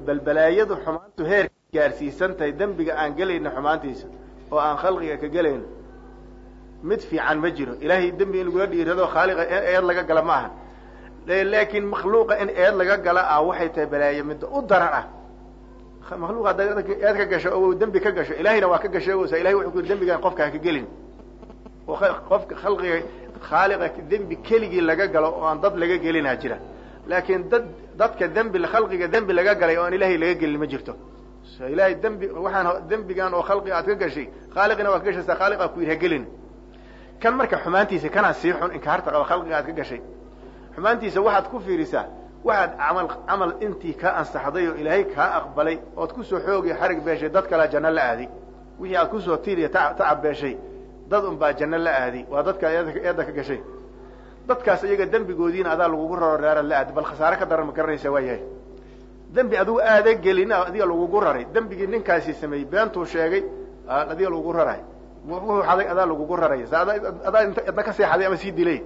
bal balaayadu xumaantu heer gaarsiisan tahay dembiga aan gelayno xumaantiisa oo aan khalqiga ka gelayno mid fiican ma jiro ilaahay dembi in lagula dhiirado khaaliqa eed laga gala ma aha laakiin makhluuqa in eed laga gala ah waxay tahay balaayo midda u daran ah makhluuqa haddaad eed ka gasho oo dembi ka gasho ilahayna waa ka gashoogaysa ilahay wuxuu ku yidhi dembigaan qofka ha ka gelin oo qofka khalqiga khaaliqa dembi keligii laga galo oo aan dad laga gelinaa jira laakiin dad dadka dembi khalqiga dembi laga galay oo aan ilaahay laga gelin ma jirto ilahay dembi waxaan dembigan oo khalqiga aad ka gashay khaaliqina waad ka gashaysaa khaaliqa ku yidhi ha gelin kan marka xumaantiisa kanaa sii xun inkaarta qaba khalqiga aad ka gashay xumaantiisa waxaad ku fiirisaa waxaad camal camal intii kaa ansaxday oo ilaahay kaa aqbalay ood kusoo xoogiyo xarig beeshay dad kalea janno la aaday wixii aad kusoo tiiriya tacab beeshay dad un baa janno la aaday waa dadka eedda ka gashay dadkaas iyaga dembigoodiina adaa lagugu raro reeraad la aaday bal khasaare ka daran ma garanaysaa waa yahay dembi adigu aada gelin adiga lagugu raray dembigii ninkaasi sameeyey beentuu sheegay adiga lagugu raray wuxuu xaday adaa lagugu raray sa adaa idna ka seexaday ama sii dilay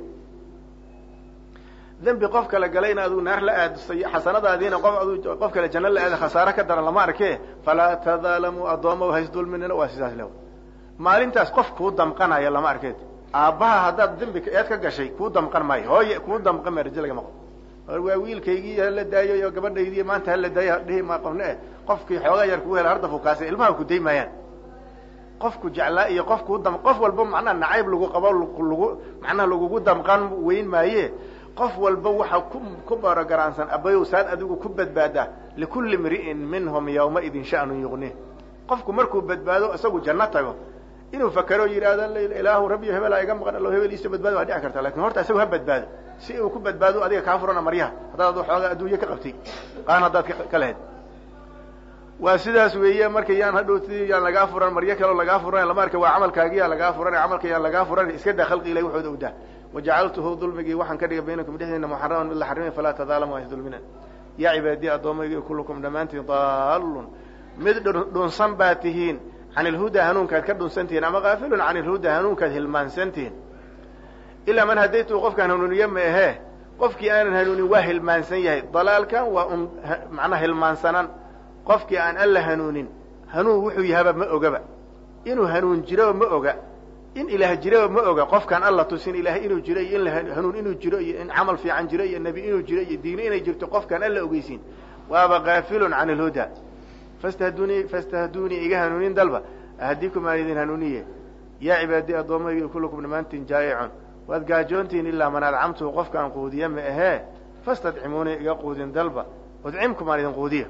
dembi qof kale galayna aduu naar la aadusay xasanadaadiina qof adu qof kale janno la aada khasaare ka daran lama arke falaa tadaalamuu addoomaw haysdulminina waa sidaas le maalintaas qof kuu damqanaya lama arkeed aabbaha haddaad dembi eed ka gashay kuu damqan maayo hooye kuu damqan maayo rajo lagama qabo waa wiilkaygii hala daayo iyo gabadhaydii maanta hala daayo dhihi ma qofne eh qofkii xoogaa yar kuu hela harda fukaasa ilmaha ku day maayaan qofku jeclaa iyo qof kuu dam qof walba macnaha nacayb lagu qabo lagu macnaha lagugu damqan weyn maaye qof walba waxa ku ku barogaraansan abayow saad adigu ku badbaadaa likulli mri'in minhum yawmaidin sha'nun yuqnih qofku markuu badbaado isagu janno tago inuu fakero yidhaahdo ilaahu rabbiyo hebelaa iga maqan allo hebel iisa badbaado waa dhici karta lakin horta isagu ha badbaado si uu ku badbaado adiga kaa furana maryaha haddaad adu xoogaa adduunye ka qabtay qaan haddaad ka lahayd waa sidaas weeye marka yaan hadhowti yaan lagaa furan maryo kaleo lagaa furan lama arka waa camalkaagiyaa lagaa furan camalka yaan lagaa furan iska daa khalqi ilahi waxooda udaa wajacaltuhu dulmigii waxaan ka dhigay baynakum dhexdiina muxaraman mid la xarimay falaa tadaalamu haysdulmina yaa cibaadiya addoomaygii kullukum dhammaantiin daalun mid dhunsan baa tihiin can ilhuda hanuunkaad ka dhunsantihiin ama kaafilun can ilhuda hanuunkaad hilmaansantihiin ilaa man hadaytu qofkaan hanuuniye ma ahee qofkii aanan hanuunin waa hilmaansan yahay dalaalkan waa un macnaha hilmaansanan qofkii aan alla hanuunin hanuun wuxuu yahaba ma ogaba inuu hanuun jiroba ma oga in ilaah jiroba ma oga qofkaan alla tusin ilaah inuu jiro iyo in hanuun inuu jiro iyo in camal fiican jiro iyo nebi inuu jiro iyo diino inay jirto qofkaan alla ogeysiin waaba kaafilun can ilhuda fastahdunii fastahdunii iga hanuunin dalba ahdikum aan idin hanuuniye yaa cibaadi addoomaygi kullukum dhammaantiin jaa'icun waad gaajoontihiin ilaa man adcamtuhu qofkaan quudiye ma ahee fastadcimuunii iga quudin dalba udcimkum aan idin quudiya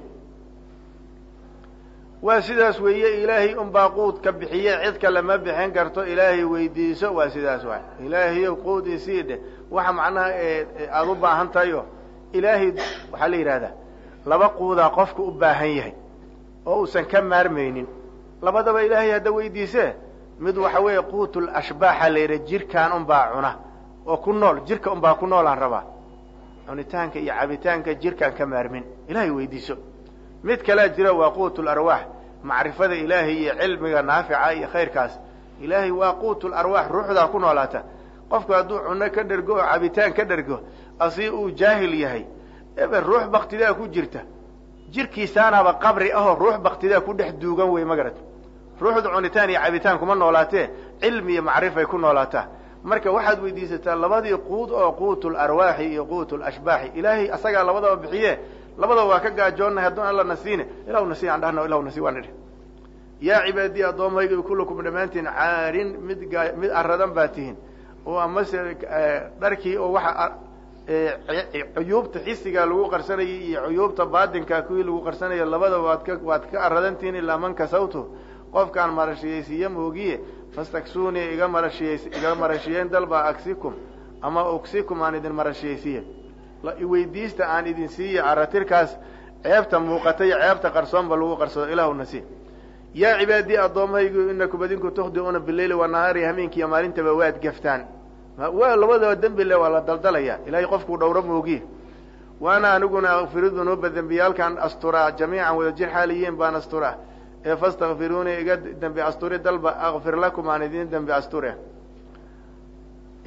waa sidaas weeye ilaahay unbaa quudka bixiye cid kale ma bixin karto ilaahay weydiiso waa sidaas waay ilaahayow quud isii dheh waxa macnaha aada u baahan tahayo ilaahay waxaa la yidhahdaa laba quudaa qofka u baahan yahay oo uusan ka maarmaynin labadaba ilaahay hadda weydiisee mid waxa weeye quutul ashbaaxa la yidhaha jirkaan unbaa cuna oo ku nool jirka unbaa ku noolaan rabaa cunitaanka iyo cabitaanka jirkaan ka maarmin ilaahay weydiiso mid kalea jira waa quutul arwaax macrifada ilaahay iyo cilmiga naafica iyo khayrkaas ilaahay waa quutul arwaax ruuxdaa ku noolaata qofku hadduu cuno ka dhergo oo cabitaan ka dhergo asii uu jaahil yahay ebe ruux baktidaa ku jirta jirkiisaanaaba qabri ahoo ruux baktidaa ku dhex duugan wey magarad ruuxda cunitaan iyo cabitaan kuma noolaatee cilmi iyo macrifay ku noolaataa marka waxaad weydiisataa labadii quud oo quutul arwaaxi iyo quutul ashbaaxi ilaahay asagaa labadaba bixiye labadaba waa ka gaajoonnahay haddun alla nasiine ilahu nasi aan dhahno ilahu nasi waan nidhi yaa cibaadiyi addoomayga kullukum dhammaantiin caarin mid gaa mid aradan baa tihiin oo amase dharkii oo waxa cuyuubta xisigaa lagu qarsanayay iyo cuyuubta baatinka kuwii lagu qarsanaya labadaba waad ka waad ka aradantihiin ilaa man kasawtu qofkaan marashiyaysiiye moogiye fastaksuunii iga marashiyays iga marashiyeyn dalba agsikum ama ugsikum aan idin marashiyaysiiye iweydiista aan idin siiye aratirkaas ceebta muuqata iyo ceebta qarsoonba lagu qarsado ilahu nasi yaa cibaadii addoomaygu inakum adinku tukhdiuuna bileyli wanahaari hameenkiiyo maalintaba waad gaftaan waa labadaba dembi le waa la daldalaya ilahay qofkuu dhowro moogiye waana aniguna akfiru dunuuba dembiyaalkaan asturaa jamiican wadajir xaaliyiin baan asturaa ee fastakfiruunii iga dembi asturi dalba akfir lakum aan idin dembi asture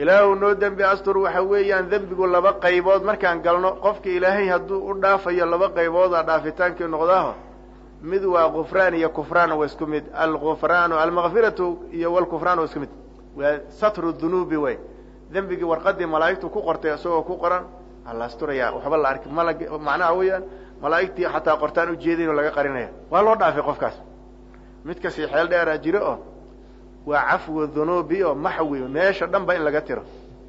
ilaahu noo dembi astur waxa weeyaan dembigu laba qaybood markaan galno qofka ilaahay hadduu u dhaafayo laba qaybooda dhaafitaankii noqdaaho mid waa gufraan iyo kufraan waa isku mid algufraanu almakfiratu iyo walkufraan waa isku mid waa satru dunuubi way dembigii warqadii malaa'igtu ku qortay isagoo ku qoran ala asturaya waxba la arki mal macnaha weeyaan malaa'igtii xataa qortaan ujeedayn oo laga qarinaya waa loo dhaafay qofkaas mid kasii xeel dheeraa jiro oo waa cafwu dhunuubi oo maxwi meesha dhan ba in laga tiro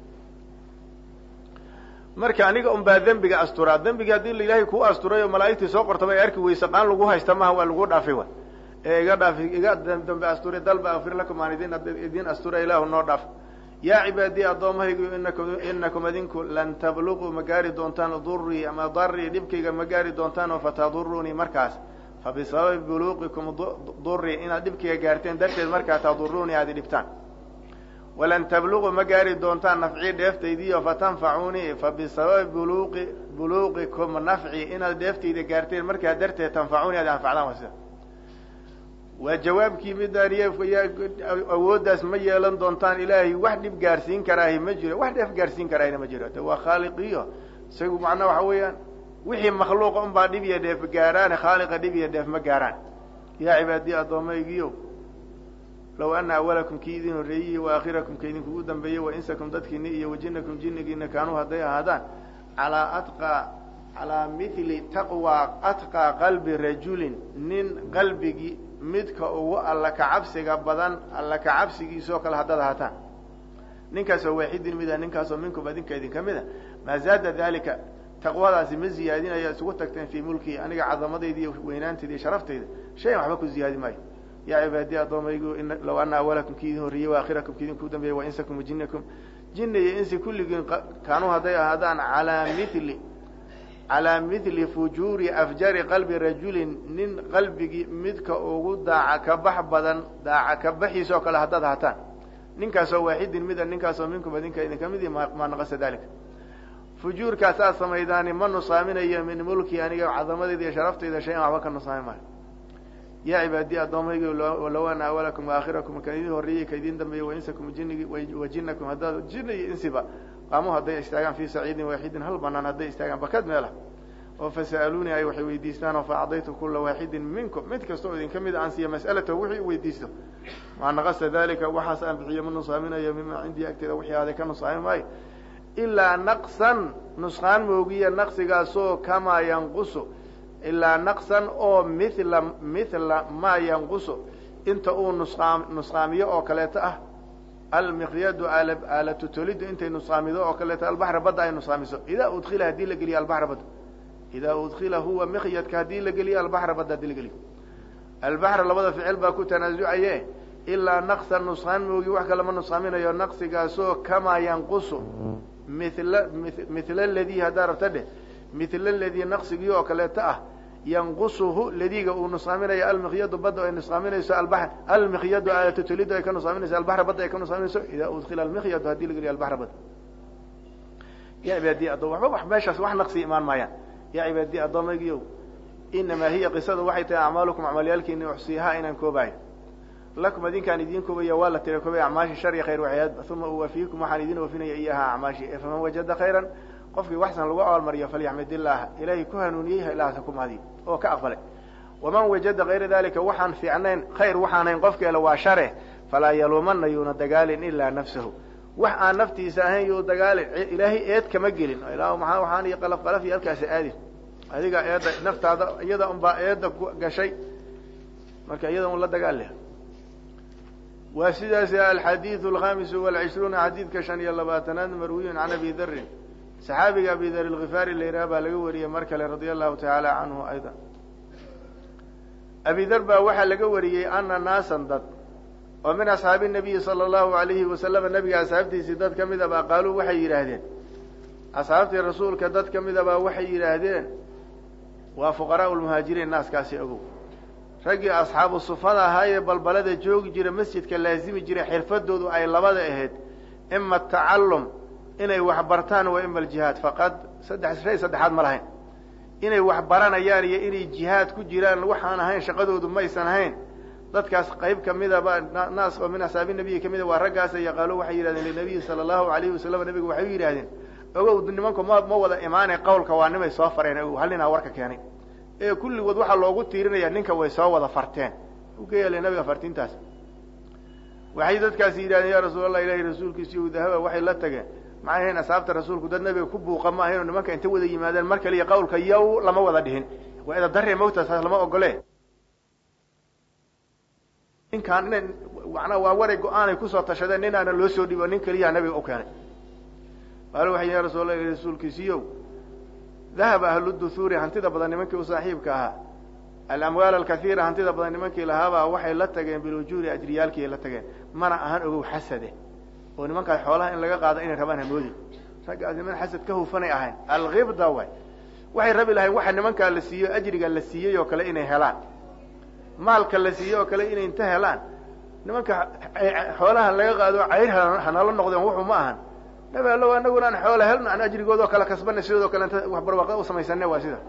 marka aniga un baa dembiga asturaa dembigii haddii la ilaahay kuu asturay oo malaa'igtii soo qortaba ay arki weyse qaan lagu haysta maha waa lagu dhaafay wa ee iga dhaafi iga dambe asturay dalba akfir lakum aan idin idin astura ilaahu noo dhaaf yaa cibaadii addoommahaygu inakum inakum idinku lan tabluquu ma gaari doontaan durii ama darii dhibkayga ma gaari doontaan oo fatadurunii markaas fa bisababi buluuqikum durii inaad dhibkayga gaarteen darteed markaa tadurunii aad idhibtaan walan tabluquu ma gaari doontaan nafcii dheeftaydiio fatanfacuunii fa bisababi buluqi buluuqikum nafci inaad dheeftayda gaarteen markaa darteed tanfacuunii aad anfacdaan waa sida waa jawaabkii midaan awooddaas ma yeelan doontaan ilaahay wax dhib gaarsiin karaahi ma jiro wax dheef gaarsiin karaahina ma jiro de waa khaaliqiyo isagu macnaa waxa weeyaan wixii makhluuqa un baa dhib iyo dheef gaaraane khaaliqa dhib iyo dheef ma gaaraan yaa cibaadiyi addoomaygiyo low ana awalakum kii idin horreeyey wa aakhirakum ka idinkugu dambeeyey wa insakum dadkiini iyo wajinakum jinnigiina kaanuu hadday ahaadaan calaa atqaa calaa mithli taqwa atqaa qalbi rajulin nin qalbigii midka ugu alla kacabsiga badan alla kacabsigiisoo kale haddaad ahaataan ninkaasoo waaxidin mida ninkaasoo minkum adinka idinka mida maa zaada dalika taqwadaasi ma ziyaadinaya isugu tagteen fii mulkii aniga cadamadayda iyo weynaantayda iyo sharaftayda shayan waxba ku ziyaadi maayo yaa cibaadiyi addoomaygu low ana awalakum kii idin horreeyey wa aakhirakum ki idinku dambeeyey wa insakum wajinakum jinni iyo insi kulligiin kaanuu hadday ahaadaan calaa mithli calaa mithli fujuuri afjari qalbi rajulin nin qalbigii midka ugu daaca kabax badan daaca kabaxiisoo kale haddaad hataan ninkaasoo waaxidin mida ninkaasoo minkum adinka idinka midi maa naqasa dalika fujuurkaas aad samaydaani ma nusaaminayo min mulki aniga cadamadayda iyo sharaftayda shay an waxba ka nusaami maayo yaa cibaadiyi addoomaygi low ana awalakum waakhirakum kan idin horreeyey ka idin dambeeyey wainsakum jinigi wajinakum haddaad jinni iyo insiba qaamu hadday istaagaan fii saciidin waaxidin hal banaan hadday istaagaan bakad meelah oo fasa'aluunii ay waxay weydiistaan oo faacdaytu kula waaxidin minkum mid kasta oo idinka mid aan siiya mas'alata wixii u weydiisto maa naqasa dalika waxaas aan bixiyo ma nusaaminayo mima cindii agteeda wixii aaday ka nusaami maayo ilaa naqsan nusqaan moogiya naqsigaasoo kamaa yanqusu ilaa naqsan oo mila mithla maa yanqusu inta uu nusqaam nusqaamiyo oo kaleeto ah almiqyadu aalatu tolidu intay nusqaamido oo kaleeto albaxra badda ay nusqaamiso idaa udkila haddii la geliyo albaxra badda idaa udkila huwa miqyadka haddii la geliyo albaxra badda hadii la geliyo albaxra labada ficil baa ku tanaasucaye ilaa naqsan nusqaan moogi wax kale ma nusqaaminayo naqsigaasoo kamaa yanqusu mila mithla ladii haddaa rabta dheh mithla ladii naqsigii oo kaleeto ah yanqusuhu ladiga uu nusaaminayo almiqyadu badda ay nusaaminayso alba almiqyadu aalatotolidu ay ka nusaaminayso albaxra badda ay ka nusaaminayso idaa udkila almiqyadu hadii la geliyo albaxra badda ya cibaadiyi addoom waxba wax meeshaas wax naqsi imaan maayaan yaa cibaadiyi addoomaygiyow inamaa hiya qisadu waxay tahay acmaalukum acmaalyaalkiini uxsiihaa inaan koobayo lakum adinkaan idiin koobaya waa la tira koobay acmaashi shar iyo khayr waxyaad uma uwafiikum waxaan idin oofinaya iyaha acmaashi ee faman wajada khayran qofkii waxsan lagu abaalmariyo falyaxmid illaah ilaahay ku hanuuniyey ilaahasa ku mahadiy oo ka aqbalay waman wajada kayra dalika waxaan fiicnayn khayr waxaanayn qofkeela waa share falaa yaluumana yuuna dagaalin ilaa nafsahu wax aan naftiisa ahayn yuu dagaalin ilaahay eed kama gelin ila maa waxaan iyo qalaf qalaf iyo halkaasi aadin adiga eedda naftaada iyada unbaa eedda gashay marka iyada un la dagaal leh waa sidaas alxadiidu alkhamisu walcishruuna xadiidka shan iyo labaatanaad marwiyun can abi darin saxaabiga abi dar alkifaari la yidhaha baa laga wariyey mar kale radia allahu tacaala canhu ayda abi dar baa waxaa laga wariyey ana naasan dad oo min asxaabi nabiyi sala allahu alayhi wasalama nabiga asxaabtiisii dad ka mida baa qaaluu waxay yidhaahdeen asxaabtii rasuulka dad ka mida baa waxay yidhaahdeen waa fuqaraau lmuhaajiriin naaskaasi ogow raggii asxaabu sufada ahaa ee balbalada joogi jira masjidka laazimi jiray xirfadoodu ay labada ahayd ima atacallum inay wax bartaan wa ima aljihaad faqad saddex shay saddexaad ma lahayn inay wax baranayaan iyo inay jihaad ku jiraan waxaan ahayn shaqadoodu maysan ahayn dadkaas qayb kamidaba naas oo min asxaabi nabiyi kamida waa raggaas yaqaalo waxay yidhahdeen linabiyi sala allahu alayhi wasalam nabigu waxay u yidhahdeen ogow nimanku ma ma wada imaanay qawlka waa nimay soo fareen ogow hal ninaa warka keenay ee kulligood waxaa loogu tiirinaya ninka way soo wada farteen u ka yeelay nabiga fartintaas waxay dadkaasi yidhahdeen ya rasuul allah ilahi rasuulkiisa iyo dahaba waxay la tageen maxay ahayn asxaabta rasuulku dad nabiga ku buuqa ma ahayn oo nimanka inta wada yimaadeen mar kaliya qawlka yow lama wada dhihin waa ida darre mawta saas lama ogole ninkaan ina manaa waa waray go-aanay kusoo tashadeen nin aana loo soo dhibo nin keliyaa nabiga u keenay qaalo waxay ya rasul allah rasuulkiisiiyow dahaba ahlu duhuuri hantida badan nimankii u saaxiibka ahaa alamwaal alkaiira hantida badan nimankii lahaabaa waxay la tageen bilujuuri ajriyaalkiiay la tageen mana ahan ogow xasade oo nimankaas xoolaha in laga qaado inay rabaan hamoodi raggaas niman xasad ka hufanay ahayn alkibda way waxay rabi lahayn waxa nimankaa la siiyo ajriga la siiyey oo kale inay helaan maalka la siiyey oo kale inay inta helaan nimanka xoolaha laga qaado cayr hanala noqdeen wuxuu ma ahan nabi allow anaguna aan xoola helno aan ajrigoodao kale kasbanay sidoodo kale inta wax barwaaqo u samaysane waa sida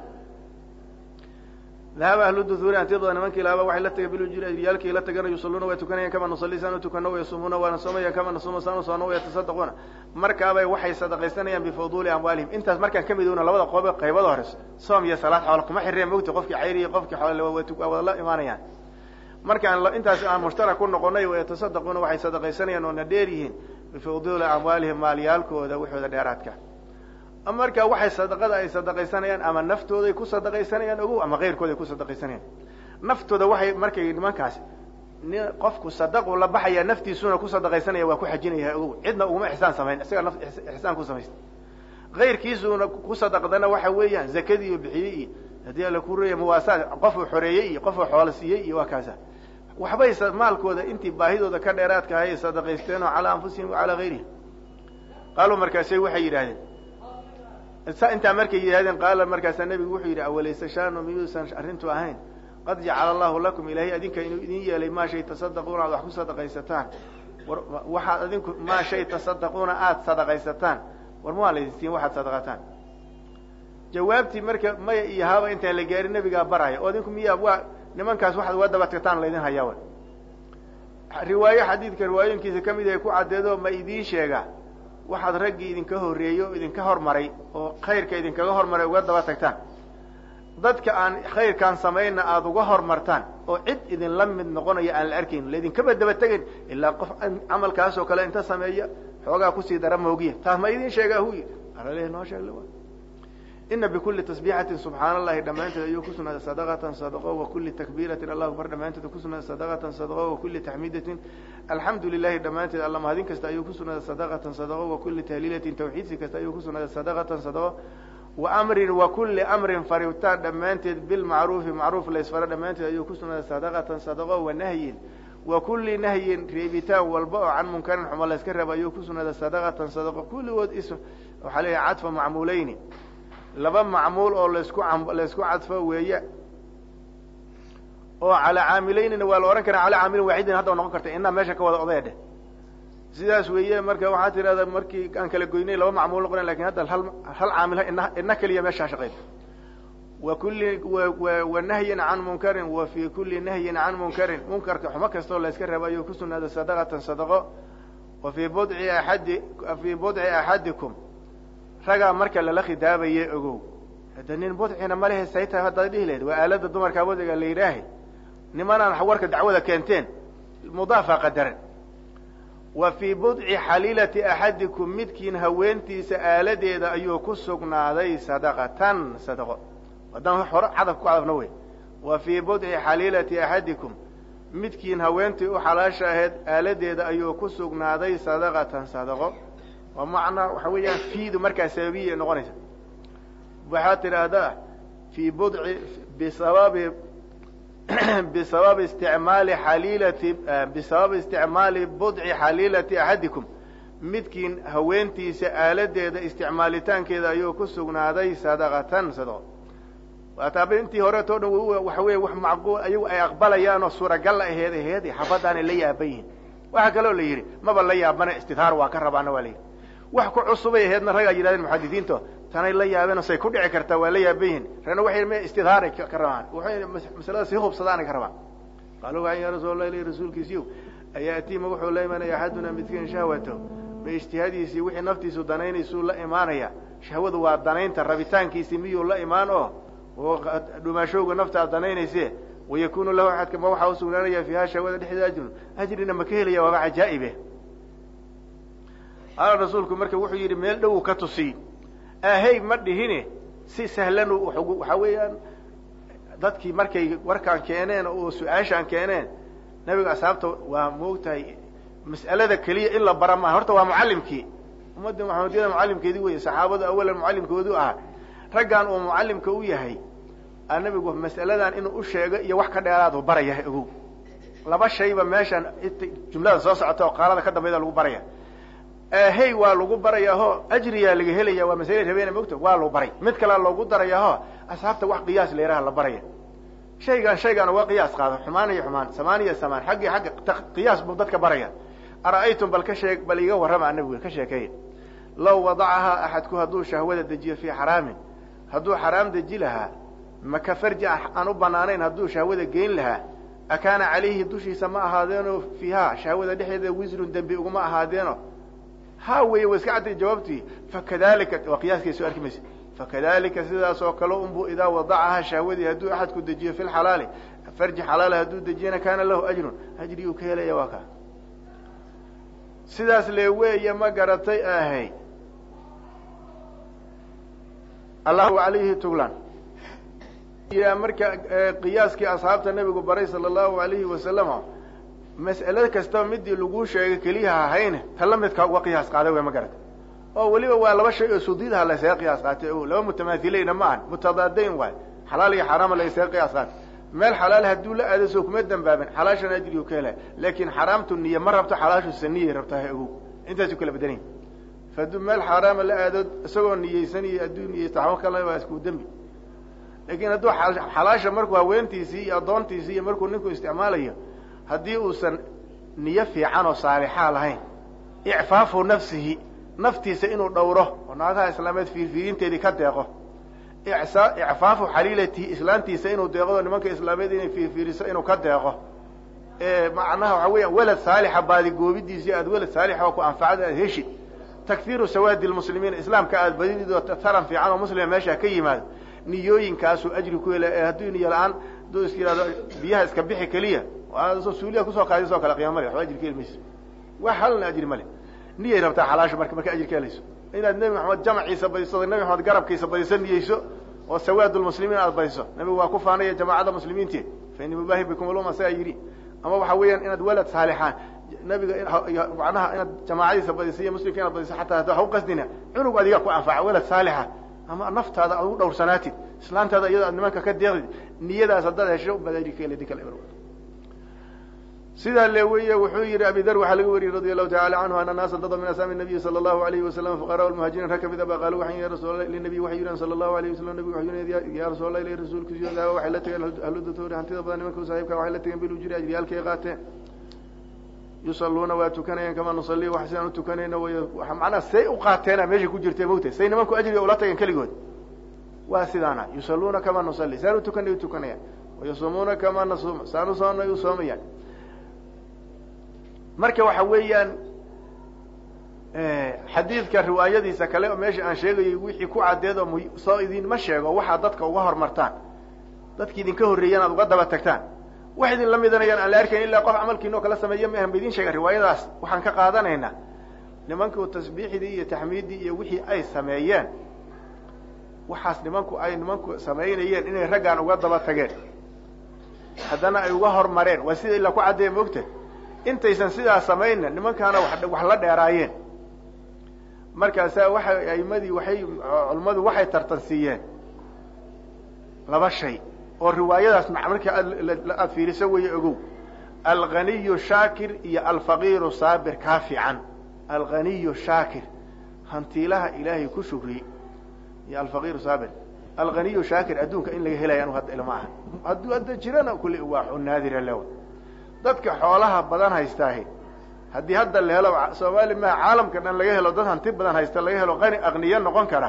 dahaba ahlu duhuuri hantidooda nimankii lahaaba waxay la tageen bilujuri ajriyaalkii la tagana yusalluuna way tukanayeen kama nusalli saan u tukano wayasuumuuna waana soomayaan kama nasuuma saan u soono wayatasaddaquuna markaabay waxay sadaqaysanayaan bifuduuli amwaalihim intaas markaan ka midowna labada qoobe qaybada hore soom iyo salaad xoola kuma xireen mogti qofkii cayr iyo qofkii xoola waa wada la imaanayaan markaan intaas aan mushtarak ku noqonay wayatasaddaquuna waxay sadaqaysanayaan oona dheer yihiin bifuduuli amwaalihim maalyaalkooda waxooda dheeraadka marka waxay sadaqada ay sadaqaysanayaan ama naftooday ku sadaqaysanayaan ogow ama keyrkooday ku sadaqaysanayaan naftooda waxay markay nimankaas ni qofku sadaqu la baxaya naftiisuna ku sadaqaysanaya waa ku xajinaya ogow cidna uguma ixsaan samayn isaga naf ixsaan ku samaysta kayrkiisuna ku sadaqdana waxa weeyaan zakadii iyo bixiyey iyo haddii alla ku reeya muwaasaad qofuu xoreeyey iyo qofuu xoola siiyey iyo waa kaasa waxbay maalkooda intii baahidooda ka dheeraadka ahay sadaqaysteen oo calaa anfusihim wa calaa gayrihim qaaluu markaasay waxay yidhahdeen intaa markay yidhahdeen qaala markaasaa nebigu wuxuu yidhi awalayse shaanu miyuusan arrintu ahayn qad jacala allahu lakum ilaahay adinka inuu idin yeelay maa shay tasaddaquuna aad wax ku sadaqaysataan war waxaad adinku maa shay tasaddaquuna aada sadaqaysataan war maa laydin siin waxaad sadaqataan jawaabtii marka maya iyo haaba intaan la gaarin nebigaa baraya oo adinku miyaa waa nimankaas waxaad uga daba tagtaan laydin hayaa riwaayo xadiidka riwaayooyinkiisa ka mid ahay ku caddeedo ma idiin sheegaa waxaad raggii idinka horreeyey oo idinka hormaray oo khayrka idinkaga hormaray uga daba tagtaan dadka aan khayrkaan samayna aada uga hormartaan oo cid idinla mid noqonaya aan la arkayn laydinkaba daba tegayn ilaa qof camalkaas oo kale inta sameeya xoogaa kusii dara moogiya taas ma idin sheegaa hu yidhi alale noo sheeg ina bikuli tasbiixatin subxaana allahi dhammaanteed ayuu ku sugnaaday sadaqatan sadaqo wa kuli takbiiratin allahu akbar dhammaanteed ku sugnaaday sadaqatan sadaqo wa kuli taxmiidatin alxamdu lilahi dhammaanteed alla mahadin kasta ayuu ku sugnaaday sadaqatan sadaqo wa kuli tahliilatin tawxiidsi kasta ayuu ku sugnaaday sadaqatan sadaqo wa amrin wa kuli amrin faritaan dhammaanteed bilmacruufi macruuf laysfaro dhammaanteed ayuu ku sugnaaday sadaqatan sadaqo wa nahyin wa kuli nahyin reebitaan walba oo can munkarin xumo layska reebo ayuu ku sugnaaday sadaqatan sadaqo kulligood is waxaa leeyahay cadfa macmuuleyni laba macmuul oo laysku laysku cadfo weeye oo calaa caamileynina waa la odhan karaa calaa caamilin waaxidin hadda noqon karta inaa meesha ka wada odaya dheh sidaas weeye marka waxaa tirahda markii aan kala goynay laba macmuul noqona lakin hadda hal hal caamil ina ina keliya meeshaa shaqeyda wa kulli wa nahyin can munkarin wa fi kuli nahyin can munkarin munkarka xumo kastoo layska reebo ayuu ku sugnaaday sadaqatan sadaqo wa fii budci aadi fii budci axadikum ragaa marka lala khidaabaye ogow hadda nin budcina malehe say tahay haddaad dhihi lahayd waa aalada dumarkaa budciga la yidhaahay nimanaan warka dacwada keenteen mudaafa qadaran wa fii budci xaliilati axadikum midkiin haweentiisa aaladeeda ayuu ku sugnaaday sadaqatan sadaqo haddaan hore cadaf ku cadafna wey wa fii budci xaliilati axadikum midkiin haweentii u xalaasha ahayd aaladeeda ayuu ku sugnaaday sadaqatan sadaqo waa macnaa waxa weeyaan fiidu markaa sababiya noqonaysa waxaad tidhaahdaa fii budci bisababi bisababi isticmaali xaliilati bisababi isticmaali budci xaliilati axadikum midkiin haweentiisa aaladeeda isticmaalitaankeeda ayuu ku sugnaaday sadaqatan sadaqo waataaba intii horeeto dhan waxa weya wax macquul ayagu ay aqbalayaan oo suuragal aheed aheed xabadaanay la yaaban yihin waxaa kaloo la yidhi maba la yaabana istidhaar waa ka rabaana waa la yidhi wax ku cusubay aheedna ragaa yidhahdeen muxadisiinto tanay la yaabeen say ku dhici kartaa waa la yaaban yihin ragna waxay m istidhaaray ka rabaan waxay masalada sii hubsadaanay ka rabaan qaaluu waxay ya rasuul allah ilahi rasuulkiisiiyow ayaatiima wuxuu la imanaya axaduna midkiin shahwatahu ma ijtihaadiisii wixii naftiisu danaynaysuu la imaanaya shahwadu waa danaynta rabitaankiisii miyuu la imaan oo oo dhumaashowga naftaad danaynayse wayakunu lahu axadka ma waxaa usugnaanaya fiiha shahwada dhexdeeda ajrun ajrina ma ka helaya waaba cajaa'ibe qaala rasuulku marka wuxuu yidhi meel dhow ka tusiy ahey ma dhihine si sahlan waxaa weeyaan dadkii markay warkaan keeneen oo su-aashaan keeneen nabiga asxaabta waa moogtahay mas'alada keliya in la bara maaha horta waa mucallimkii ummadda maxamediyada mucallimkeedii wey saxaabadu awalan mucallimkoodu ahaa raggan uu mucallimka u yahay a nabigu mas'aladan inuu u sheego iyo wax ka dheeraadu baraya ogow laba shayba meeshaan jumlada soo socota oo qaalada ka dambayda lagu baraya hey waa lagu barayaaho ajriyaa laga helaya waa masale rabeena mogta waa lagu baray mid kalea loogu darayaaho asxaabta wax qiyaas leeraha la baraya shaygan shaygan uga qiyaas qaado xumaan iyo xumaan samaan iyo samaan xaggii xagga qiyaas buu dadka baraya ara'aytum bal ka sheeg bal iga warrama nabiga ka sheekeeya law wadacahaa axadku hadduu shahwada dejiyo fii xaraamin hadduu xaraam deji lahaa maka farji aan u banaanayn hadduu shahwada geyn lahaa akaana calayhi dushiisa ma ahaadeeno fiiha shahwada dhexdeeda wisrun dembi uguma ahaadeeno ha wey wa iska cadday jawaabtii fakadalika waa qiyaaskiiso arki maysa fakadalika sidaas oo kale unbu idaa wadacahaa shahwadii hadduu axadku dejiyo fi lxalaali farji xalaala hadduu dejiyana kaana lahu ajrun ajri uu ka helaya waa kaa sidaas le weeye ma garatay ahay allahu alayhi tuglan marka qiyaaskii asxaabta nabigu baray sala allahu alayhi wasalama mas'ale kastaba midii laguu sheegay keliyaha ahayne ta la midka uga qiyaas qaaday way ma garata oo weliba waa laba shay oo sudiidaha laysaga qiyaas qaatay o laba mutamaathilayna ma ahan mutadaadayn waay xalaal iyo xaraama laysaga qiyaas qaatay meel xalaal hadduu la aado soo kuma dambaabin xalaashan ajrigu ka helay laakin xaraamtu niye ma rabto xalaashu saniyay rabtaa ha ogow intaasu kala badanayn faduu meel xaaraama la aado isagoo niyeysaniyo hadduu niyeysto waxba kala waa isku dembi laakiin hadduu xalaasha markuu haweentiisii iyo addoontiisii iyo markuu ninku isticmaalayo haddii uusan niyo fiican oo saalixaa lahayn icfaafu nafsihi naftiisa inuu dhowro oo naagaha islaameed fiirfiirinteedii ka deeqo icfaafu xaliilatihi islaantiisa inuu deeqdo nimanka islaameed inay fiirfiiriso inuu ka deeqo macnaha waxa weeyaan welad saalixa baadigoobidiisi aad welad saalixa oo ku anfacada aad heshid takfiiru sawaadi lmuslimiin islaamka aad badidid taran fiican oo muslima meesha ka yimaado niyooyinkaasuu ajri ku hela ee hadduu niyo la-aan hadduu is yihahdo biyaha iska bixi keliya suuliya kusoo qaadisoo kale qiima male waxba ajri ka helmayso wax halna ajri male niyay rabtaa xalaasha marka marka ajri ka helayso inaad nebi maxamed jamciisa badiso nebi maxamed garabkiisa badiso niyeyso oo sawaad lmuslimiin aad badiso nabigu waa ku faanaya jamaacada muslimiinti fa ini mubaahi bikum uluma saa yidhi ama waxa weeyaan inaad walad saalixaan nabiga macnaha inaad jamaacadiisa badiso iyo muslimka inaad badiso xataa hadda ha u qasdina cunug adiga ku anfaca walad saalixa ama naftaada aad ugu dhowrsanaatid islaantaada iyado aad nimanka ka deeqdid niyadaas haddaad hesho baad ajri ka heli di kale sidaa le weeye wuxuu yihi abi dar waxaa laga wariyey radi allahu tacala canhu ana naasa dada min asxaabi nabiyi sala allahu alayhi wasalam fuqara lmuhaajiriin rag kamid aba qaalu waxay ya rasuul linabiy waxay yidhahan sala allahu alayh wasalam nabigu waxay yidhahan ya rasuul allah ilahi rasuulkiisu dahaba waxay la tegeen ahludatori hantida badan nimanka saaxiibka waxay la tegeen bilujuri ajriyaalkay qaateen yusaluuna waa tukanayeen kama nusalli wax sidaan utukanayno way macnaha say u qaateena meeshay ku jirtay mogta say nimanku ajriga ula tageen keligood waa sidaana yusaluuna kama nusalli saan utukanay utukanayaan wayasumuuna kama nasuuma saan usoonay u soomayaan marka waxa weeyaan xadiidka riwaayadiisa kale oo meesha aan sheegayay wixii ku caddeed oo soo idinma sheego waxaad dadka uga hormartaan dadki idinka horreeyaan aad uga daba tagtaan wax idin la midanayaan aan la arkayn illaa qof camalkiinoo kala sameeya maahan ba idin sheega riwaayadaas waxaan ka qaadanaynaa nimanku tasbiixdii iyo taxmiiddii iyo wixii ay sameeyeen waxaas nimanku ay nimanku samaynayeen inay raggaan uga daba tageen haddana ay uga hormareen waa sida ilaa ku caddeeya moogta intaysan sidaa samayna nimankaana wax la dheeraayeen markaasaa waxay aimadii waxay culimmadu waxay tartansiiyeen laba shay oo riwaayadaas marka aad fiiriso weeye ogow alganiyu shaakir iyo alfaqiiru saabir kaa fiican alganiyu shaakir hantiilaha ilaahay ku shukriyey iyo alfaqiiru saabir alganiyu shaakir adduunka in laga helaya anu hadda ilma aha hadduu hadda jirana kulli waa naadira lewa dadka xoolaha badan haystaahi haddii hadda la helo soomaali maha caalamka dhan laga helo dad hanti badan haysta laga helo qani aqniyo noqon kara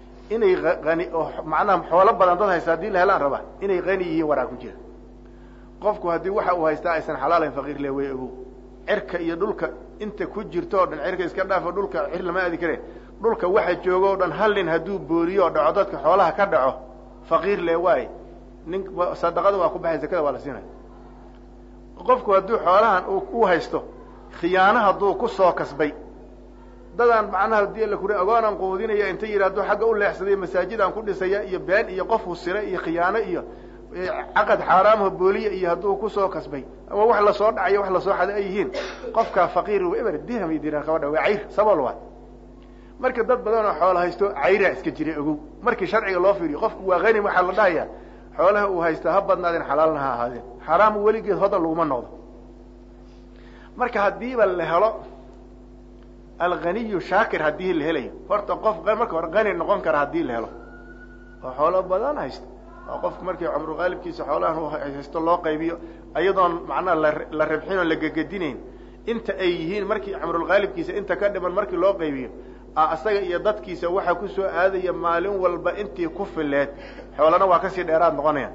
inay ani oo macnaha xoolo badan dad haysta haddii la helaan raba inay qani yihiin waraa ku jira qofku haddii waxa uu haystaa aysan xalaalayn faqiir le way ogow cirka iyo dhulka inta ku jirto o dhan cirka iska dhaafo dhulka cir lama aadi kare dhulka waxa jooga o dhan hal nin hadduu booriyo o dhaco dadka xoolaha ka dhaco faqiir le waay nin sadaqada waa ku baxay zakada waa la siinaya qofku hadduu xoolahan u haysto khiyaano hadduu ku soo kasbay dadaan macnaha hadii la kuri agoonaan quudinaya inta yidhi hadduu xagga u leexsaday masaajidaan ku dhisaya iyo been iyo qof husire iyo khiyaano iyo caqad xaaraamha booliya iyo hadduu kusoo kasbay ama wax lasoo dhacayo wax lasoo xada ay yihiin qofkaa faqiir eber dirham iyo dirham kaba dha waa cayr sabol waay marka dad badan oo xoola haysto cayraa iska jira ogow markii sharciga loo fiiriyo qofku waa hani waxaa la dhahaya xoolaha uu haysta ha badnaadeen xalaalna ha ahaadeen xaraam weligeed hodan laguma noqdo marka haddiiba la helo alghaniyu shaakir haddii la helayo horta qof marka hore hani noqon kara haddii la helo oo xoolo badan haysta oo qofku markii cumrugaalibkiisa xoolahan u haysto loo qaybiyo iyadoon macnaha la rabxin oo la gegedinayn inta ay yihiin markii cumrulgaalibkiisa inta ka dhiman markii loo qaybiyo asaga iyo dadkiisa waxaa kusoo aadaya maalin walba intii ku fileed xoolana waa kasii dheeraad noqonayaan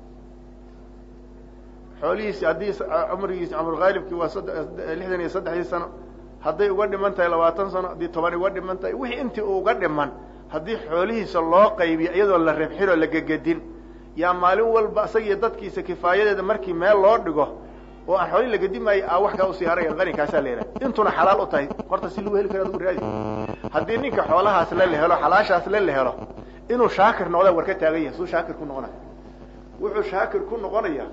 xoolihiisi haddii cumrigiisi cumrulgaalibkii waa lixdan iyo saddexdii sano hadday uga dhiman tahay labaatan sano haddii toban uga dhiman tahay wixii intii uga dhiman haddii xoolihiisa loo qaybiyo iyadoo la rabxin oo la gegedin yaa maalin walba isaga iyo dadkiisa kifaayadeeda markii meel loo dhigo oo aan xoolii lagedi maayo a wax kaa usii haraya qanikaasaa la yidhaha intuna xalaal u tahay horta si lagu heli kara adugu raadi haddii ninka xoolahaas le la helo xalaashaas le la helo inuu shaakir noqda war ka taagan yahay suu shaakir ku noqonaya wuxuu shaakir ku noqonayaa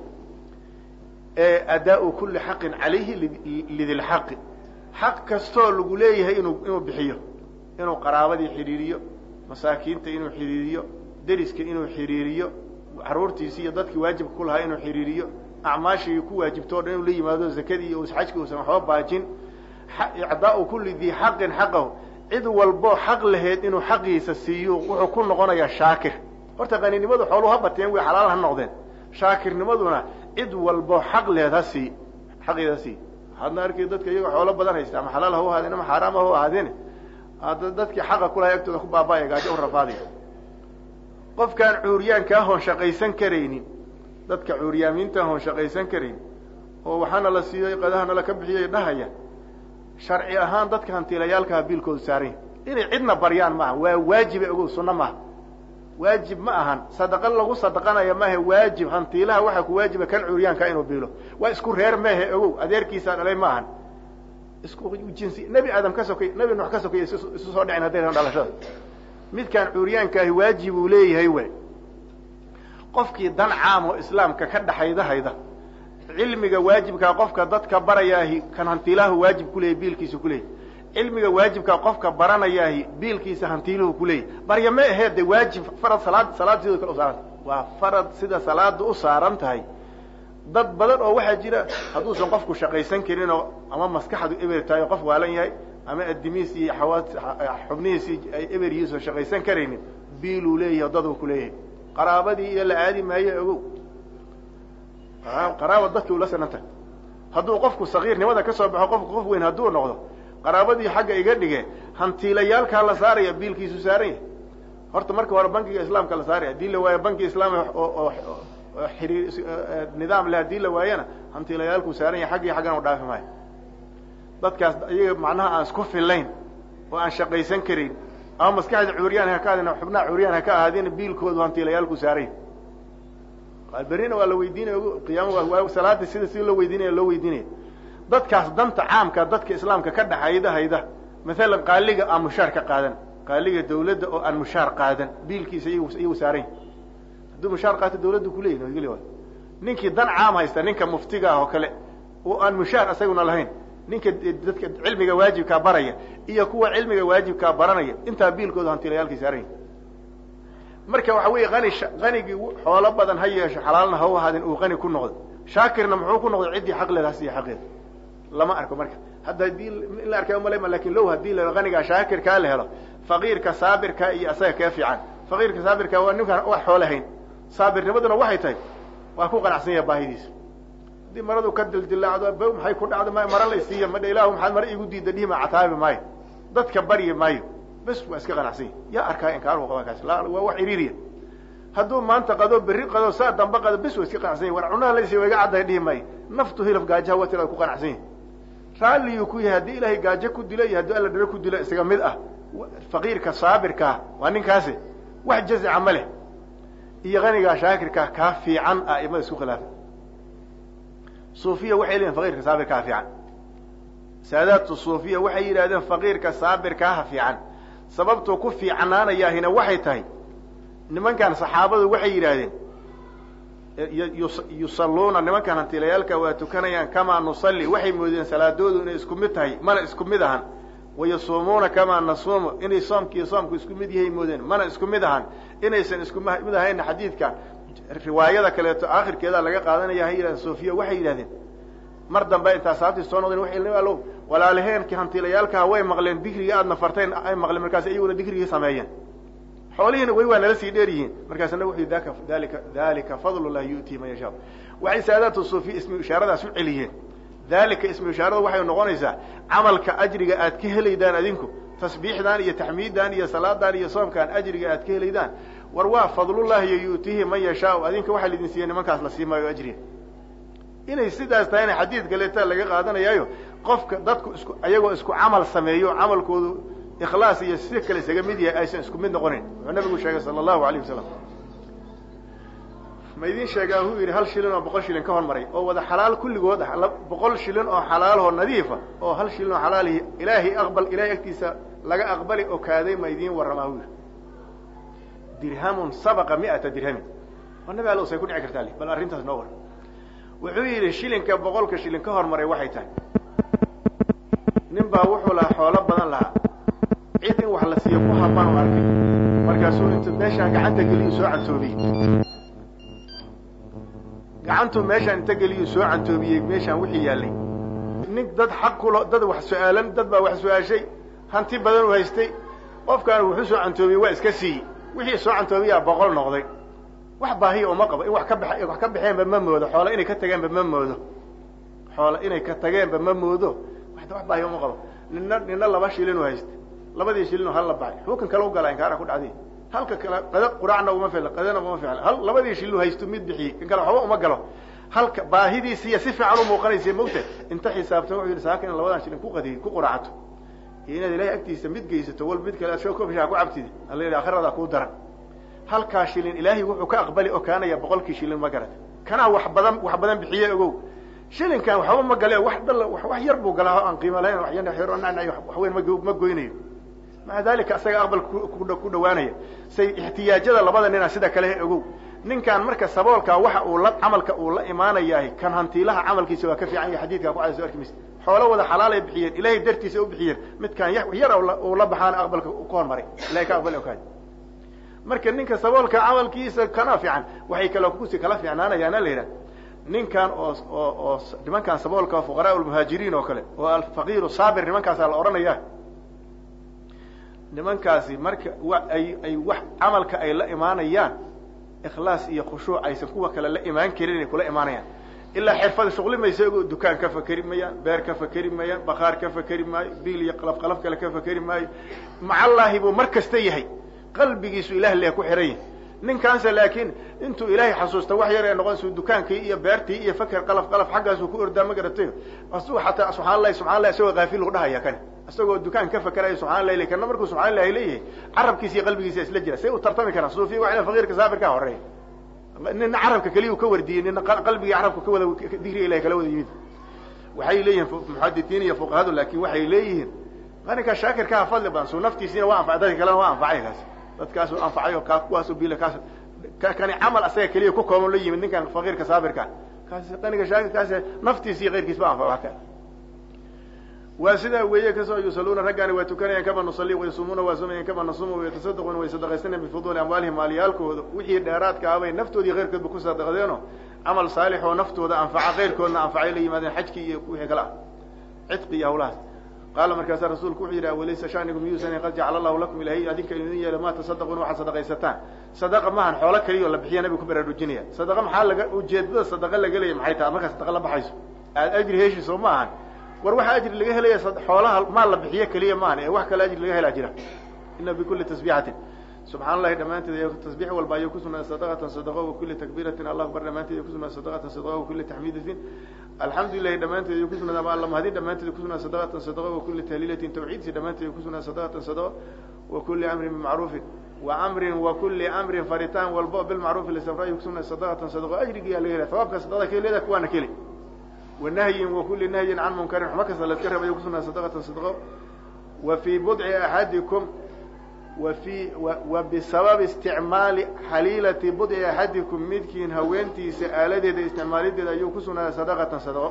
adaa-u kuli xaqin calayhi lidilxaqi xaq kastoo lagu leeyahay inuu inuu bixiyo inuu qaraabadii xidhiiriyo masaakiinta inuu xidhiiriyo deriska inuu xidhiiriyo caruurtiisi iyo dadkii waajibka ku lahaa inuu xidhiiriyo acmaashii ku waajibto o dhan inuu la yimaado zakadii iyo xajkii uusan waxba baajin icdaau kuli dii xaqin xaqahu cid walboo xaq laheyd inuu xaqiisa siiyo wuxuu ku noqonayaa shaakir horta qaninimadu xooluu ha bateen way xalaal ha noqdeen shaakirnimaduna cid walboo xaq lehed ha sii xaqeeda ha sii hadna arkay dadka iyagoo xoolo badan haysta ama xalaal ha u ahaadeen ama xaaraam ha u ahaadeen hadda dadkii xaqa kulahay agtooda ku baaba'aya gaajo u rafaadaya qofkaan cuuryaankaa hoon shaqaysan karaynin dadka cuuryaamiinta hoon shaqaysan karayn oo waxaana la siiyey qadahana la ka bixiyay dhahaya sharci ahaan dadka hantiilayaalkaha biilkoodu saaranya inay cidna baryaan maaha waa waajiba ogow sunno maaha waajib ma ahan sadaqa lagu sadaqanaya maahe waajib hantiilaha waxaa ku waajiba kan cuuryaanka inuu biilo waa isku reer mehe ogow adeerkiisaa dhalay ma ahan isku jinsi nebi aadam ka sokay nebi nuux ka sokay isu soo dhicin hadday ran dhalashada midkaan cuuryaankaahi waajib uu leeyahay we qofkii dan caam oo islaamka ka dhaxaydahayda cilmiga waajibkaa qofka dadka barayaahi kan hantiilahu waajib kuleeyahy biilkiisa kuleeyahy cilmiga waajibkaa qofka baranayaahi biilkiisa hantiiluhu kuleeyahy barya ma aheed de waajib farad salaad salaad sidoo kale usaaranta waa farad sida salaada u saaran tahay dad badan oo waxaa jira hadduusan qofku shaqaysan karin oo ama maskaxdu eber tahay oo qof waalan yahay ama adimiis iyo xawaad xubnihiisii ay eber yihiin oo shaqaysan karaynin biiluu leeyahay daduu kuleeyahay qaraabadii iyo la aadi maayo ogow qaraaba dadki ula sanan tahay hadduu qofku sagiirnimada ka soo baxo qofku qof weyn hadduu noqdo qaraabadii xagga iga dhige hantiilayaalkaa la saaraya biilkiisu saaran yahay horta marka hore bankiga islaamka la saaraya hadii la waayo banki islaami oo xiriir nidaam le hadii la waayana hantiilayaalkuu saaran yahay xaggii xaggan u dhaafi maayo dadkaas iyaga macnaha aan isku fillayn oo aan shaqaysan karayn ama maskaxda cuuriyaan ha ka ahaadeen xubnaha cuuriyaan ha ka ahaadeen biilkoodu hantiilayaalku saaran yahay berrina waa la weydiinaya qiyaama salaada sida si loo weydiinaya loo weydiinaya dadkaas danta caamka dadka islaamka ka dhaxayda hayda maalan qaaliga aan mushaar ka qaadan qaaliga dawladda oo aan mushaar qaadan biilkiisa iyagu saaran hadduu mushaar qaato dawladdu kuleeyahi nabadgelya waay ninkii dan caam haysta ninka muftiga ah oo kale oo aan mushaar isaguna lahayn ninka dadka cilmiga waajibkaa baraya iyo kuwa cilmiga waajibkaa baranaya intaa biilkooda hantiilayaalkii saaran yahi marka waxa weeye ani anigii xoolo badan ha yeesho xalaalna ha u ahaadeen uu qani ku noqdo shaakirna muxuu ku noqday ciddii xaq leed ha siiya xaqeeda lama arko marka hadda hadii in la arkay umalama lakin low hadii la anigaa shaakirkaa la helo faqiirka saabirka iyo asaga kee fiican faqiirka saabirka waa ninkaan wax xoole hayn saabirnimaduna waxay tahay waa ku qanacsan yaha baahidiisa haddii maradu ka dildilaacdo maxay ku dhacdo m mara la siiya madha ilahu maxaad mara igu diida dhihima cataabi maayo dadka baryi maayo bes waa iska qanacsan yahi yaa arkaa inkaar qaban kaas waa wax iriiriya hadduu maanta qado berri qado saa damba qado bis wa iska qanacsan yahi war cunaha laysi wa iga cadday dhihi maayo naftu hilaf gaajaha wa tiraad ku qanacsan yahi raalliyuu ku yahay haddii ilaahay gaajo ku dilo iyo haddii alla dharo ku dilo isaga mid ah faqiirka saabirkaa waa ninkaasi wax jazica ma leh iyo kanigaa shaakirkaa kaa fiican ah imada isku khilaafa suufiya waxay leeyihin faqiirka saabirkaa fiican saadaatu suufiya waxay yidhahdeen faqiirka saabirkaaha fiican sababtuu ku fiicnaanayaahina waxay tahay nimankan saxaabadu waxay yidhaahdeen yusalluuna nimankan hantiilayaalka waa tukanayaan kamaa nusalli waxay moodeen salaadoodu inay isku mid tahay mana isku mid ahan wayasuumuuna kamaa nasuumu inay soomkiiyo soomku isku mid yahay moodeen mana isku mid ahan inaysan isku mid ahayna xadiidka riwaayada kaleeto aakhirkeeda laga qaadanaya hay yidhahdeen sofiya waxay yidhahdeen mar dambe intaa saabtii soo noqdeen waxay alow walaalaheenkii hantiilayaalkaha way maqleen dikrigii aadna farteen ay maqleen markaas iyaguna dikrigii sameeyeen xoolihiina way waa nala sii dheer yihiin markaasna wuxuu daka dalika dalika fadl llahi yu'tii man yashaa waxay saadaatu suufiya ismu ishaaradaas u celiyeen dalika ismu ishaarada waxay noqonaysaa camalka ajriga aad ka helaydaan adinku tasbiixdan iyo taxmiiddan iyo salaadan iyo soomkan ajriga aad ka helaydaan war waa fadlullahi iyo yu'tiihi man yashaau adinka waxaa laidin siiye nimankaas la sii maayo ajriga inay sidaas tahayna xadiid kaleeta laga qaadanayaayo qofka dadku isku ayagoo isku camal sameeyo camalkoodu ikhlaas iyo si kale isaga mid yahay aysan isku mid noqonayn wuxuu nabigu sheegay sala allahu alayh wasalam ma idin sheegaa huu yidhi hal shilin oo boqol shilin ka hormaray oo wada xalaal kulligood ah boqol shilin oo xalaaloo nadiifa oo hal shilin oo xalaalihi ilaahay aqbal ilahay agtiisa laga aqbali oo kaaday ma idiin warramaa huu yidhi dirhamun sabaqa mi'ata dirhamin waa nabi allow say ku dhici kartaa li bal arrintaas noo war wuxuu yidhi shilinka boqolka shilin ka hormaray waxay tahay nin baa wuxuu lahaa xoolo badan lahaa cid in wax la siiyo ku habaan u arkay markaasuu intu meeshaan gacanta geliyu soo cantoobiyey gacantuu meeshaan inta geliyu soo cantoobiyey meeshaan wixii yaallay nin dad xaq kulo dad wax su-aalan dad baa wax su-aashay hanti badan u haystay qofkaana wuxuu soo cantoobiyey waa iska siiyey wixii soo cantoobiyaa boqol noqday wax baahiya uma qabo in wax ka ba wax ka baxeenba ma moodo xoola inay ka tageenba ma moodo xoola inay ka tageenba ma moodo wax baahiya uma qabo nina nina laba shilin u haystay labadii shilin oo hal la baxay xukan kale u gala inkaara ku dhacday halka kale qada quraacna uma ficla qadana uma ficla hal labadii shilin haysto mid bixiyey kan kale waxba uma galo halka baahidiisiiya si fiican u muuqanaysa mogta inta xisaabtan wuxuu yidhi saaka in labadan shilin ku qadiy ku quraacato iyo inaad ilahay agtiisa mid geysato wal mid kale aad shoo kofishaa ku cabtid alla yidhi akhirada kuu daran halkaa shilin ilaahay wuxuu ka aqbali okaanaya boqolkii shilin ma garata kanaa wax badan wax badan bixiye ogow shilinkan waxba ma gale wax dhal wax yar buu galaa oo aan qiimo lahayn wax weyn ma goynayo maca dalika isaga aqbal ku dhawaanaya say ixtiyaajada labada nina sida kale ogow ninkan marka saboolkaa waxa uu la camalka uu la imaanayahay kan hantiilaha camalkiisa waa ka fiican yahay xadiidkaa ku cadaso arki maysa xoolo wada xalaalay bixiyeen ilahay dartiisa u bixiyeen midkaan yar uu la baxaana aqbalka ka hormaray ilahay ka aqbali okaay marka ninka saboolka camalkiisa kana fiican waxay kale kusi kala fiicnaanayaana la yidhaha ninkan oo oo oo nimankan saboolka fuqaraa lmuhaajiriin oo kale oo alfaqiiru saabir nimankaasaa la odhanaya nimankaasi marka wa ay ay wax camalka ay la imaanayaan ikhlaas iyo khushuuc aysan kuwa kale la imaan karin inay kula imaanayaan ilaa xirfada shuqli maysa ogo dukaan ka fakeri mayaan beer ka fakeri maayaan bakaar ka fakeri maayo biil iyo qalaf qalaf kale ka fakeri maayo macallaahi buu mar kasta yahay qalbigiisu ilah le ku xiran yahay ninkaanse laakiin intuu ilaahay xasuusta wax yar ee noqonaysu dukaankii iyo beertii iyo faker qalaf qalaf xaggaasuu ku ordaa ma garatayo asuu xataa subxana allahi subxana allahi isagoo kaafil u dhahaya kani isagoo dukaan ka fakeraya subxana allahi le kana markuu subxana allahi leeyahay carabkiisa iyo qalbigiisa isla jira say u tartami karaan suufiya waa ina faqiirka saabirkaa horeeya nina carabka keliya ka wardiyey nina qalbigii carabka ka wada digriga ilahay kala wada yimid waxay leeyihiin muxaditiin iyo fuqahadu laakin waxay leeyihiin maninka shaakirkaha fadli badan suu naftiisiina waa anfacay dadka kalena waa anfacay kaas dadkaasuu anfacay oo kaa kuwaasu bil kaas kani camal asaga keliya ku kooban la yimid ninkan faqiirka saabirka kaas qaniga shaakirkaas naftiisi iyo keyrkiis ba anfaca waa sidaa weeye kasoo yusaluuna raggaani waa tukanayaan kama nusalli wayasuumuuna waa sumayaan kama nasuuma wayatasadaquna way sadaqaysanayaan bifuduuli amwaalihim maaliyaalkooda wixii dheeraadka ah bay naftoodii keyrkoodba ku sadaqdeeno camal saalix oo naftooda anfaca keyrkoodna anfacay la yimaadeen xajkii iyo wixii kale ah cidqi iyo hawlahaas qaala markaasaa rasuulku wuxuu yidhi walaysa shanigu miyuusan qad jacala allahu lakum ilahay adinka idin yeela maa tasadaquna waxaad sadaqaysataan sadaqa maahan xoolo keliya oo la bixiya nabigu ku baraarujinaya sadaqa maxaa laga ujeedada sadaqa laga leeya maxay tahay markaa sadaqa la baxayso aad ajri heshiso ma ahan war waxaa ajri laga helaya xoolaha maal la bixiyo keliya maahan ee wax kale ajri laga helaa jira ina bikulli tasbiixatin subxaan allahi dhammaanteed iyo tasbiix walba ayuu kusugnaaday sadaqatan sadaqo wa kulli takbiiratin allah akbar dhammaanteed ayuu kusugnaaday sadaqatan sadaqo wa kulli taxmiidatin alxamdu lilahi dhammaanteed ayuu kusugnaaday ama alla mahadin dhammaanteed kusugnaaday sadaqatan sadaqo wa kulli tahliilatin tawxiidsi dhammaanteed ayuu kusugnaaday sadaqatan sadaqo wa kulli amrin bimacruufin wa amrin wa kulli amrin faritaan walbo bilmacruufi lisafra ayuu kusugnaaday sadaqatan sadaqo ajrigiyaa laga helaya hawaabka sadaqada ka heliyada kuwaana keli wa nahyin wa kulli nahyin can munkarin xuma kasta la iska reeb ayuu kusugnaaday sadaqatan sadaqo wa fii budci axadikum wa fii wa bisababi isticmaali xaliilati budci axadikum midkiin haweentiisa aaladeeda isticmaalideeda ayuu ku sugnaaday sadaqatan sadaqo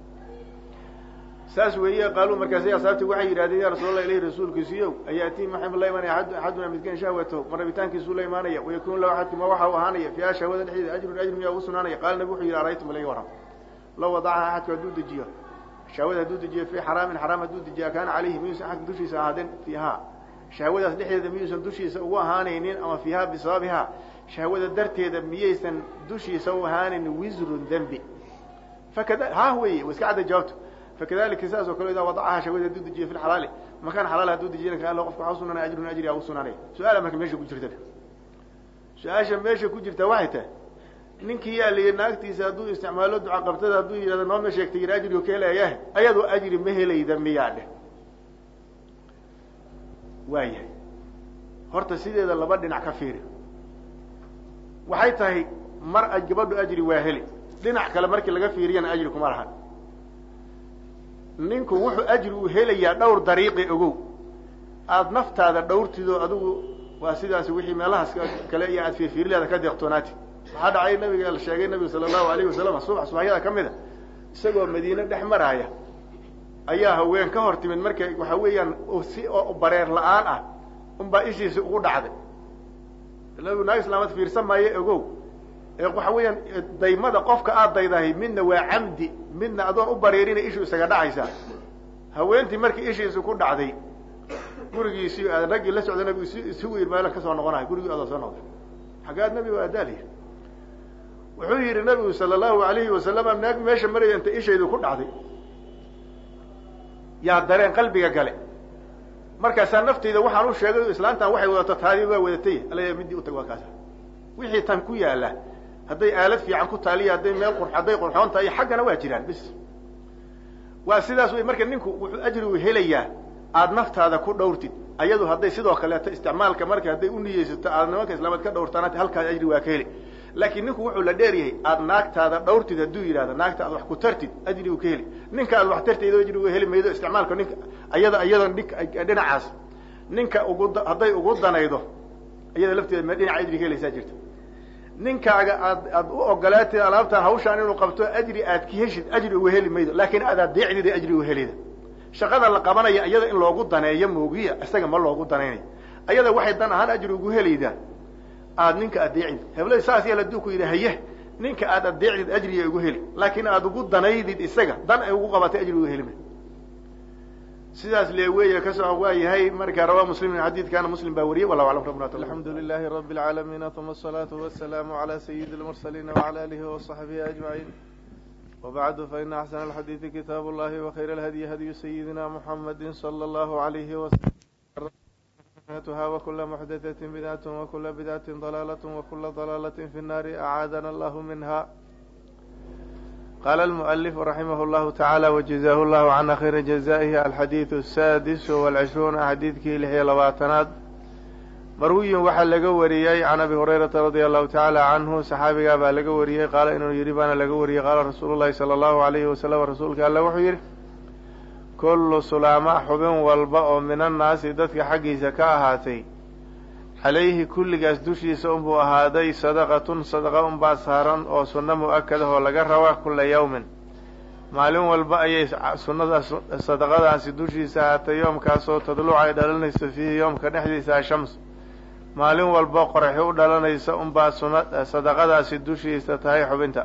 saas weeye qaaluu markaasi asaabti waxay yidhahdeen ya rasuul allah ilahi rasuulkiisiiyow ayaatii maxay la imaanaya axaduna midkiin shahwatahu ma rabitaankiisuu la imaanaya wayakunu lahu axadkuma waxa u ahaanaya fiiha shahwada dhexdeeda ajrun ajr miyaa ugu sugnaanaya qaala nabi wuxuu yidhi araytum laga waram law wadacaha axadku hadduu dejiyo shahwada hadduu dejiyo fii xaraamin xaraam hadduu dejiya kaana calayhi miyuusan axadka dushiisa ahaadeen fiiha shahwadaas dhexdeeda miyuusan dushiisa ugu ahaanaynin ama fiiha bisababiha shahwada darteeda miyaysan dushiisa u ahaanin wisrun dembi fakada ha weye wa iska cadda jawaabto fakadalika sidaas oo kale idaa wadacaha shahwada hadduu dejiyo fi lxalaali makaan xalaal hadduu dejiyana ka alla qofka waxaa usugnanaya ajrun ajri aa usugnanaya su-aala marka meesha ku jirta su-aasha meesha ku jirta waxay tahay ninkii yaa layihi naagtiisa hadduu isticmaalo duca qabtada hadduu yidhahdo nooma sheegtay yir ajrigu ka helayaah ayadoo ajri ma helayda miyaa dheh waayahay horta sideeda laba dhinac ka fiiri waxay tahay mar gabadhu ajri waa heli dhinac kale markii laga fiiriyana ajri kuma lahan ninku wuxuu ajri uu helayaa dhowr dariiqi ogow aada naftaada dhowrtido adigu waa sidaas wixii meelahaas kale iyo aad fiirfiirileeda ka deeqtoonaati waxaa dhacay nabiga la sheegay nabigu sala allahu alayhi wasalam subax subaxyada ka mida isagoo madiine dhex maraaya ayaa haween ka hor timid marka waxa weeyaan si oo bareer la-aan ah unbaa ishiisi ugu dhacday nabigu naag islaamad fiirsan maayo ogow ee waxa weeyaan daymada qofka aad daydahay midna waa camdi midna adoon u bareerina ishu isaga dhacaysaa haweentii markii ishiisi ku dhacday gurigiisii raggii la socda nabigu isugu yir meelan kasoo noqonayo gurigii adoo soo noqday xaggaad nabigu aadaaliya wuxuu yidhi nabigu sala allahu alayhi wasalama naag meesha maraya inta ishaydu ku dhacday yaa dareen qalbiga gale markaasaa nafteyda waxaan u sheegay islaantan waxay wadato taadi waa wadatay alla midii utag waa kaasa wixii tan ku yaala hadday aalad fiican ku taaliya hadday meel qur hadday qurxoon tahay xaggana waa jiraan bis waa sidaas wey marka ninku wuxuu ajrigu helayaa aada naftaada ku dhowrtid ayadu hadday sidoo kaleeto isticmaalka marka hadday u niyeysato aada nimanka islaamaad ka dhowrtaan halkaas ajri waa ka heli laakiin ninku wuxuu la dheer yahay aada naagtaada dhowrtid hadduu yidhahdo naagta aad wax ku tartid ajrigu ka heli ninka aad wax tartid ajrigu heli maydo isticmaalka ninka ayada iyada dhinacaas ninka ugu hadday ugu danaydo iyada lafteeda me dhinaca ajri ka helaysaa jirta ninkaaga aad aad u ogolaatid alaabtaan hawshaan inuu qabto ajri aad ka heshid ajri uga heli maydo laakiin aad adeecdida ajri uga helida shaqada la qabanaya iyada in loogu daneeyo moogiya isaga ma loogu danaynayo ayada waxay dan ahaan ajri ugu helaydaa aad ninka adeecid hebla saas yeel aduu ku yidhi haye ninka aad adeecdid ajriya ugu heli laakiin aad ugu danaydid isaga dan ay ugu qabatay ajri uga heli may sidaas le weeye kasoo waa yahay marka rawaa muslimin xadiidkaana muslim baa wariyey wallahu aclam rabbuna alxamdu lilahi rabi اlcaalamiin uma asalaatu wasalaamu calى sayidi اlmursaliin wcalى alihi waصaxbihi ajmaciin wbacdu faina axsana alxadiidi kitaab اllahi wakayr alhadyi hadyu sayidina muxamadi salى اllahu alayhi waslm wkula muxdatati bidcat wakula bidcati dalaalaة wakula dalaalaة fi الnaari acaadana allahu minha qala almualif raximah llahu tacaala wajazaahu llahu cana khayra jazaihi alxadiidu asaadis walcishruuna xadiidkii lix iyo labaatanaad marwiyin waxaa laga wariyey can abi hurayrata radia allahu tacaala canhu saxaabigaa baa laga wariyey qaala inuu yidhi baana laga wariyey qaala rasuulu llahi sala allahu alayhi wasalam rasuulka alle wuxuu yidhi kullu sulaama xubin walba oo min annaasi dadka xaggiisa ka ahaatay calayhi kulligaas dushiisa unbuu ahaaday sadaqatun sadaqa unbaa saaran oo sunno mu-akad ahoo laga raba kula yawmin maalin walba ayay sunnadaas sadaqadaasi dushiisa ahaatay yoomkaasoo tadluc ay dhalanayso fiihi yoomka dhexdiisa ashams maalin walba qoraxi u dhalanaysa unbaa suna sadaqadaasi dushiisa tahay xubinta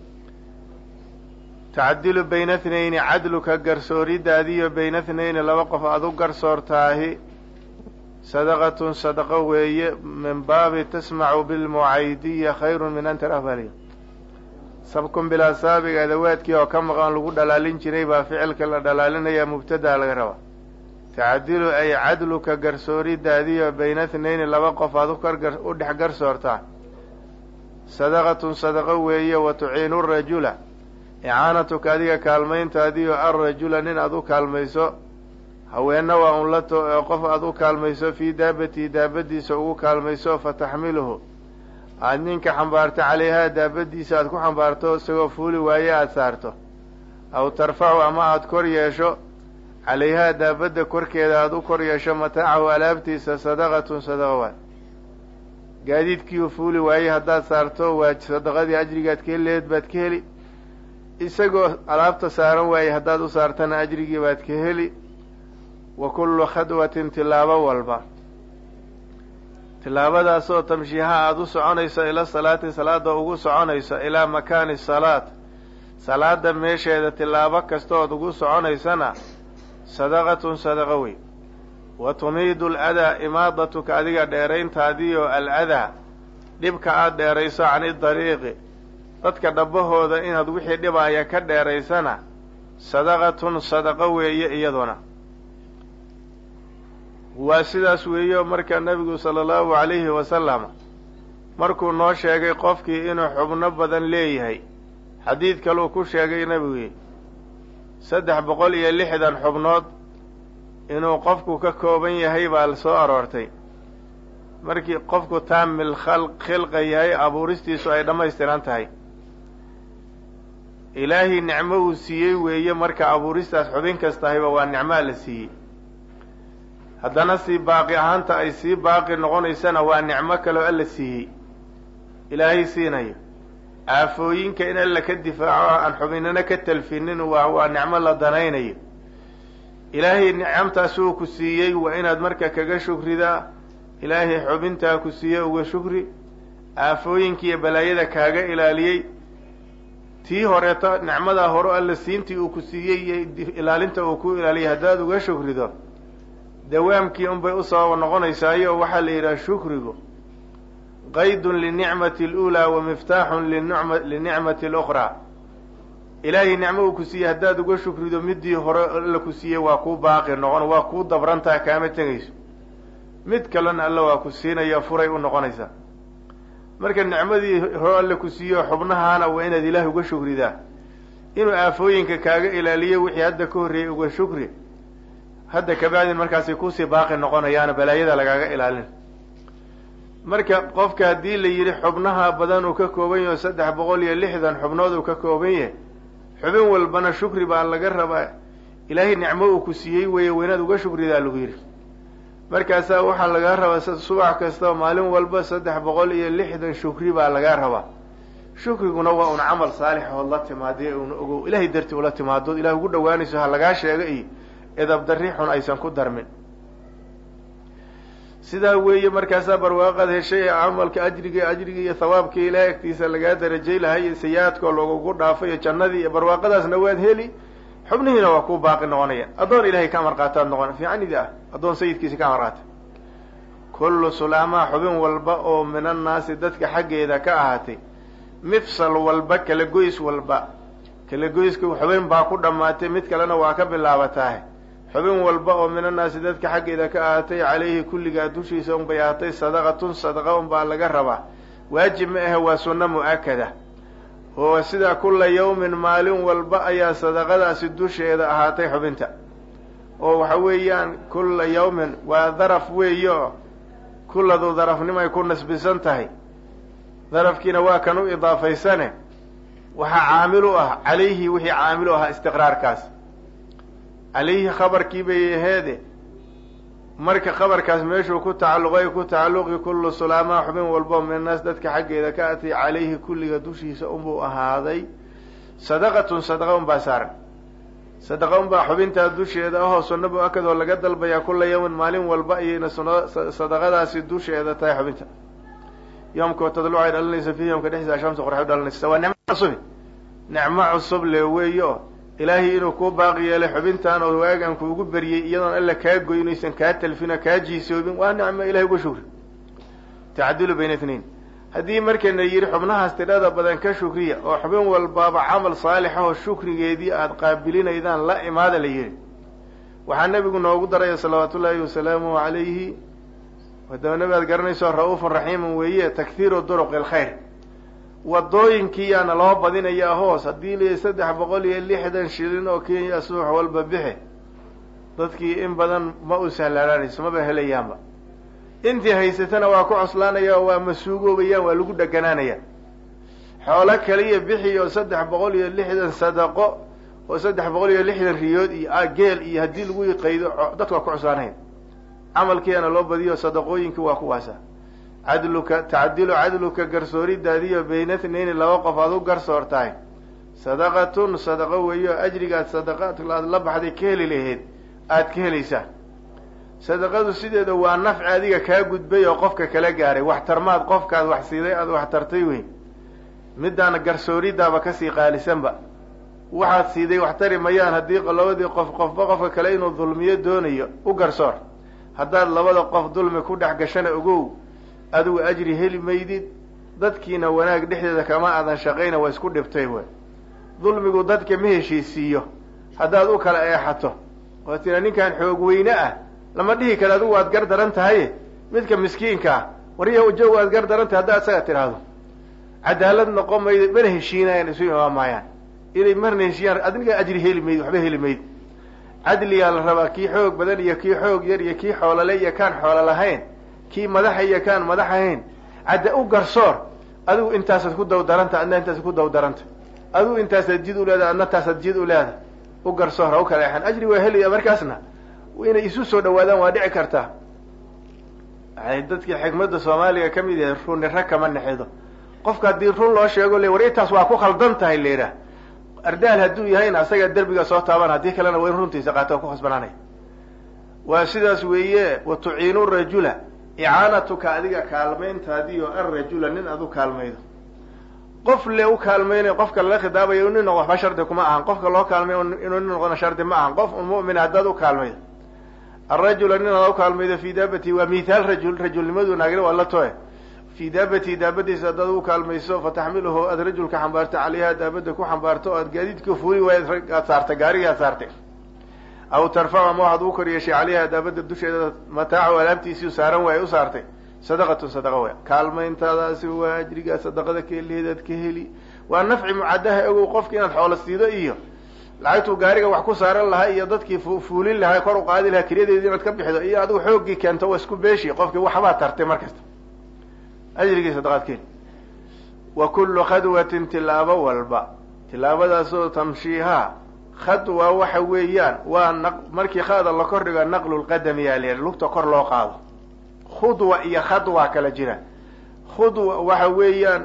tacdilu bayna thnayni cadluka garsooridaadiyo bayna thnayni laba qof aada u garsoortaahi sadaqatun sadaqo weeye min baabi tasmacu bilmucaydiya khayrun min an tarahbaliya sabkun bilaa saabiga adawaadkii oo ka maqan lagu dhalaalin jiray baa ficilka la dhalaalinaya mubtadaa laga rabaa tacdilu ay cadluka garsooridaadiyo bayna thnayni laba qof aad u dhex garsoortaa sadaqatun sadaqo weeye wa tuciinu rajula icaanatuka adiga kaalmayntaadiyo alrajula nin aad u kaalmayso haweenna waa un la qof aad u kaalmayso fii daabatii daabadiisa ugu kaalmayso fataxmiluhu aada ninka xambaarto calayhaa daabadiisa aad ku xambaarto isagoo fuuli waaye aada saarto aw tarfacu ama aada kor yeesho calayhaa daabadda korkeeda aada u kor yeesho mataacahu alaabtiisa sadaqatun sadaqa waay gaadiidkiiu fuuli waaye haddaad saarto waa sadaqadii ajrigaad ka heleed baad ka heli isagoo alaabta saaran waaye haddaad u saartana ajrigii baad ka heli wa kullu khadwatin tilaabo walba tilaabadaasoo tamshiiha aada u soconayso ila salaati salaada ugu soconayso ilaa makaani salaat salaada meesheeda tilaabo kastood ugu soconaysana sadaqatun sadaqo wey wa tumiidu aladaa imaadatuka adiga dheerayntaadiyo aladaa dhibka aada dheerayso cani dariiqi dadka dhabbahooda inaad wixii dhibaya ka dheeraysana sadaqatun sadaqo weeye iyaduna waa sidaas weeyo marka nebigu sala allahu calayhi wasalam markuu noo sheegay qofkii inuu xubno badan leeyahay xadiid kaluu ku sheegay nebigii saddex boqol iyo lixdan xubnood inuu qofku ka kooban yahay baa soo aroortay markii qofku taamil khilqa yahay abuuristiisu ay dhammaystiran tahay ilaahay nicmo uu siiyey weeye marka abuuristaas xubin kastahayba waa nicmaa la siiyey haddana sii baaqi ahaanta ay sii baaqi noqonaysana waa nicmo kaloo alla siiyey ilaahay siinayo aafooyinka in alla ka difaaco aan xubinana ka talfinin waa waa nicmo la danaynayo ilaahay nicamtaas uu ku siiyey waa inaad marka kaga shukridaa ilaahay xubintaa ku siiyey uga shukri aafooyinkiiyo balaayada kaaga ilaaliyey tii horeeto nicmadaa hore alla siintii uu ku siiyey iyo ilaalinta uu ku ilaaliyay haddaad uga shukrido dawaamkii unbay usoo noqonaysaayo waxaa la yidhaha shukrigu qaydun linicmati اluulaa wa miftaaxun linicmati اlukhraa ilaahay nicmo uu ku siiyey haddaad uga shukrido midii hore alla ku siiyey waa kuu baaqi noqon waa kuu dabrantaha kaama tegayso mid kalena alla waa ku siinaya furay u noqonaysaa marka nicmadii hore alla ku siiyo xubnahaana waa inaad ilaahay uga shukridaa inuu aafooyinka kaaga ilaaliyo wixii hadda ka horreeyey uga shukri hadda kabacdin markaasay kusii baaqi noqonayaana balaayada lagaaga ilaalin marka qofka haddii la yidhi xubnaha badan uu ka kooban yaho saddex boqol iyo lixdan xubnood uu ka kooban yahay xubin walbana shukri baa laga rabaa ilaahay nicmo uu ku siiyey weeye weynaad uga shukridaa lagu yidhi markaasaa waxaa lagaa rabaa subax kastao maalin walba saddex boqol iyo lixdan shukri baa lagaa rabaa shukriguna waa un camal saalix ood la timaadiy un ogow ilahay dartii ula timaadood ilahay ugu dhawaanayso ha lagaa sheega iyo edabdarri xun aysan ku darmin sidaa weeye markaasaa barwaaqaad heshay ee camalka ajriga ajriga iyo thawaabka ilahay agtiisa lagaa darajay lahay iyo sayi-aadkoo lagugu dhaafay iyo jannadii iyo barwaaqadaasna waad heli xubnihiina waa kuu baaqi noqonaya addoon ilahay ka amar qaataad noqon fiicanidi ah addoon sayidkiisa ka amar qaata kullu sulaamaa xubin walba oo min annaasi dadka xaggeeda ka ahaatay mifsal walba kala goys walba kala goyska xubin baa ku dhammaatay mid kalena waa ka bilaabataahe xubin walba oo min annaasi dadka xaggeeda ka ahaatay calayhi kulligaa dushiisa unbay ahaatay sadaqatun sadaqa unbaa laga rabaa waajib ma ahe waa sunno mu-akada oo sidaa kulla yawmin maalin walba ayaa sadaqadaasi dusheeda ahaatay xubinta oo waxa weeyaan kulla yawmin waa daraf weeye oo kulladu darafnimay ku nasbisan tahay darafkiina waa kan u idaafaysane waxaa caamil u ah calayhi wixii caamil u ahaa istiqraarkaas calayhi khabarkii bay aheede marka khabarkaas meeshuu ku tacalluqay ku tacalluqi kullu sulaamaa xubin walbo min annaas dadka xaggeeda ka atay calayhi kulliga dushiisa unbuu ahaaday sadaqatun sadaqa unbaa saaran sadaqa unbaa xubintaa dusheeda ahoo sunna mu-akadoo laga dalbayaa kulla yawmin maalin walba ayayna sadaqadaasi dusheeda tahay xubinta yoomka tadluc ay dhalinaysa fiihi yoomka dhexdiisa shamsa qorxay u dhalinaysa waa nicmo cusubi nicmo cusub le weeye oo ilaahay inuu kuu baaqi yeelay xubintaan oo waagaan kuugu beriyey iyadoon alla kaa goynaysan kaa talfina kaa jiisoobin waa nicmo ilahay uga shukri tacdilu bayna itnain haddii markana yidhi xubnahaas tidhada badan ka shukriya oo xubin walbaaba camal saalix ahoo shukrigeedii aada qaabilinaydaan la imaada la yidhi waxaa nebigu noogu daraya salawaatu ullaahi wasalaamuhu calayhi hadaba nebi aad garanayso ra-uufun raxiimun weeye takhiiru duruqi alkhayr wadooyinkiiyaana loo badinayaa hoos haddii la saddex boqol iyo lixdan shilin oo kenya suux walba bixi dadkii in badan ma u sahlaanaanayso maba helayaanba intii haysatana waa ku coslaanaya oo waa masuugoobayaan waa lagu dheganaanaya xoolo kaliya bixi oo saddex boqol iyo lixdan sadaqo oo saddex boqol iyo lixdan riyood iyo geel iyo haddii lagu qaydo dadku waa ku coslaanayn camalkiiana loo badiyo sadaqooyinkii waa kuwaasa cadluka tacdilu cadluka garsooridaadiyo bayna tnayni laba qof aad u garsoortahay sadaqatun sadaqo weeyo ajrigaad sadaqaad aad la baxday ka heli lahayd aad ka helaysaa sadaqadu sideeda waa nafci adiga kaa gudbay oo qofka kala gaaray waxtarmaad qofkaad wax siiday aad wax tartay weyn midaana garsooridaaba kasii qaalisanba waxaad siiday wax tari mayaan haddii labadii qof qofba qofka kale inuu dulmiyo doonayo u garsoor haddaad labada qof dulmi ku dhex gashana ogow adigu ajri heli maydid dadkiina wanaag dhexdeeda kama aadan shaqayna waa isku dhibtay wey dulmigu dadka ma heshiisiiyo haddaad u kala eexato oo tira ninkan xoog weyne ah lama dhihi kara adigu waad gar daran tahay midka miskiinka ah warya joog waad gar daran tahay haddaad isaga tidhaahdo cadaalad noqon maydo mana heshiinayaan isu imaan maayaan inay marna heshiiyaan adiga ajri heli mayd waxba heli mayd cadligaa la rabaa kii xoog badan iyo kii xoog yar iyo kii xoolole iyo kaan xoolo lahayn kii madaxa iyo kaan madax ahayn cadda u garsoor adigu intaasaad ku dawdaranta adna intaasaad ku dawdaranta adigu intaasaad jid uleedahay adna taasaad jid uleedahay u garsoor ha u kala eexan ajri waa helaya markaasna inay isu soo dhawaadaan waa dhici kartaa waxay dadkii xikmadda soomaaliga ka mid yahay runi rag kama nexido qofka haddii run loo sheego le war intaas waa ku khaldan tahay la yidhaah ardaal hadduu yahayna asaga derbiga soo taaban haddii kalena waa in runtiisa qaata ku khasbanaanay waa sidaas weeye wa tuciinu rajula icaanatuka adiga kaalmayntaadiyo arrajula nin aad u kaalmaydo qof le u kaalmaynayo qofka lala khidaabayo nin waxba shardi kuma ahan qofka loo kaalmayo inuu nin noqona shardi ma ahan qof mu'mina haddaad u kaalmaydo arajula nin aad u kaalmaydo fi daabati waa mithaal rajul rajulnimadu naagna waa la toe fi daabati daabadiisa haddaad u kaalmayso fataxmiluhu aad rajulka xambaarto calayha daabada ku xambaarto o aad gaadiidka fuuli waay aad saartay gaarigii aad saartay aw tarfacu ama waxaad ugu kor yeeshay calayha daabada dusheeda mataacu alaabtiisii saaran waay u saartay sadaqatun sadaqa way kaalmayntaadaasi waa ajrigaa sadaqada ka heliheedaad ka heli waa nafci mucadaha ogow qofki inaad xoolo siido iyo lacagtuu gaariga wax ku saaran lahaa iyo dadkii fuulin lahaa kor u qaadi lahaa keliyadeedii inaad ka bixido iyo adigu xooggii keento waa isku beeshi qofkii waxbaa tartay mar kasta ajrigii sadaqaad ka heli wa kullu khadwatin tilaabo walba tilaabadaasoo tamshiihaa khadwa waxa weeyaan waa na markii khada la kor dhigo naqlu lqadami yaa la lugta kor loo qaado khudwa iyo khadwa kala jira khudwa waxa weeyaan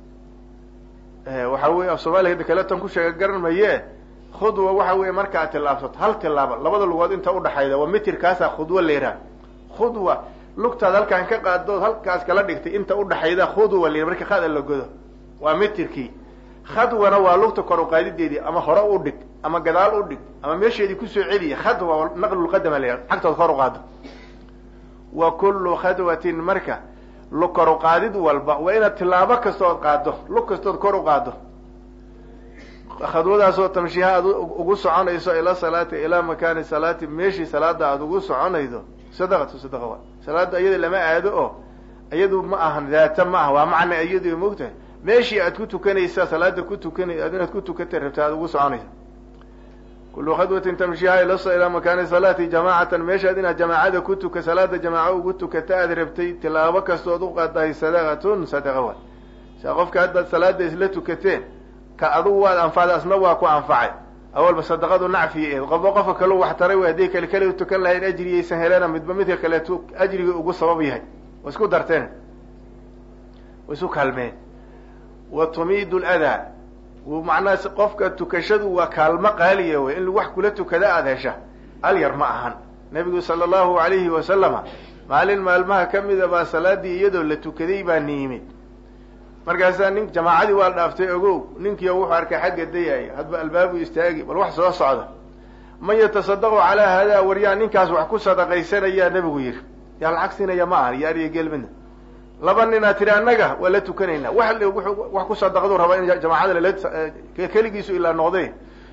waxa wey af soomaaliga kaletan ku sheega garan maye khudwa waxa weeye markaad tillaabsato hal tilaabo labada lugood inta udhaxayda waa mitirkaasaa khudwa la yidhaha khudwa lugtaad halkaan ka qaaddood halkaas kala dhigtay inta udhaxayda khudwa la yidhaha marka khada la godo waa mitirkii khadwana waa lugta kor uqaadideedii ama hore u dhig ama gadaal u dhig ama meesheedii kusoo celiya khadwa naqlulqadama la yidhaha xagtood kor u qaado wa kullu khadwatin marka lug kor u qaadid walba waa inaad tilaabo kastood qaado lug kastood kor u qaado khadwadaasoo tamshiha aad ugu soconayso ila salaati ilaa makaani salaati meeshii salaada aada ugu soconaydo sadaqatu sadaqa waa salaada iyada lama aado oo iyadu ma ahan daata ma ah waa macna iyadu mogtahay meeshii aad ku tukanaysa salaada ku tukana inaad ku tukata rabta aad ugu soconaysa kullu khadwatin tamshiha ilaa makaani salaati jamaacatan meeshaad inaad jamaacada ku tuka salaada jamaaco ugu tukata aad rabtay tilaabo kastood u qaadahay sadaqatun sadaqa waay saa qofka haddaad salaada isla tukateen ka adugu waad anfacday asna waa ku anfacay awalba sadaqadu nacfiya eed qofba qofka kaleu wax taray way hadday kale kale tukan lahayn ajrigaysan heleena midba midka kaleetu ajriga ugu sabab yahay wa isku darteen wa isu kaalmeen wa tumiidu ladaa macnaha qofka tukashadu waa kaalmo qaaliya wey in wax kula tukada aada hesha alyar ma ahan nabigu sala allahu alayhi wasalama maalin maalmaha kamida baa salaadii iyadoo la tukaday baa ni yimid markaasaa nin jamaacadii waa dhaaftay ogow ninkiio wuxuu arkay xagga dayaya hadba albaabu istaagi bal wax soo socda man yatasadaqu calaa hadaa waryaa ninkaas wax ku sadaqaysanayaa nabigu yidhi yaa lacag siinaya ma ahan iyo ariya geelmidna laba ninaa tiri annaga waa la tukanaynaa wax wax ku sadaqadu rabaa in jamaacada lala keligiisu ilaa noqday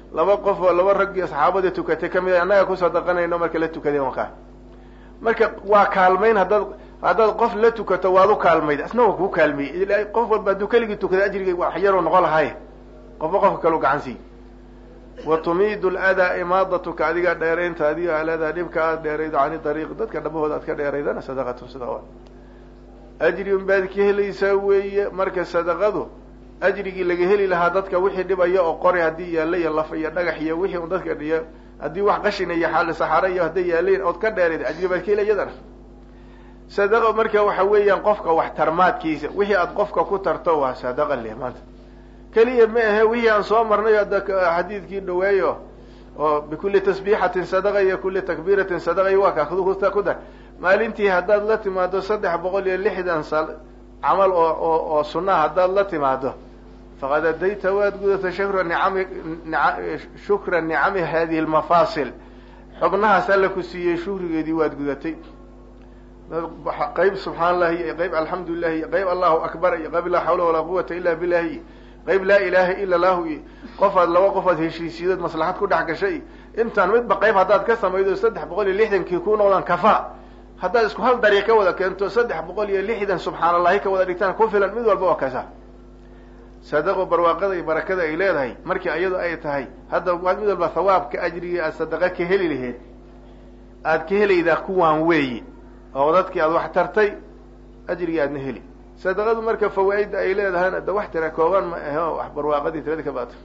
laba qof oo laba rag iyo saxaabadii tukatay kamid a annaga ku sadaqanayno marka la tukadeen wakaa marka waa kaalmayn haddaad haddaad qof la tukato waad u kaalmayd isna waa kuu kaalmiyey qof walba hadduu keligii tukaday ajrigay wax yaruu noqon lahaye qofba qofka kaleu gacan siiy wa tumiidu ladaa imaadatuka adiga dheeraynta adiga aladaa dhibka aad dheeraydo cani dariiq dadka dhabahooda aad ka dheeraydana sadaqatun sadaqa ajri un baad ka helaysaa weeye marka sadaqadu ajrigii laga heli lahaa dadka wixii dhibaya oo qori haddii yaalla iyo laf iyo dhagax iyo wixii un dadka dhiya haddii wax qashina iyo xaali saxaaro iyo hadday yaaleen ood ka dheerayd ajri baad ka heli iyadana sadaqa marka waxa weeyaan qofka wax tarmaadkiisa wixii aad qofka ku tarto waa sadaqa leh maanta keliya ma ahe wixii aan soo marnay ada xadiidkii dhaweeyo oo bikulli tasbiixatin sadaqa iyo kulli takbiiratin sadaqa iyo waa ka ku dar maalintii haddaad la timaado saddex boqol iyo lixdan sal camal oo oo oo sunnaha haddaad la timaado faqad adayta waad gudata shukra nicami shukra nicami hadihi lmafaasil xubnahaas alla ku siiyey shukrigeedii waad gudatay qayb subxaan allahi iyo qayb alxamdu lilahi iyo qayb allahu akbar iyo qayb laa xawla walaa quwata illa billahi iyo qayb laa ilaha ila lahu iyo qofaad laba qofaad heshiisiidood maslaxad ku dhex gashay intaan midba qayb haddaad ka samaydo saddex boqol iyo lixdankii ku noqdaan kafa haddaad isku hal dariiq ka wada keento saddex boqol iyo lixdan subxaan allahi ka wada dhigtaan ku filan mid walba oo kasa sadaqo barwaaqada iyo barakada ay leedahay markii iyadu ay tahay hadda waad mid walba hawaabka ajrigii aad sadaqa ka heli laheyd aad ka helaydaa kuwaan weeyi oo dadkii aad wax tartay ajrigii aadna heli sadaqadu marka fawaaidda ay leedahayna da wax tira kooban ma ahe oo wax barwaaqadii tiradii ka bato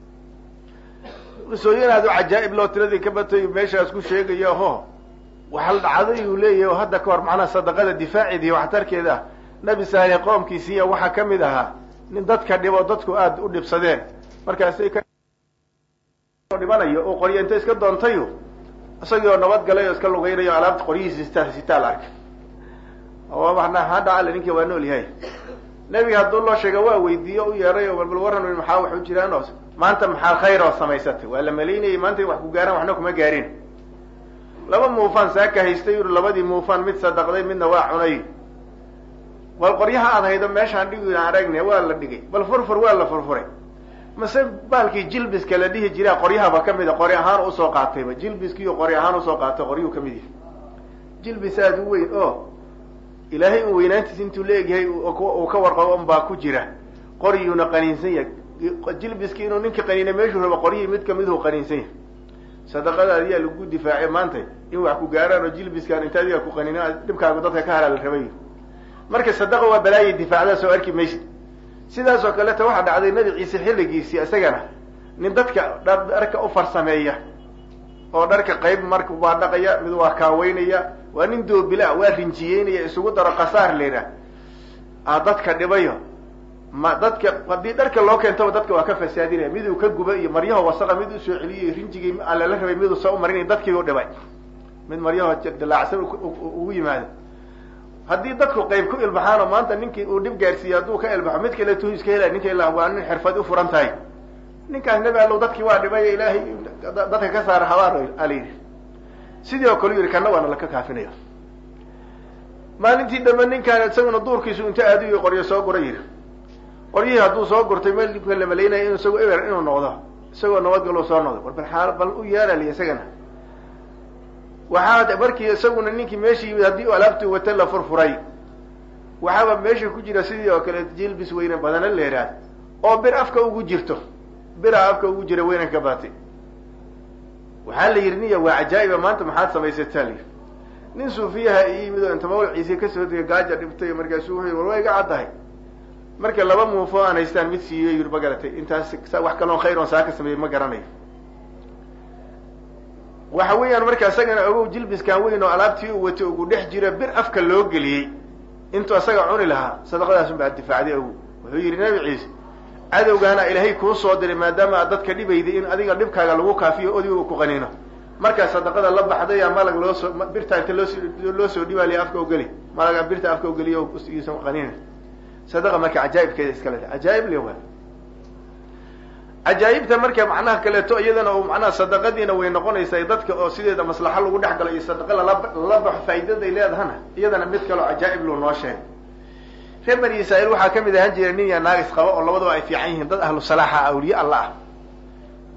qisooyin aad u cajaa'ib loo tiradii ka batay meeshaas ku sheegaya ho waxal dhacday uu leeyahay oo hadda ka hor macnaha sadaqada difaaceeda iyo waxtarkeeda nabi saale qoomkiisiiya waxaa ka mid ahaa nin dadka dhibo dadku aada u dhibsadeen markaasay ka dhibanayo oo qoryo inta iska doontayo isagii oo nabad galay oo iska lugaynayo alaabta qoryihiisa sita sitaal arkay oo ha dhacale ninkii waa nool yahay nebiga hadduu loo sheega waa weydiiyo u yeeray oo balbal warran maxaa wax u jiraan oo maanta maxaa khayr oo samaysatay waa la malaynayay maanta wax ku gaaraan waxna kuma gaarin laba muufaan saaka haystay yuri labadii muufaan mid sadaqday midna waa cunay bal qoryaha aad haydo meeshaan dhigi aan aragne waa la dhigay bal furfur waa la furfuray mase baalkii jilbiska la dhihi jiraa qoryahaba kamid a qori ahaan usoo qaatayba jilbiskiiyo qori ahaan usoo qaatay qoryuu kamid yahay jilbis aada u weyn oo ilaahay un weynaantiis intuu leegyahay uu ka warqabo un baa ku jira qoryuuna qaniinsan yahay jilbiski inuu ninka qaniina meeshuu rabo qoryihii mid kamiduu qaniinsan yahay sadaqada adiyaa lagu difaacay maanta in wax ku gaaraan oo jilbiskaan inta adiga ku qaniina dhibkaagu dadka ka halaa la rabay marka sadaqa waa balaayay difaacdaa soo arki maysid sidaas oo kaleta waxaa dhacday nabi ciise xilligiisii isagana nin dadka dharka u farsameeya oo dharka qayb marka waa dhaqaya mid waa kaaweynaya waa nin doobila waa rinjiyeynaya isugu daro kasaar leera a dadka dhibayo ma dadka haddii dharka loo keentaba dadka waa ka fasaadinaya miduu ka guba iyo maryaho wasaqa mid usoo celiyay rinjigii alala rabay miduu soo umarinay dadkii u dhibay mid maryaho dilaacsan ugu yimaado haddii dadku qayb ku ilbaxaan oo maanta ninkii uu dhib gaarsiiye hadduu ka ilbaxo mid kale tu iska helay ninka ila waa nin xirfad u furan tahay ninkaas nebi allow dadkii waa dhibay ilaahay dadka ka saara habaar ala yidhi sidii oo kale u yihi kana waana laka kaafinayo maalintii dambe ninkaan isaguna duurkiisu inta aadiyo qoryo soo gura yidhi qoryihii hadduu soo gurtay meel dibka la malaynaya inu isagoo eber inuu noqdo isagoo nabadgalo soo noqdo war bal xaal bal u yeelali isagana waxaa markii isaguna ninkii meeshii yimid haddii alaabtuu wata la furfuray waxaaba meesha ku jira sidii oo kale jilbis weyne badana leeraad oo bir afka ugu jirto biraa afka ugu jira weynan ka baatay waxaa la yidhi niya waa cajaa'iba maanta maxaad samaysataa la yidhi nin suufiyaha i yimid oo inta mawlciisi kasoo degay gaaja dhibtay markaasuu wuxuu war waa iga caddahay marka laba muufo aan haystaan mid siiyo yidhi ma garatay intaas wax kaloon khayr oon saa ka sameeyey ma garanayo waxa weeyaan marka isagana ogow jilbiskan weyn oo alaabtii u watay ugu dhex jira bir afka loo geliyey intuu isaga cuni lahaa sadaqadaas un baa difaacday ogow wuxuu yidhi nabi ciise cadowgaana ilaahay kuu soo diray maadaama aad dadka dhibayday in adiga dhibkaaga lagu kaafiyo odiga ku qaniino markaa sadaqada la baxdaya malag loo soo birtaa inta loosoo loo soo dhibaaliya afka ugeli malaga birta afka ugeliyo iisan qaniina sadaqa marka cajaa'ibkeeda iska le cajaa'ib le waa cajaa'ibta marka macnaha kaleeto iyadana oo macnaha sadaqadiina way noqonaysaa dadka oo sideeda maslaxo lagu dhex galo iyo sadaqa lala lala baxo faa'iidaday leedahana iyadana mid kaleo cajaa'ib loo noo sheegay reer bani israa'iil waxaa kamid ahaan jira nin ya naagis qaba oo labadaba ay fiican yihiin dad ahlu salaaxa awliye alla ah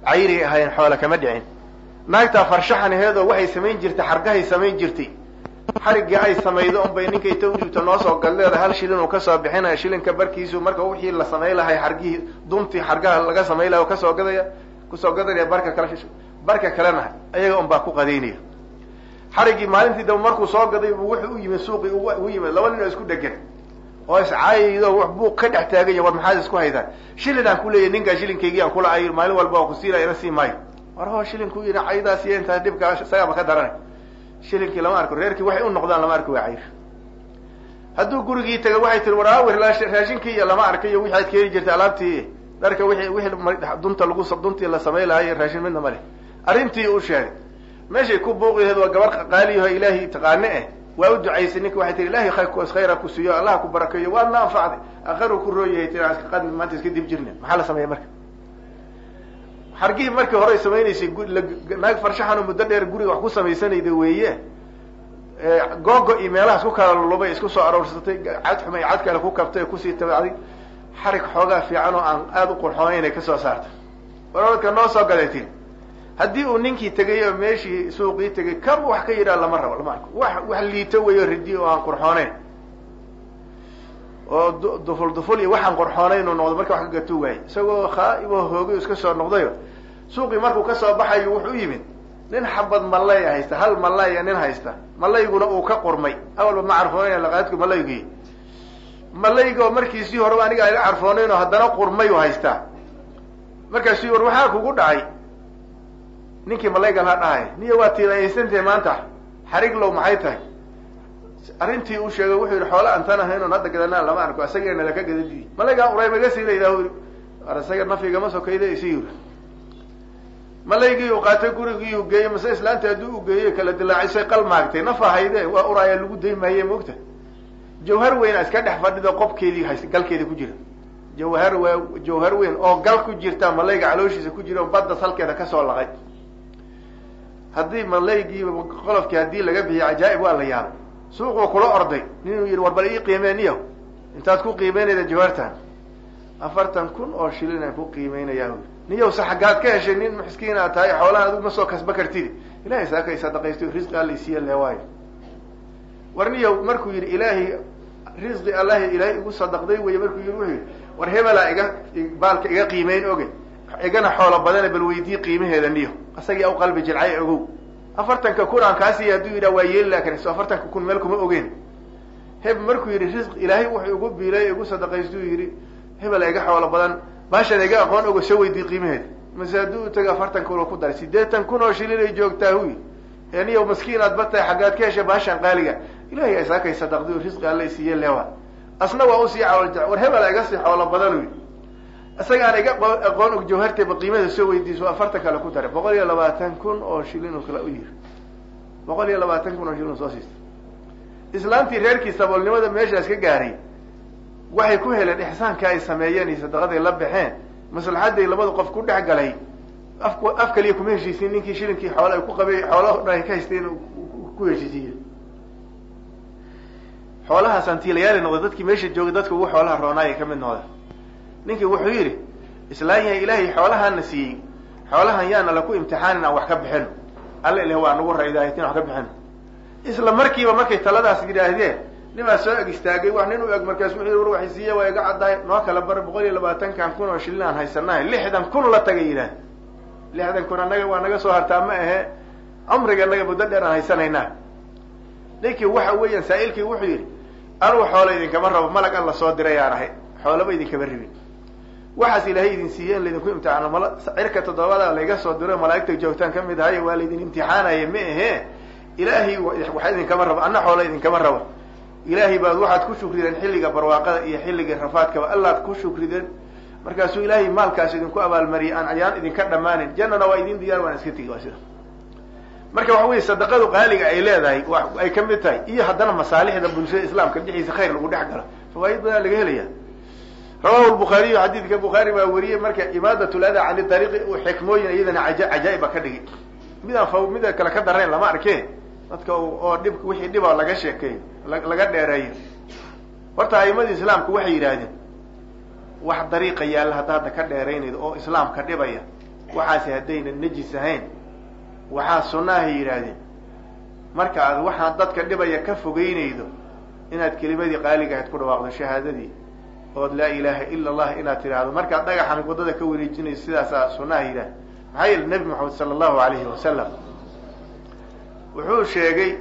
cayriay ahaayeen xoola kama dhicin naagtaa farshaxanaheedoo waxay samayn jirtay xargahay samayn jirtay xariggii ay samaydo unbay ninkay ta udhibto noo soo galleeda hal shilin uu kasoo bixinaya shilinka barkiisu marka wixii la samay lahay xargihii duntii xargaha laga samay lahay kasoo gadaya kusoo gadanaya barka kale barka kalena ayaga un baa ku qadaynaya xariggii maalintii daba markuu soo gaday bu wuxuu u yimid suuqii ugu yimid laba nin oo isku dhegan oo iscaayaydo buuq ka dhex taaganya war maxaad isku haydaan shilin aan ku leeyahy ninkaa shilinkaygii aan kula ay maalin walba oo ku siinaya ina sii maayo war ho shilinku yidhi caydaas iyo intaas dhibkaa isagaaba ka daranay shilinkii lama arko reerkii waxay u noqdaan lama arko waa cayr hadduu gurigii taga waxay tiri war awir raashinkii iyo lama arkayo wixi aad keeni jirtay alaabtii dharka wixii wixii dunta lagu duntii la samay lahaay raashin midna ma leh arrintii u sheegay meeshay ku buuqiheed waa gabar qaaliyaho ilaahay taqaane eh waa u ducaysay ninka waxay tihi ilahay khayra ku siiyo allah ku barakeeyo waad na anfacday aqaru ku rooyahay tii qad maanta iska dib jirna maxaa la sameeya marka xargihii markii hore samaynaysay naag farshaxano muddo dheer guriga wax ku samaysanayda weeye googo iyo meelahaas ku kala lulubay isku soo aroorsatay cad xumay cad kale ku kabtay kusii tabacday xarig xoogaa fiican oo aan aada u qurxoonayn ay kasoo saartay waradka noo soo gaday tii haddii uu ninkii tegay oo meeshii suuqii tegay kaba wax ka yidhaha lama rabo lama arko wax wax liito weyo ridi oo aan qurxooneyn oo duful duful iyo waxaan qurxoonayn uu noqdo marka wax ka gatuu waayey isagoo khaaiboo hoogay iska soo noqdayo suuqii markuu kasoo baxayo wuxuu u yimid nin xabad malay haysta hal malaya nin haysta malayguna uu ka qurmay awalba ma carfoonayn laqaadku malaygii malayga oo markiisii horeba aniga ayga carfoonayn oo haddana qurmay u haystaa markaasii war waxaa kugu dhacay ninkii malaygan ha dhahay niyo waa tiilaysantahe maanta xarig low maxay tahay arrintii uu sheegay wuxuu yidhi xoola antan ahayn oon hadda gadanaa lama arko isageena laka gadadi malaygaa uray maga siinaydaa ar isaga nafigama sokayda isi yiri malaygii uu qaatay gurigii uu geeyey mase islaanta haddii u geeyey kala dilaacisay qal maagtay nafa hayde waa uraaya lagu day maaye moogta jawhar weyn iska dhex fadhido qobkeedii hayst galkeeda ku jira jawhar w jawhar weyn oo gal ku jirta malayga calooshiisa ku jira oo badda salkeeda kasoo laqay haddii malaygii qolofkii haddii laga bixiyo cajaa'ib waa la yaabay suuquu kula orday ninuu yidhi war bal ii qiimeeniyo intaad ku qiimeynayda jawaartan afartan kun oo shilin aan ku qiimeynayaa niyow se xaggaad ka heshay nin miskiin aad tahay xoolaha adigu ma soo kasba kartid ilahay saakay sadaqaysto risqi alla isiiya le waayo war niyow markuu yidhi ilaahay risqi allahi ilaahay igu sadaqday wey markuu yidhi wuxuu yidhi war hebelaa iga baalka iga qiimeyn oge igana xoolo badane bal weydii qiimaheeda niyo isagii aw qalbi jilcay ogow afartanka kun aan kaasiiya hadduu yidhaha waa yeeli lakin so afartanka kun meel kuma ogeen heb markuu yidhi risq ilaahay wuxuu igu biilay igu sadaqaystuu yidhi hebela iga xoolo badan baashan iga aqoon ogo soo weydii qiimaheeda mase hadduu taga afartan kun oo ku daray sideetan kun oo shilin ay joogtaa huy eniyo maskiin aad batahay xaggaad ka hesha baashan qaaliga ilahay isaakay sadaqday risqi alla isiiye lewa asna waa usii caloolja war hebela iga sii xoolo badan uy isagaan iga aqoon og jawharteeba qiimada soo weydiiso afartan kale ku daray boqol iyo labaatan kun oo shilin oo kale u yiri boqol iyo labaatan kun oo shilin soo siistay islaantii reerkii saboolnimada meeshaas ka gaaray waxay ku heleen ixsaanka ay sameeyeen iyo sadaqaday la baxeen maslaxaday labada qof ku dhex galay af af kaliya kuma heshiisiin ninkii shilinkii xoola ay ku qabay xoolaha o dhan ay ka haysteen ku heshiisiiye xoolahaas antiilayaali noqday dadkii meesha joogay dadka ugu xoolaha roonaayay ka mid noqda ninkii wuxuu yidhi islaan yahay ilaahay xoolahaana siiyey xoolahan yaana laku imtixaanin aan wax ka bixino alla ilah waa nagu raydaahitin wax ka bixino isla markiiba markay taladaas yidhaahdeen nimaa soo eg istaagay wax nin u eg markaas wuxuu war waxay siiya waa iga caddahay noo kala bar boqol iyo labaatankan kun oo shilin aan haysanahay lixdan kun la tagay yidhaah lixdan kun annaga waa naga soo hartaa ma ahe cumriga naga muddo dheer aan haysanaynaa ninkii waxa weeyaan saa'ilkii wuxuu yidhi anugu xoola idinkama rabo malag alla soo diray aan ahay xoolaba idinkama ribin waxaas ilaahay idin siiye in laydinku imtixaano mal cirka toddobada layga soo diro malaa'igta joogtaan kamid ahay waa laydin imtixaanaya ma ahe ilaahay waxa idinkama rabo anna xoola idinkama rabo ilaahay baad waxaad ku shukrideen xilliga barwaaqada iyo xilliga rafaadkaba allaad ku shukrideen markaasuu ilaahay maalkaas idinku abaalmariyay aan ayaan idinka dhammaanin jannana waa idin diyaar waan iska tegi waa sida marka waxa weye sadaqadu qaaliga ay leedahay ay ka mid tahay iyo haddana masaalixda bulshada islaamka dhexdiisa khayr lagu dhex galo fawaaid badan laga helaya rawahu lbukhaariyu xadiidka bukhaari baa wariyey marka imaadat lada cani ariiqi uu xikmooyin iyadana aja cajaa'iba ka dhigay midaan fa mida kale ka darnayn lama arke dadka oo dhib wixii dhiba laga sheekeeyo laga dheereeyo horta a'imadii islaamku waxay yidhaahdeen wax dariiqa yaalla hadda hadda ka dheeraynaydo oo islaamka dhibaya waxaasi haddayna nejis ahayn waxaa sunnahay yidhaahdeen marka aad waxaan dadka dhibaya ka fogeynaydo inaad kelimadii qaaliga ahayd ku dhawaaqdo shahaadadii ood laa ilaaha ila allah inaad tidhaahdo markaad dhagaxan waddada ka wareejinayso sidaasaa sunnaha yidhaah maxaa yeele nebi moxamed sala allahu alayhi wasalam wuxuu sheegay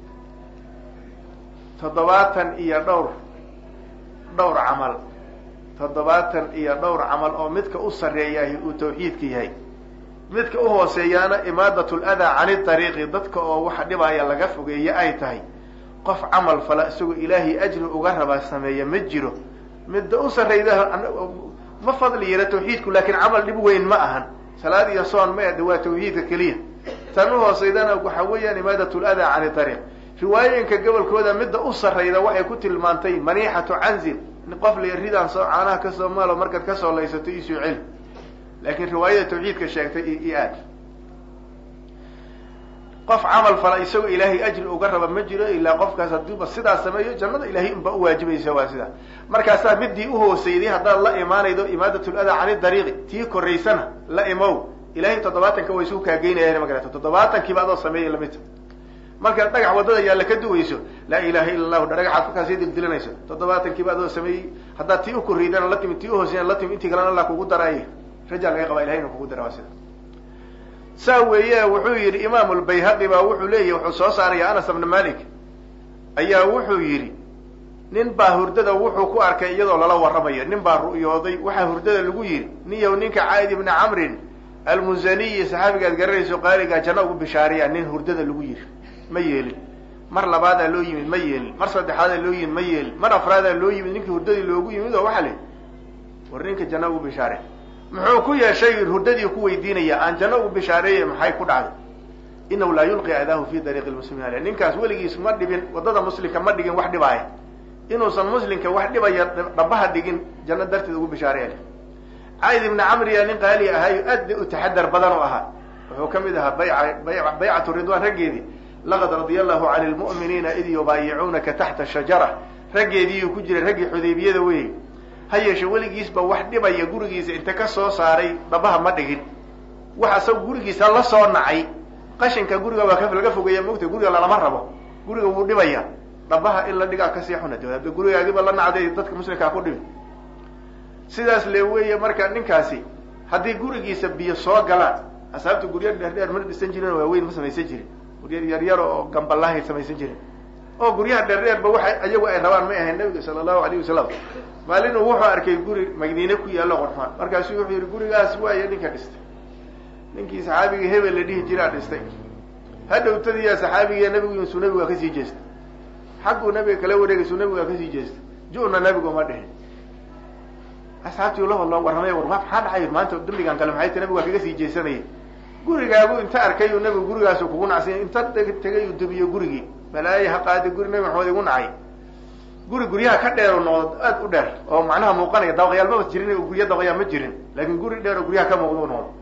toddobaatan iyo dhowr dhowr camal toddobaatan iyo dhowr camal oo midka u sarreeyahay uu tawxiidka yahay midka u hooseeyaana imaadat ladaa cani ariiqi dadka oo waxa dhibaya laga fogeeye ay tahay qof camal fala isagoo ilaahay ajri uga rabaa sameeya ma jiro midda u sarrayda ma fadli yara tawxiidku laakiin camal dhib weyn ma ahan salaad iyo soon ma ede waa tawxiidka keliya tan u hooseydana waxa weeyaan imaadat ladaa cani ariiq riwaayooyinka gobolkooda midda u sarrayda waxay ku tilmaantay maniixatu canzil qof la ridaan soo caanaha kasoo maalo markaad kasoo laysato isoo celi laakiin riwaayada tawxiidka sheegtay i aad qof camal fala isagoo ilaahay ajri uga raba ma jiro ilaa qofkaas haddiiba sidaas sameeyo jannada ilahay unba uwaajibaysa waa sidaa markaasaa midii uhooseyday haddaad la imaanaydo imaadat ladaa cani dariiqi tii koraysana la imow ilahay toddobaatanka way isuu kaageynayaan magarato toddobaatankiiba adoo sameeyay lamidta markaad dhagax waddada yaalla ka duwayso laa ilaha illa allahu dhagaxaad kolkaasii dildilanayso toddobaatankiiba adoo sameeyey haddaad tii ukorriydana la timid tii uhooseyana la timid intii kalena allah kugu daraaye rajaa laga qabaa ilahay inuu kugu dara waa sida saa weeye wuxuu yidhi imaamu lbayhaqi baa wuxuu leeyahy wuxuu soo saaraya anas bna malik ayaa wuxuu yidhi nin baa hurdada wuxuu ku arkay iyadoo lala warramayo nin baa ru'yooday waxaa hurdada lagu yidhi niyow ninka caid ibna camrin almusaniyi saxaabigaad garanayso qaaligaa janno ugu bishaariya nin hurdada lagu yidhi ma yeelin mar labaadaa loo yimid ma yeelin mar saddexaadaa loo yimid ma yeelin mar afraadaa loo yimid ninkii hurdadii loogu yimid oo waxaa le war ninka janno ugu bishaare muxuu ku yeeshay hurdadii ku weydiinaya aan janno ugu bishaareeye maxay ku dhacday inahu laa yulqi adaahu fi dariiqi lmuslimiin ale ninkaas weligiis ma dhibin waddada muslimka ma dhigin wax dhibaaya inuusan muslimka wax dhibaya dhabaha dhigin janno darteed ugu bishaareya cayd ibna camriya nin qaali ahayo aad u taxadar badan u ahaa wuxuu ka mid ahaa bayca baycatu ridwaan raggeedii laqad radia allahu cani lmu'miniina id yubaayicuunaka taxta shajara raggeediiyuu ku jiray raggii xudaybiyada wey ha yeeshe weligiisba wax dhibaya gurigiisa inta ka soo saaray dhabaha ma dhigin wax asaga gurigiisa la soo nacay qashinka guriga waa ka laga fogeeya mogta guriga lalama rabo guriga wuu dhibaya dhabaha in la dhigaa kasii xuna de gurigaagiba la nacday dadka muslimkaa ku dhibi sidaas le weeye marka ninkaasi haddii gurigiisa biyo soo galaan asaabta gurya dheerdheer ma dhisan jirin waaweyn ma samaysan jirin gurya yaryar oo gambalahay samaysan jirin oo guryaha dheerdheerba waxa iyagu ay rabaan may ahayn nabiga sala allahu alayh wasalam maalinuu wuxuu arkay guri madiine ku yaallo qorxmaan markaasu wuxuu yihi gurigaas waayo ninka dhistay ninkii saxaabigii hebel la dhihi jiraa dhistay hadhowtadiya saxaabigiiya nabigu suu nabigaa kasii jeestay xagguu nabiga kala wareegaysuu nabigaa kasii jeestay ju-na nabigu ma dhihin asxaabtii la hadloo warramay war maxaa dhacay maanta dambigan kale maxay ta nabigu waa kaga sii jeesanayay gurigaagu inta arkayuu nabigu gurigaasu kugu nacsanya inta tegay uu dubiyo gurigii balaaye ha qaadi guri nabi maxamed igu nacay guri guryaha ka dheer oo noqdo aad u dheer oo macnaha muuqanaya dabaqyaal maba jirin oo gurya dabaqyaal ma jirin laakin guri dheer oo guryaha ka muuqda u noqdo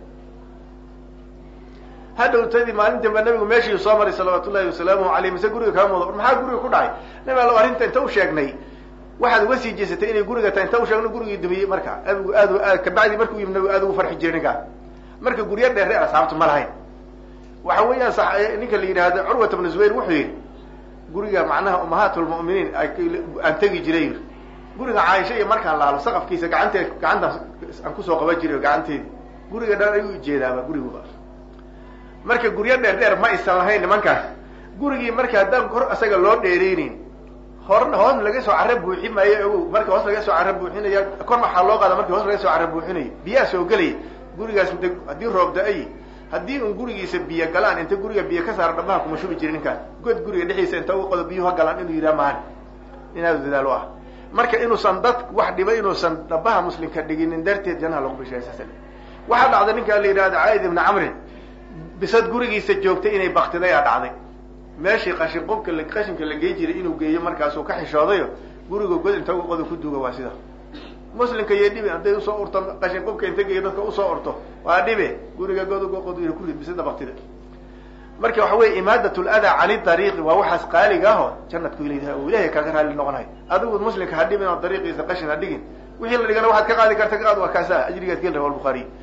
hadhowtadii maalin dambe nabigu meeshii soo maray salawaatu llahi wasalaamuhu aleyh mise guriga kaa muuqda maxaa guriga ku dhacay nabi allo arrinta inta u sheegnay waxaad uga sii jeesatay inay guriga tahay inta u sheegno gurigii dumiyey marka nabigu aad aad kabacdi markuu yimi nabigu aad ugu farxi jiray ninkaa marka gurya dheer dheer asxaabtu ma lahayn waxa weeyaan ninka la yidhaahdo curwata bnu zubayr wuxuu yidhi guriga macnaha umahaat lmu'miniin aan tegi jiray yiri guriga caaisha iyo markaan laalo saqafkiisa gacantee gacantaas aan kusoo qaban jiray gacanteedi guriga dhan ayuu ujeedaaba guriguba marka guryo dheer dheer ma aysan lahayn nimankaas gurigii marka haddaan kor isaga loo dheereyneyn hor hoos laga soo carra buuxin maayo ogow marka hoos laga soo carra buuxinaya kor maxaa loo qaada marki hoos laga soo carra buuxinaya biyaha soo gelaya gurigaas int haddii roob da-ay haddii un gurigiisa biyo galaan inta guriga biyo ka saara dhabaha kuma shubi jirin ninkaas god guriga dhexdiisa inta uga qodo biyuha galaan inuu yidhaha mahan inaadu dadaalo ah marka inuusan dad wax dhiba inuusan dhabaha muslimka dhiginin darteed janaha lagu bishay saas waxaa dhacday ninkaa la yidhahda caaid ibna camrin bisad gurigiisa joogtay inay baktiday aa dhacday meeshii qashin qubka qashinka la gey jiray inuu geeyo markaasuu ka xishoodayo guriga god inta uga qodo ku duuga waa sida muslimka iyo dhibi hadday usoo urto qashin qubka inta geeyo dadka usoo urto waa dhibe guriga god uga qod ku rid bisada baktida marka waxa weye imaadat ladaa cani dariiqi waa waxaas qaaliga aho janadku ilayha oo ilahay kaaga raali noqonayo adigu muslimka ha dhibin oo dariiqiisa qashin ha dhigin wixii la dhigana waxaad ka qaadi karta ka qaad waa kaasa ajrigaad geli rawa buhaariy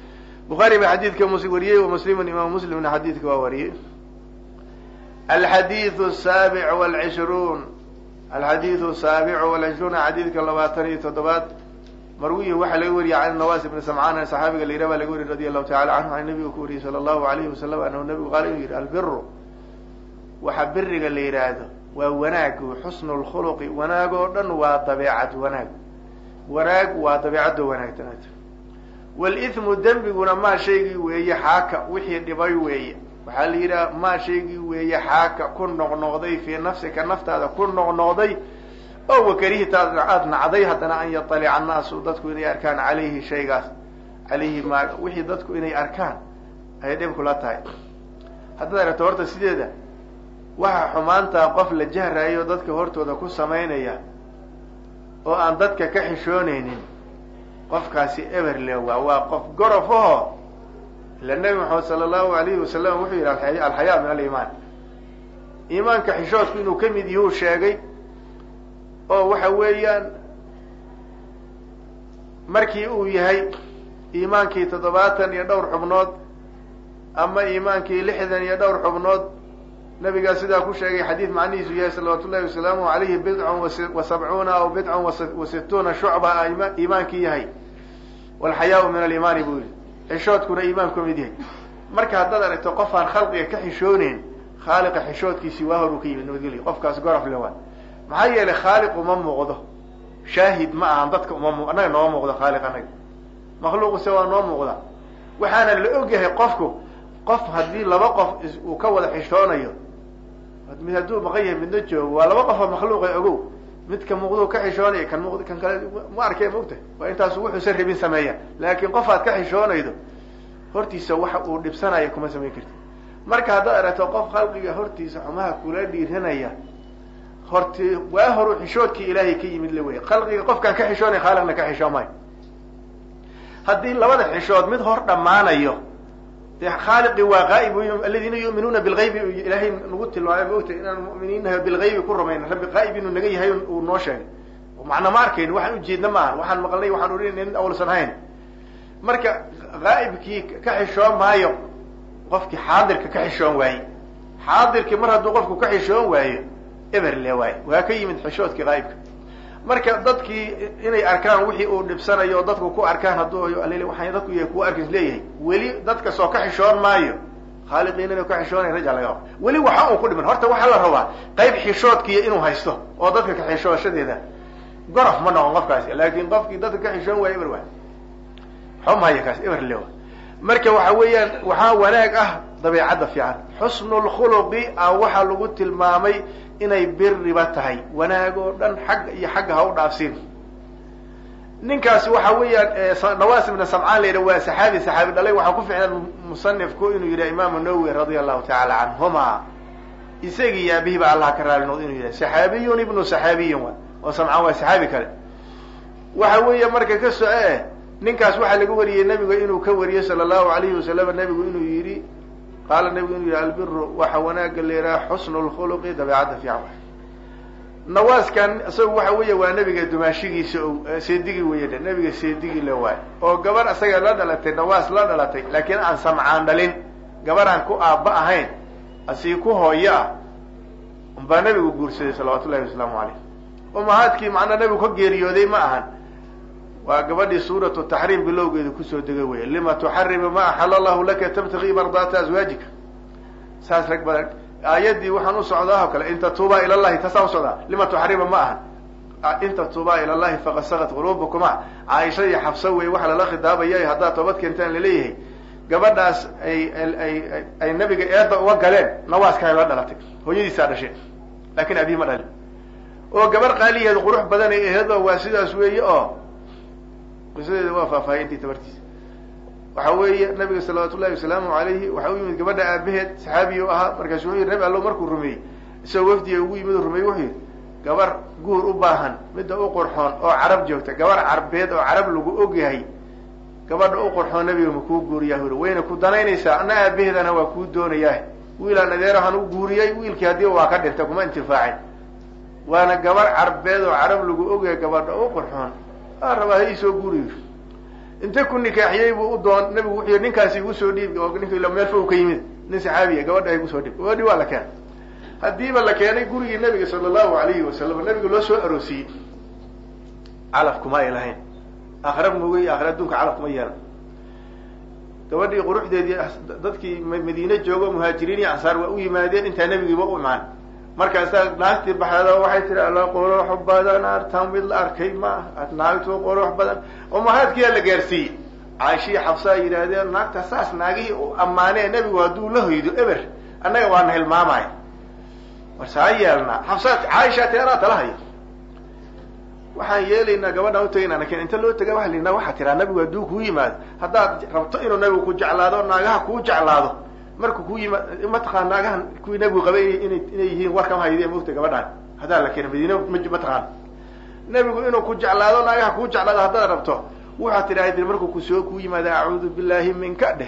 bukhaari baa xadiidka mus wariyey wa muslimun imaamu muslimna xadiidka waa wariyey alxadiidu asaabic walcishruun alxadiidu asaabicu walcishruuna xadiidka labaatan iyo toddobaad marwiyi waxaa laga wariyay can nawas ibni samcaan saxaabiga layidhah baa laga wariyay radi allahu tacala canhu an nabigu ku wariyey sala allahu alayhi wasalam anahu nabigu qaala inuu yidhi albiru waxa biriga la yidhaahdo waa wanaagu xusnu lkhuluqi wanaag oo dhan waa dabeecad wanaag wanaag waa dabeecadoo wanaagtanaata walimu dembiguna maa shaygii weeye xaaka wixii dhibay weeye waxaa la yidhaha maa shaygii weeye xaaka ku noqnoqday fii nafsika naftaada ku noqnoqday oo wakarihitaad aada nacday haddana an yatalica annaasu dadku inay arkaan calayhi shaygaas calayhi ma wixii dadku inay arkaan ayay dhib kula tahay haddaad aragto horta sideeda waxa xumaantaa qof la jahraayo dadka hortooda ku samaynaya oo aan dadka ka xishoonaynin qofkaasi eberle waa waa qof gorof aho ila nebi maxamed sala allahu alayhi wasalam wuxuu yidhi alxayaa min aliimaan iimaanka xishoodku inuu ka mid yahuu sheegay oo waxa weeyaan markii uu yahay iimaankii toddobaatan iyo dhowr xubnood ama iimaankii lixdan iyo dhowr xubnood nabigaa sidaa ku sheegay xadiid macnihiisu yahay salawaatu llahi wasalaamu alayhi bidcun wa sabcuuna aw bidcun wa situuna shucba a iimaankii yahay walxayaau min aliimaani buu yihi xishoodkuna iimaanku mid yahay marka haddaad aragto qof aan khalqiga ka xishooneyn khaaliqa xishoodkiisii waa hor uu ka yimid nabadgelya qofkaas gorof le waa maxaa yeelay khaaliq uma muuqdo shaahid ma ahan dadka uma mu annaga nooma muuqdo khaaliq annaga makhluuquse waa noo muuqda waxaana la ogyahay qofku qof haddii laba qof uu ka wada xishoonayo mid hadduu maqan yahay midna joogo waa laba qofoo makhluuqa ogow midka muuqduu ka xishoonaya kan muuqd kan kale ma arkay maogta waa intaasu wuxuusan rabin sameeya laakiin qof aad ka xishoonaydo hortiisa waxa uu dhibsanaya kuma samayn karti marka haddaad aragto qof khalqiga hortiisa xumaha kula dhiiranaya horti waa horu xishoodkii ilaahay ka yimid la wey khalqiga qofkaan ka xishoonay khaaliqna ka xishoon maayo haddii labada xishood mid hor dhammaanayo dee khaaliqii waa qaa'ib aladiina yu'minuuna bilgaybi ilaahay nagu tilmaamay maogta inaan mu'miniinaha bilgaybi ku rumayna rabbi qaa'ib inuu naga yahay uu noo sheegay macna ma arkayn waxaan ujeedna maaha waxaan maqlnay waxaan orinayna in awlsan hayn marka qaa'ibkii ka xishoon maayo qofkii xaadirka ka xishoon waaye xaadirkii mar hadduu qofku ka xishoon waayo eberle waaye waa ka yimid xishoodkii qaa'ibka marka dadkii inay arkaan wixii uu dhibsanayo oo dadku ku arkaan hadduu waxaan dadku yahay kuwa arkis leeyahay weli dadka soo ka xishoon maayo khaaliqiin inuu ka xishoonay raja laga qabo weli waxa uu ku dhiman horta waxaa la rabaa qayb xishoodkiiyo inuu haysto oo dadka ka xishooshadeeda gorof ma noqon qofkaasi laakin qofkii dadka ka xishoon waayo eber waay xumhaya kaas eber le marka waxa weeyaan waxaa wanaag ah dabeecadda fiican xusnu lkhuluqi a waxaa lagu tilmaamay inay biriba tahay wanaag oo dhan xagga iyo xagga ha u dhaafsin ninkaasi waxa weeyaan nawas ibna samcaan la yidhah waa saxaabi saxaabi dhalay waxaa ku ficnaan musanifku inuu yidhah imaamu nawowi radia allahu tacaala canhuma isagii iyo abihiba allah ka raali noqdo inuu yidhah saxaabiyun ibnu saxaabiyin wa oo samcaan waa saxaabi kale waxa weeye marka ka soco eh ninkaas waxaa laga wariyey nabiga inuu ka wariyey sala allahu alayhi wasalam nabigu inuu yidhi qaala nabigu inuu yidhi albiru waxa wanaaga leeraa xusnu lkhuluqi dabeecadda fiican nawaaskan isagu waxa weeye waa nabiga dumaashigiisa o seedigii weye de nabiga seedigii le waay oo gabar isaga la dhalatay nawaas la dhalatay laakiin aan samcaan dhalin gabar aan ku aabba ahayn asii ku hooyo ah umbaa nabigu guursaday salawaatu llahi wasalaamu caleyh umahaadkii macnaa nabigu ka geeriyooday ma ahan waa gabadhii suuratu taxriim bilowgeeda kusoo degay wey lima tuxarimu ma axala allahu laka tabtagii mardaata aswaajika saas rag badan aayaddii waxaan u socdaa oo kale in tatuubaa ila llahi taasaan usocdaa lima tuxarima ma ahan in tatuubaa ila llahi faqad sakat qulubukuma caaisha iyo xabsa wey waxa lala khidaabaya haddaad toobad keentaan laleeyahay gabadhaas ay ay ay nabiga eedda uga galeen nawaaska la dhalatay hooyadiisaa dhashe laakin abihi ma dhalin oo gabar qaaliyeed qurux badan ay aheed oo waa sidaas weeye oo qisadeeda waa faahfaahiyay intii tabartiisa waxa weeye nabiga salawaatu llahi wasalaamu alayhi waxa u yimid gabadha aabaheed saxaabiy u ahaa markaasu wuxuu yidhi nabi allo markuu rumeeyey isagoo wafdiga ugu yimid u rumeeyey wuxuu yidhi gabar guur u baahan midda u qurxoon oo carab joogta gabar carbeed oo carab lagu og yahay gabadha u qurxoon nabiga ma kuu guuriyaa huri wayna ku danaynaysaa ana aabaheedana waa kuu doonayaa wiilaan adeerahan u guuriyey wiilkii haddii waa ka dhintay kuma intifaacin waana gabar carbeed oo carab lagu ogyahay gabadha u qurxoon aa rabaa ha iisoo guuriyo inta ku nikaaxiyey buu u doon nabigu wuxuu yidhi ninkaasi igu soo dhiib oo ninka ila meel fog ka yimid nin saxaabiya gabadha igu soo dhiib gabadhii waa la keenay haddiiba la keenay gurigii nabiga sala allahu alayhi wasalam nabiga loo soo aroosiyey calaf kuma ay lahayn aakhira mogey aakhira adduunka calaf kuma yeelan gabadhii quruxdeedii dadkii madiine joogo muhaajiriin iyo ansaar waa u yimaadeen intaa nebigiiba u imaan markaasaa naagtii baxeeda waxay tihi alla qurux badan artan mid la arkay ma naagtu qurux badan oo mahaadkiyaa la gaarsiiyey caishii xabsaa yidhaahdeen naagta saas naagihii u ammaanee nebigu hadduu la hoydo eber annaga waana hilmaamaya warsaa yeelnaa xabsaa caaisha ti anaa tala haya waxaan yeelaynaa gabadhaan utagayna lakin inta loo taga waa lina waxaa tiraa nabigu hadduu kuu yimaado haddaad rabto inuu nabigu ku jeclaado naagaha kuu jeclaado marku ku yimaad mataqaan naagahan kuwii nabigu qabay ina inay yihiin warkama hayde mogta gabadhaan haddaa la keena madiine mataqaan nabigu inuu ku jeclaado naagaha kuu jeclaado haddaad rabto waxaad tidhahdi markuu kusoo kuu yimaado acuudu billahi minka dheh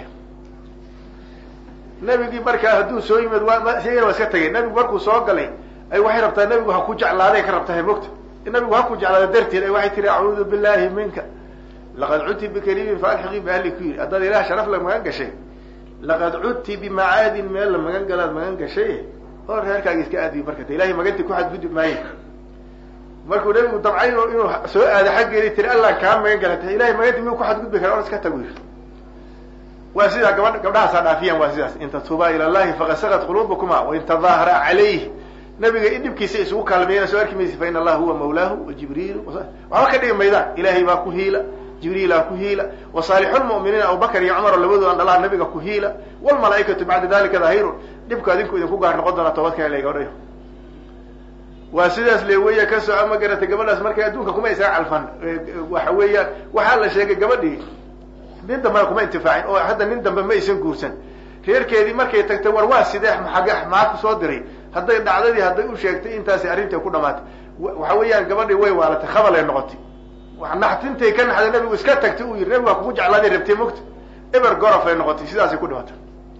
nabigii markaa hadduu soo yimaad waa isagana waa iska tagay nabigu markuu soo galay ay waxay rabtaa nabigu ha ku jeclaaday ka rabtahay mogta nabigu ha ku jeclaado darteed ay waxay tihi acuudu billahi minka laqad cudti bikariimin faalxiqii baahli ku yidhi haddaad ilaah sharaf la magan gashay laqad cudti bimacaadin meel la magan galaad magan gashay oo reerkaaga iska aadiyo marka ta ilahay maganti ku xadgudbi maayo markuu nabigu dabcay inuu soo aado xaggeedi tiri allah kaa magan gala ta ilahay maganti miyuu ku xadgudbi kara or iska tagu yiri waa sidaa gabadh gabdhahaasaa dhaafiyaan waa sidaas in tatuubaa ila llahi faqad sagat quluubukuma wain tadaahara calayh nabiga in dhibkiisa isugu kaalmeeyana soo arki maysa fa in allaha huwa mawlaahu wa jibriilu waxba ka dhigi maydaan ilahay baa ku hiila jibriilaa ku hiila wa saalixulmu'miniina abubakar iyo cumar oo labadoodan dhalaa nabiga ku hiila walmalaaikatu bacda dalika daahirun dhibku adinku idinku gaar noqon doonaa toobadka la gabadhayo waa sidaas le weya ka soco ma garatay gabadhaas markay adduunka kuma isaga calfan waxa weeyaan waxaa la sheegay gabadhii nin dambena kuma intifaacin oo hadda nin dambe ma aysan guursan reerkeedii markay tagtay war waa sidee xage maxaa ku soo diray hadday dhacdadii hadday u sheegtay intaasi arrintai ku dhamaatay waxa weeyaan gabadhii way waalatay khabalay noqotay naxtintay ka naxday nabigu iska tagtay uu yidhi nabigu waa kugu jeclaaday rabtay mogta eber gorofay noqotay sidaasay ku dhimatay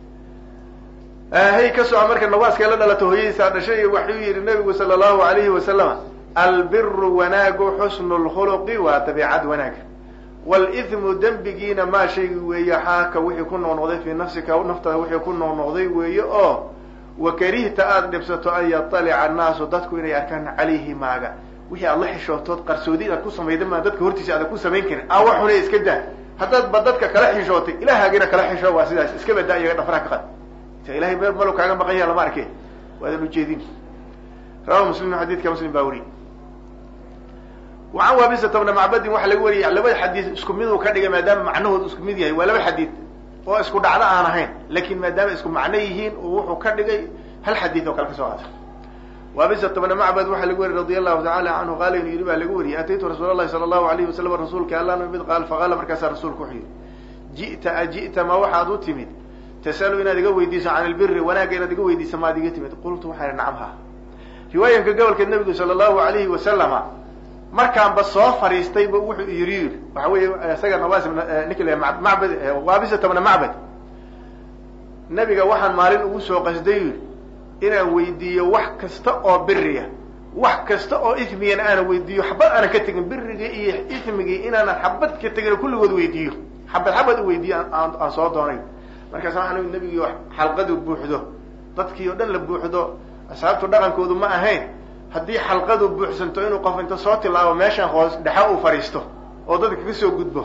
hay ka soco marka nawaaskay la dhalato hooyadiisaa dhashay waxuu yidhi nabigu sala allahu alayhi wasalama albiru wanaagu xusnu lkhuluqi waa dabeicad wanaaga wlithmu dembigiina maa shaygi weeye xaaka wixii ku noqnoqday fii nafsika naftaada wixii ku noqnoqday weeye oo wakarihta aada dhibsato an yaطalica annaasu dadku inay arkaan calayhi maaga wixii aad la xishootood qarsoodi inaad ku samayda maa dadka hortiisa aadan ku samayn karin awa xune iska daa haddaad ba dadka kala xishootay ilaahagina kala xishoo waa sidaas iska badaa iyaga dhafraa ka qad ta ilahay meel malo kaaga maqan yaha lama arke waadan ujeedin rawa muslim xadiidka muslim baa weriy wacan waabisata bna macbadin waxaa laga wariyay labada xadiid isku miduu ka dhigay maadaama macnahood isku mid yahay waa laba xadiid oo isku dhacdo aan ahayn lakin maadaama isku macno yihiin wuxuu ka dhigay hal xadiid oo kale ka soo qaatay waabisata bna macbad waxaa laga wariyay radia allahu tacala canhu qaala inuu yidhi baa laga wariyay ataytu rasuul allahi sala allahu alayhi wasalam rasuulka alla mid qaal faqaala markaasaa rasuulku wuxuu yidhi ji'ta aji'ta ma waxaad u timid tasalu inaad iga weydiiso can ilbiri wanaagga inaad iga weydiiso maad iga timid qultu waxaa nacam ha riwaayanka gobolkeed nabigu sala allahu alayhi wasalama markaanba soo fariistayba wuxuu yiri yiri waxa weeye isaga nawas ninki la macbad waabisata bna macbad nabiga waxaan maalin ugu soo qasday yiri inaan weydiiyo wax kasta oo biriya wax kasta oo ismigana aanan weydiiyo xabad aanan ka tegin birigii iyo ismigii inaanan xabad ka tegin kulligood weydiiyo xabad xabad u weydiiyo aan aan soo doonay markaasa waxaan nabigii xalqadu buuxdo dadkii oo dhan la buuxdo asxaabtu dhaqankoodu ma ahayn haddii xalqadu buuxsanto inuu qof inta soo tilaabo meeshan hoos dhexa uu fadhiisto oo dadka ka soo gudbo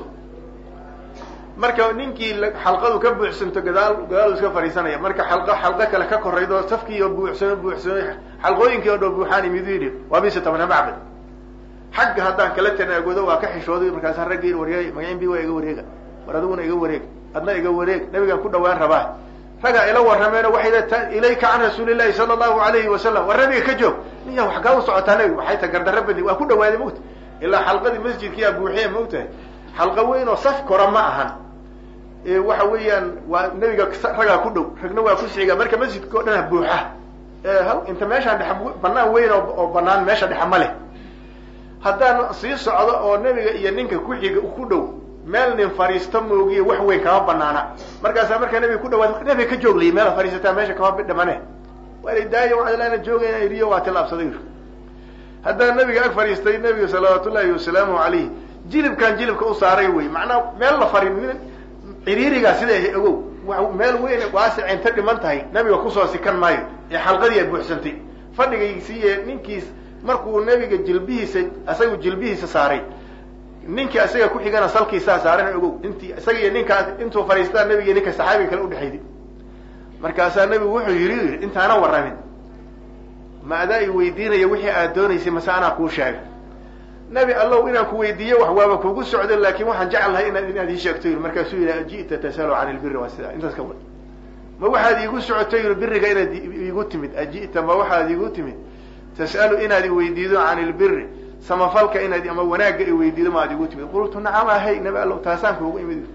marka ninkii xalqadu ka buuxsanto gadaal gadaal iska fadhiisanaya marka xalqo xalqo kale ka koraydo safkii oo buuxsano buuxsano xalqooyinkii oo dhan buuxaan imidu yidhi waa bisa tabna macbad xagga haddaan kala tanaagodo waa ka xishooday markaasa raggii wareegay magacin waa iga wareega war adiguna iga wareeg adna iga wareeg nabigaan ku dhawaan rabaa ragaa ila warrameeno waxay ilayka can rasuuli llahi sala allahu alayhi wasalam war nabiga ka joog niya wax kaa u socotaa nabiga waxay ta gardarra badi waa ku dhawaaday mogta ilaa xalqadii masjidkiyaa buuxiya mogtahay xalqa weyn oo saf kora ma ahan waxa weeyaan waa nebiga ragaa ku dhow ragna waa ku siga marka masjidka o dhan ha buuxa inta meeshaan dhex banaan weyn oo banaan meesha dhexa ma leh haddaan sii socdo oo nebiga iyo ninka ku xiga ku dhow meel nin fariisto moogiye wax weyn kama banaana markaasaa markaa nabiga ku dhawaad nabiga ka jooglay meela fariisataa meesha kama bidhamane waana daayo waalaana joogayna iriyo waa tilaabsaday haddaan nabiga ag fadhiistay nabiga salawaat ullahi wasalaamu alayh jilibkan jilibka u saaray wey macnaha meel la farin nin ciriirigaa sida ahay ogow meel weyn waasic inta dhiman tahay nabiga kusoo sikan maayo ee xalqadii ay buuxsantay fadhigaysiiye ninkiis markuu nabiga jilbihiisa isagu jilbihiisa saaray ninkii isaga ku xigana salkiisaa saarana ogow intii isaga iyo ninkaas intuu fadhiistaa nabiga ninka saxaabiga kale udhexayday markaasaa nabigu wuxuu yidhi intaana warramin ma adaa i weydiinaya wixii aad doonaysay mase anaa kuu sheega nabi allow inaan ku weydiiyo wax waaba kugu socdo laakin waxaan jeclahay inaad inaad ii sheegto yiri markaasuu yidhi aji'ta tasalu can ilbiri waa sidaa intaas ka wad ma waxaad iigu socoto yiri biriga inaad iigu timid aji'ta ma waxaad iigu timid tas'alu inaad iweydiido can ilbiri samafalka inaad ama wanaagga iweydiido ma aad igu timid qultu nacam ahay nabi allow taasaan kuugu imid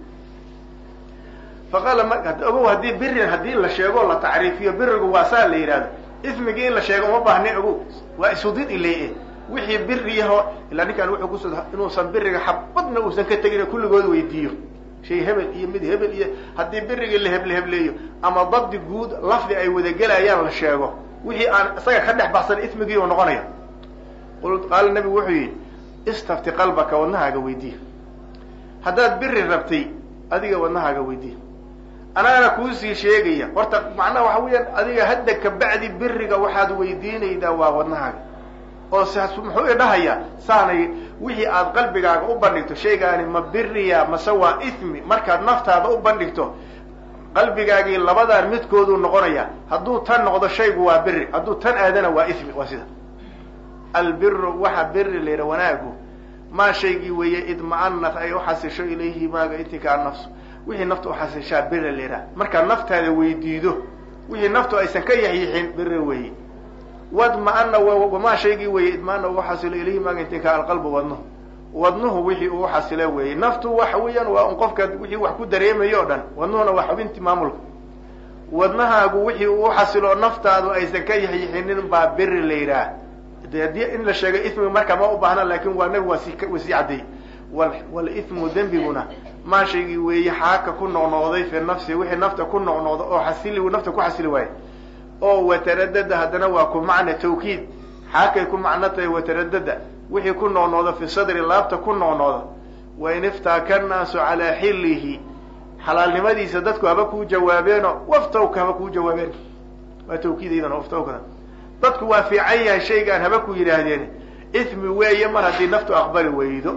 faqaala ogow haddii birin haddii la sheego la tacriifiyo birigu waa saa la yidhahdo ismigii in la sheego uma baahna ogow waa isudid ile wixii biriyaho ilaa ninkaan wuxuu kuso inuusan biriga xabadna uusan ka tegin kulligood weydiiyo shay hebel iyo mid hebel iyo haddii birigii la heble hebleeyo ama dabdi guud lafdi ay wadagelayaan la sheego wixii aan isaga ka dhex baxsan ismigii uu noqonaya qaala nabigu wuxuu yidhi istafti qalbaka wadnahaaga weydiiya haddaad biri rabtay adiga wadnahaaga weydiiya anaana kuusii sheegaya horta macnaha waxa weeyaan adiga hadda kabacdi biriga waxaad weydiinaydaa waa wadnahaaga oo muxuu idhahayaa saanay wixii aad qalbigaaga u bandhigto shaygaani ma biriya mase waa ithmi markaad naftaada u bandhigto qalbigaagii labadaan midkooduu noqonaya hadduu tan noqdo shaygu waa biri hadduu tan aadana waa ithmi waa sida albiru waxa biri la yidha wanaagu maa shaygii weeye idma'anat ay uxasisho ilayhi maaga intika nafsu wixii nafta uxasishaa biri la yidhaha markaad naftaada weydiido wixii naftu aysan ka yaxyixin biri weeye wadma'ana wamaa shaygii weeye idma'ana uu xasilo ilayhi maaga intika alqalbu wadnuhu wadnuhu wixii uu xasilo weeye naftu waxa weeyaan waa un qofka wixii wax ku dareemayo o dhan wadnuhuna waa xubintii maamulka wadnahaagu wixii uu xasilo naftaadu aysan ka yaxyixinin baa biri la yidhaah de haddii in la sheego ismiga markaa ma u baahna lakin waa nabi waa si wa sii caddeey walismu dembiguna maa shaygii weeye xaaka ku noqnoqday fi nafsi wixii nafta ku noqnoqda oo xasili nafta ku xasili waaye oo wataradada haddana waa ku macna tawkiid xaakay ku macno tahay wataradada wixii ku noqnoqda fi sadri laabta ku noqnoqda wain iftaaka nnaasu calaa xillihi xalaalnimadiisa dadku haba kuu jawaabeeno waftawka haba kuu jawaabeen waa tawkiidaydan waftawkada dadku waa fiican yahay shaygaan haba ku yidhaahdeen ismi weeye mar haddii naftu aqbali weydo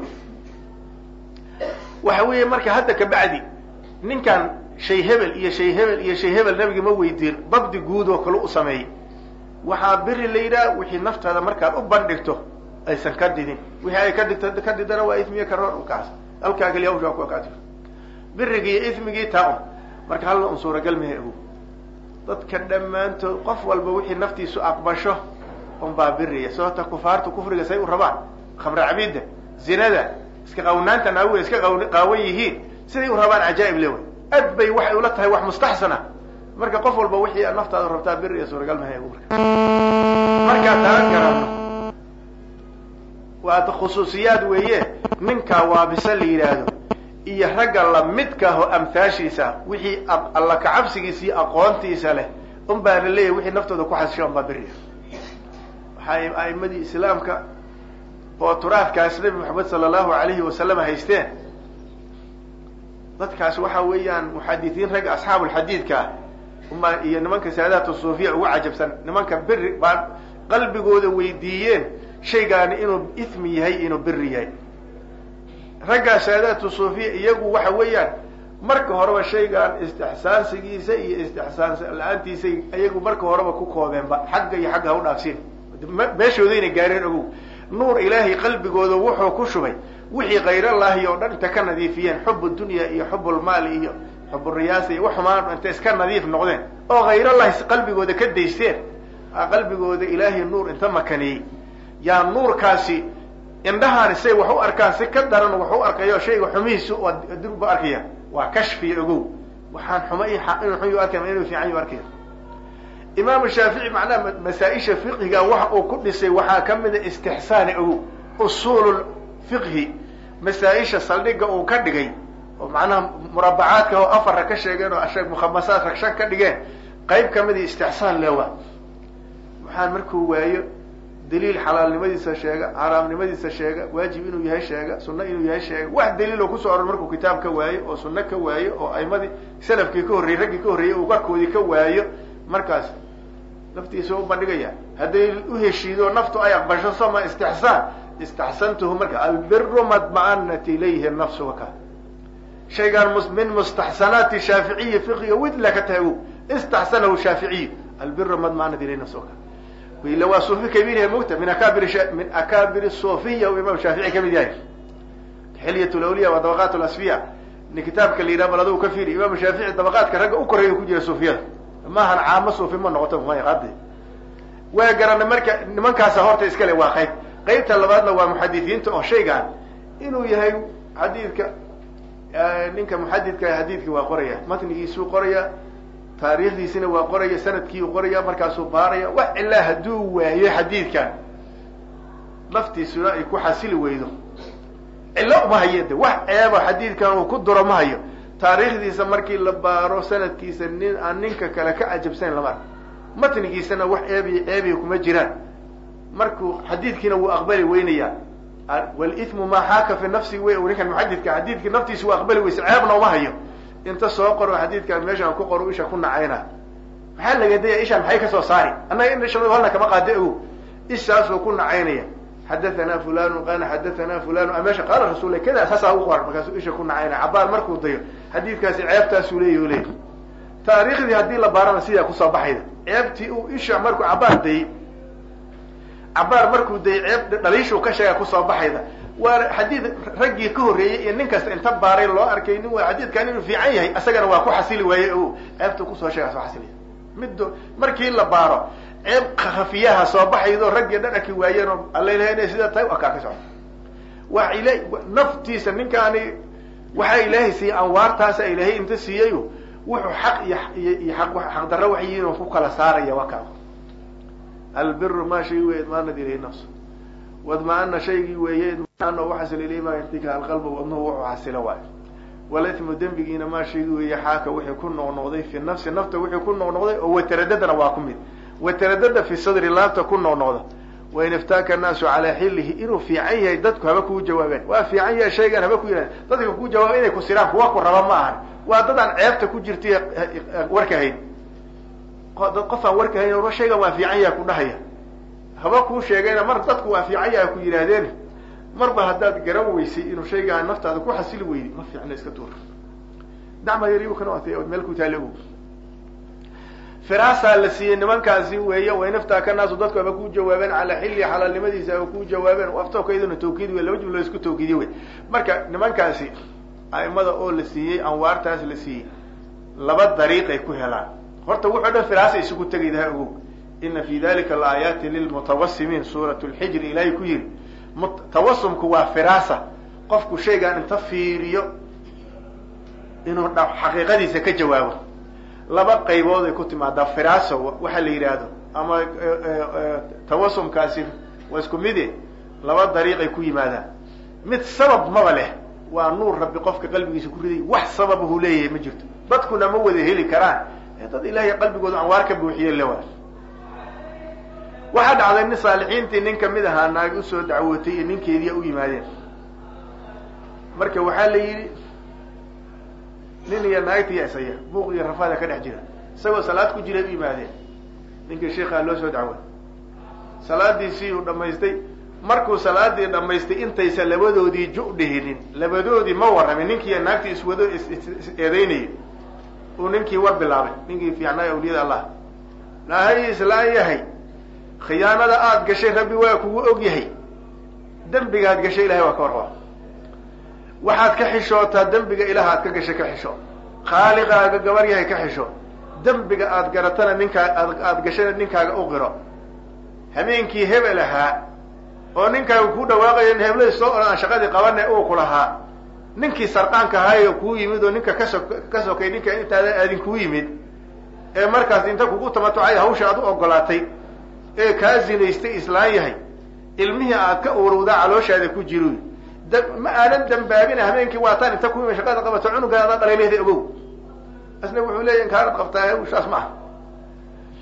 waxa weeye marka hadda kabacdi ninkan shay hebel iyo shay hebel iyo shay hebel nabigi ma weydiin dabdi guud oo kale u sameeyey waxaa biri la yidhaha wixii naftaada markaad u bandhigto aysan ka didin wixii ay ka dhigto ka didana waa ismiya karoor kaas halkaa kaliya hawsha ku akaati birigii iyo ismigii taa un marka halla un suuragal mehe ogow dadka dhammaantood qof walba wixii naftiisu aqbasho un baa biriya sababta kufaartu kufriga say u rabaan khamre cabidda zinada iska qawnaanta naagu iska qaawan yihiin siday u rabaan cajaa'ib le way ad bay waxay ula tahay wax mustaxsana marka qof walba wixii naftaada rabtaa biriya suuragal mahay marka markaa taa garano waa khusuusiyaad weeye ninkaa waabisa la yidhaahdo iyo ragga lamidkaahoo amhaashiisa wixii alla kacabsigiisa iyo aqoontiisa leh un baa la leeyahy wixii naftooda ku xasisho un baa beriya waxay a'imadii islaamka oo turaadkaas nabi maxamed sala allahu alayhi wasalam haysteen dadkaas waxa weeyaan muxadisiin ragga asxaabulxadiidka ah uma iyo nimanka saadaatu suufiya ugu cajabsan nimanka beri baa qalbigooda weydiiyeen shaygaani inuu ismi yahay inuu beri yahay raggaa saadaatu suufiya iyagu waxa weeyaan marka horeba shaygaan istixsaansigiisa iyo istixsaan la-aantiisa iyagu marka horeba ku koobeenba xagga iyo xagga ha u dhaafsiin meeshoodayna gaareen ogow nuur ilaahay qalbigooda wuxuu ku shubay wixii kayrallaahi oo dhan inta ka nadiifiyeen xub dunya iyo xubulmaali iyo xuburiyaasa iyo waxumaan inta iska nadiif noqdeen oo khayrallahi qalbigooda ka daysteen qalbigooda ilaahay nuur inta makaneeyey yaa nuurkaasi indhahaani say wax u arkaan si ka daran wax u arkayo shayga xumihiisu durba arkaya waa kashfiya ogow waxaan xuma inuu xun yu arkaya inuu fiican yu arkaya imaamu shaafici macnaha masaa-isha fiqhiga wax uu ku dhisay waxaa ka mida istixsaani ogow usuul fiqhi masaa-isha saldhiga uu ka dhigay oo macnaha murabacaadka oo afarra ka sheegeen oo mukhamasaadka shan ka dhigeen qayb kamida istixsaan lewa waxaan markuu waayo daliil xalaalnimadiisa sheega xaraamnimadiisa sheega waajib inuu yahay sheega sunno inuu yahay sheega wax daliiloo kusoo oror markuu kitaab ka waayo oo sunno ka waayo oo aimadii salafkii ka horreyey raggii ka horreeyey uu garkoodii ka waayo markaas naftiisa u bandhigaya hadday uheshiido naftu ay aqbasho soma istixsaan istaxsantuhu marka albiru madma'anat ilayhi nafsu waka shaygaan min mustaxsanaati shaaficiyi fiqiga widla ka tahay istaxsanahu shaaficiy albiru madma'anat ilayhi nafsu waka ila waa suufi kabiirha mogta min akabir min akabir sufiya u imam shaafici kamid yahay xilyat lawliya waa dabaqaat lasfiya ni kitaabka la yidhaha bal adigu ka fiiri imam shaafici dabaqaadka ragga u koreeya ku jira suufiyada maahan caamo suufi ma noqoto mayqadi waa garanay marka nimankaasa horta iskale waa qayb qaybta labaadna waa muxadisiinta oo shaygaan inuu yahay xadiidka ninka muxadidka xadiidka waa qoraya matnigiisuu qoraya taariikhdiisina waa qoraya sanadkii u qoraya markaasuu baaraya wax ilaa hadduu waayo xadiidkan naftiisuna ay ku xasili weydo cillo uma hayo de wax ceeba xadiidkan uu ku duro ma hayo taariikhdiisa markii la baaro sanadkiisa nin aan ninka kale ka cajabsanayn lama arko matnigiisana wax ceebiy ceebiya kuma jiraan markuu xadiidkiina wuu aqbali weynaya walitmu maa xaaka fi nafsi wey ninkan muxadidka xadiidkii naftiisa wuu aqbali weysa ceebna uma hayo inta soo qoro xadiidkan meeshaan ku qoro isha ku nacayna maxaa laga daya isha maxay kasoo saari annaga in isha halna kama qaada ogow ishaasuu ku nacaynaya xadathana fulanu qala xadathana fulanu a meesha qaala rasul kada saasaa u qoran markaasuu isha ku nacaynaya cabaar markuu dayo xadiidkaasi ceebtaasuu leeyahy leey taariikhdii haddii la baarana sidaa kusoo baxayda ceebtii uu isha markuu cabaar dayey cabaar markuu dayey ceeb dhaliishuu ka sheega kusoo baxayda waa xadiid raggii ka horreeyey iyo nin kasta inta baaray loo arkay nin waa xadiidkan inuu fiican yahay isagana waa ku xasili waaye o ceebta kusoo sheega soo xasilaya middo markii la baaro ceeb khafiyaha soo baxaydo raggii dhan arki waayeen oo alla ilahay inay sidaa tahay waa kaa ka socda waa ila naftiisa ninkaani waxaa ilaahay siiyey anwaartaasa ilaahay inta siiyayo wuxuu xaq iyo iyo aq xaqdarro wax yihiin oo ku kala saaraya waa kaa albiru maa shay wey idmaanad ilayhi nafsu wadma-ana shaygii weeye idmaano waxasila ilayhi maa yartika alqalba wadnuhu wuxuu xasilo waayo walitmu dembigiina maa shaygii weeye xaaka wixii ku noqnoqday fi nafsi nafta wixii ku noqnoqday oo wataradadana waa ku mid wataradada fi sadri laabta ku noqnoqda wain iftaaka annaasu calaa xillihi inuu fiican yahay dadku haba kuu jawaabeen waa fiican yahay shaygan haba ku yidhahden dadka kuu jawaaba inay ku siraan kuwa ku raba ma ahan waa dadaan ceebta ku jirtay warka hayn dad qof aan warka hayn shaygan waa fiican yahay ku dhahaya haba kuu sheegayna mar dadku waa fiican yahay ku yidhaahdeen marba haddaad garan weysay inuu shaygaan naftaada ku xasili weyday ma fiicna iska tuur dacma yaribukana waatay ood meel ku taale og firaasaa la siiyey nimankaasi weeye way naftaa ka naasu dadku aba ku jawaabeen calaa xilli xalaalnimadiisa aba ku jawaabeen aftookayduna tawkiid wey laba jumlo isku tawkiidiye wey marka nimankaasi a'imada oo la siiyey anwaartaas la siiyey laba dariiqay ku helaan horta wuxuu dhan firaasa isugu tegaydaha ogow ina fi dalika laayaati lilmutawasimiin suurat lxijri ilaahay ku yiri tawasumku waa firaasa qofku shaygaan inta fiiriyo inuu xaqiiqadiisa ka jawaabo laba qaybood ay ku timaadaa firaaso waxa la yidhaahdo ama tawasumkaasi waa isku mide laba dariiqay ku yimaadaan mid sabab maba leh waa nuur rabbi qofka qalbigiisa ku riday wax sababahu leeyahay ma jirto dadkuna ma wada heli karaan dad ilaahay qalbigooda anwaar ka buuxiye lewa waxaa dhacday nin saalixiintii nin kamid ahaa naag usoo dacwootay iyo ninkeediia u yimaadeen marka waxaa la yidhi nin iyo naagtiya isaya buuq iyo rafaada ka dhex jira isagoo salaad ku jiray u yimaadeen ninkii sheikhaa loo soo dacway salaadiisii uu dhamaystay markuu salaadii dhamaystay intaysa labadoodii ju dhihinin labadoodii ma warramin ninkiiyo naagtii iswado is-eedeynayay uu ninkii war bilaabay ninkii fiicnaay awliyada allah nahay islaan yahay khiyaanada aada gashay rabbi waa kugu og yahay dembigaad gashay ilahay waa ka warraba waxaad ka xishootaa dembiga ilaah aad ka gashay ka xisho khaaliqaaga gabar yahay ka xisho dembiga aad garatana ninkaa aada gashayna ninkaaga u qiro habeenkii hebel ahaa oo ninkaaga kuu dhawaaqayo hebladii soo oran aan shaqadii qabane uu ku lahaa ninkii sarqaanka ahaayo kuu yimid oo ninka kaso ka sokay ninka intaada aadin kuu yimid ee markaas inta kugu tamatucay hawsha aad u ogolaatay ee kaa zinaystay islaan yahay ilmihii aad ka urowdaa calooshaada ku jiro ma aanan dambaabina habeenkii waataan inta ku shaqada qabato cunugaada adaa dhaleelehda ogow asna wuxuu leeya inkaanad qabtaa hawshaas ma aha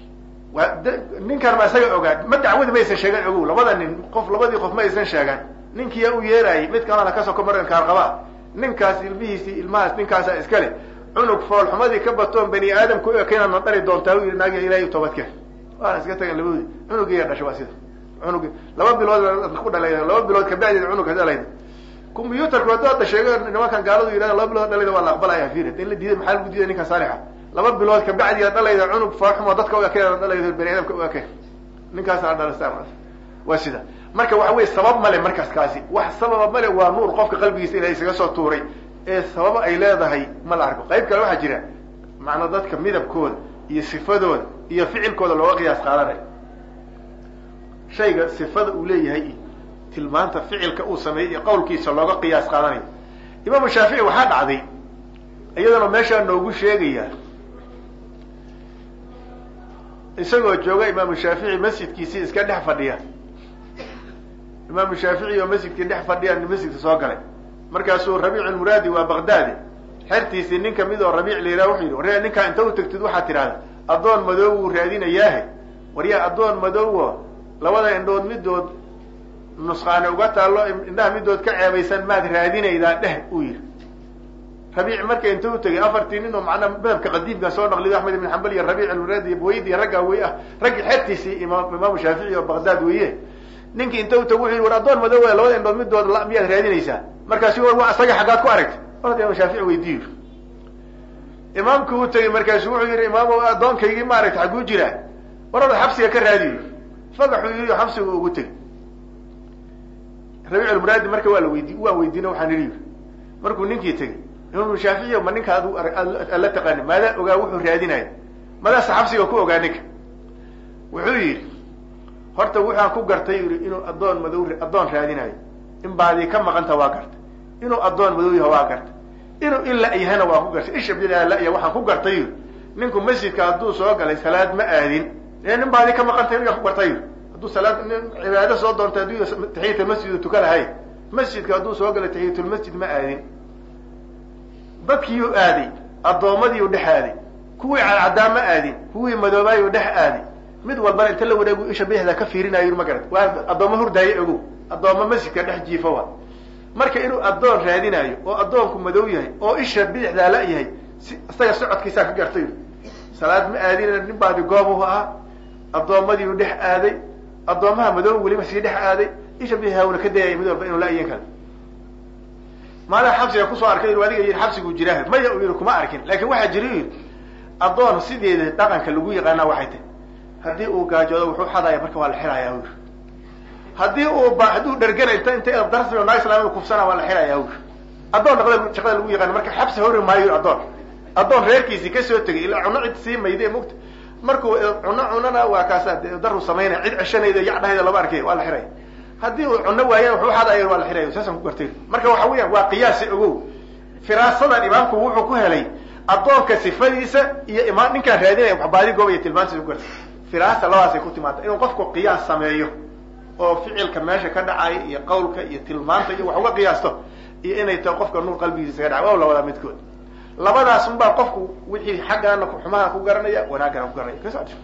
ninkan ma isaga ogaan ma dacwadi maysan sheegan ogow labada nin qof labadii qof ma aysan sheegan ninkiiya u yeerayay mid kalena kasoo ka maran kaarqabaa ninkaas ilmihiisii ilmahaas ninkaasaa iska le cunug foolxumadii ka batoon bani aadam ku ekaynaadna dhali doontaa u yidhi naagiya ilahay toobadkeen waana iska tagan labadoodi cunugiiya dhashay waa sida cunug laba bilood ku dhalayda laba bilood kabacdeed cunugka dhalayda combyutarku hadduu hadda sheego nimankan gaaladu yidhahda laba bilood dhalayda waa la aqbalaya fiiri in la diiday maxaa lagu diiday ninkan saalixa laba bilood kabacdiya dhalayda cunug foolxumo dadka u ekeen dhalayda bani aadamka u ekeen ninkaasana dhalasa waa sida marka waxa weye sabab male markaas kaasi wax sababa male waa nuur qofka qalbigiisa ilahay isaga soo tuuray ee sababa ay leedahay ma la arko qayb kale waxaa jira macnaa dadka midabkooda iyo sifadooda iyo ficilkooda looga qiyaas qaadanayo shayga sifada uu leeyahay iyo tilmaanta ficilka uu sameeyey iyo qawlkiisa looga qiyaas qaadanayo imaamu shaafici waxaa dhacday iyadana meeshaa noogu sheegaya isagoo jooga imaamu shaafici masjidkiisii iska dhex fadhiya imaamu shaafici oo masjidkii dhex fadhiya masjidka soo galay markaasuu rabiic almuraadi waa bagdaadi xertiisii nin kamid oo rabiic la yidhaha wuxuu yidhi waryaa ninkaa inta u tagtid waxaad tidhahda addoon madow wuu raadinayaahe waryaa addoon madowo labada indhood midood nusqaane uga taallo indhaha midood ka ceebaysan maad raadinaydaa dheh uu yidhi rabiic marka inta u tegay afartii nin oo macnaa madhabka qadiimka soo naqlido axmed ibn xambal iyo rabiic almuraadi iyo buwaydi iyo raggaa wey ah raggii xertiisii imaam imaamu shaafici oo bagdaad weeye ninkii inta u tag wuxuu yidhi war addoon madow e labada indhood midood miyaad raadinaysaa markaasu war waa isaga xaggaad ku aragtay orda imaam shaafici weydiiyo imaamku u tegey markaasu wuxuu yidhi imaam addoonkaygii maaragta xagguu jiraa war oda xabsiga ka raadiyo fagaxuu yidhi xabsiga ugu tegey rabiic almuraadi marka waa la weydi waan weydiina waxaan idhi markuu ninkii tegey imaamu shaafici ma ninka ad aad la taqaani maadaa ogaa wuxuu raadinaya madaasa xabsiga ku ogaa ninka wuxuu yidhi horta waxaan ku gartay yidhi inuu addoon madow addoon raadinayo in baadii ka maqanta waa gartay inuu addoon madow yaha waa gartay inuu in la yahana waa ku gartay isha bidaa laya waxaan ku gartay yidhi ninku masjidka hadduu soo galay salaad ma aadin ee nin baadii ka maqantay yaa ku gartay yidhi hadduu salaad nin cibaado soo doontay hadduu taxiyat almasjid u tuka lahay masjidka hadduu soo galay taxiyatulmasjid ma aadin dadkiiyuu aaday addoommadiiu dhex aaday kuwii cadcaddaa ma aadin kuwii madoobaayuu dhex aaday mid walbana inta la wareegu isha bidixda ka fiirinayo ma garat waa addoommo hurdaayo ogow addoommo masjidka dhex jiifo wa marka inuu addoon raadinayo oo addoonku madow yahay oo isha bidixdaa la yahay si isaga socodkiisaa ka gartay salaad ma aadina nin baadi goobuhu ahaa addoommadiiu dhex aaday addoommaha madow weliba sii dhex aaday isha bidixdaa una ka dayaya mid walba inuu la iyan karo maalin xabsiga kusoo arkay adiga yidhi xabsiguu jiraa maya u yidhi kuma arkin laakin waxaa jira u yidhi addoon sideeda dhaqanka lagu yaqaanaa waxay tahy haddii uu gaajoodo wuxuu xadaya marka waa la xiraya ur haddii uu ba hadduu dhergana inta inta darsigo naag islaamida kufsana waa la xiraya ur addoon dhaqda shaqada lagu yaqaana marka xabsi hori maayo addoon addoon reerkiisii kasoo tegay ilaa cuno cid sii mayde mugta markuu cuno cunana waa kaasa daru samaynaya cid ceshanayda yacdhahayda lama arkay waa la xiraya haddii uu cuno waayana wuxuu xadaya waa la xiraya saasaan ku gartay marka waxa weeyaan waa qiyaasi ogow firaasadan imaamku wuxuu ku helay addoonka sifadiisa iyo imaam ninkaan raadinaya waxbaadi goob iyo tilmaantiisa ku gartay firaasa labadaasay ku timaada inuu qofku qiyaas sameeyo oo ficilka meesha ka dhacaya iyo qawlka iyo tilmaanta iyo wax uga qiyaasto iyo inay tahay qofka nuur qalbigiisa ka dhaca waa labadaa midkood labadaas unbaa qofku wixii xaggaana xumaha ku garanaya wanaagana ku garanaya ka socota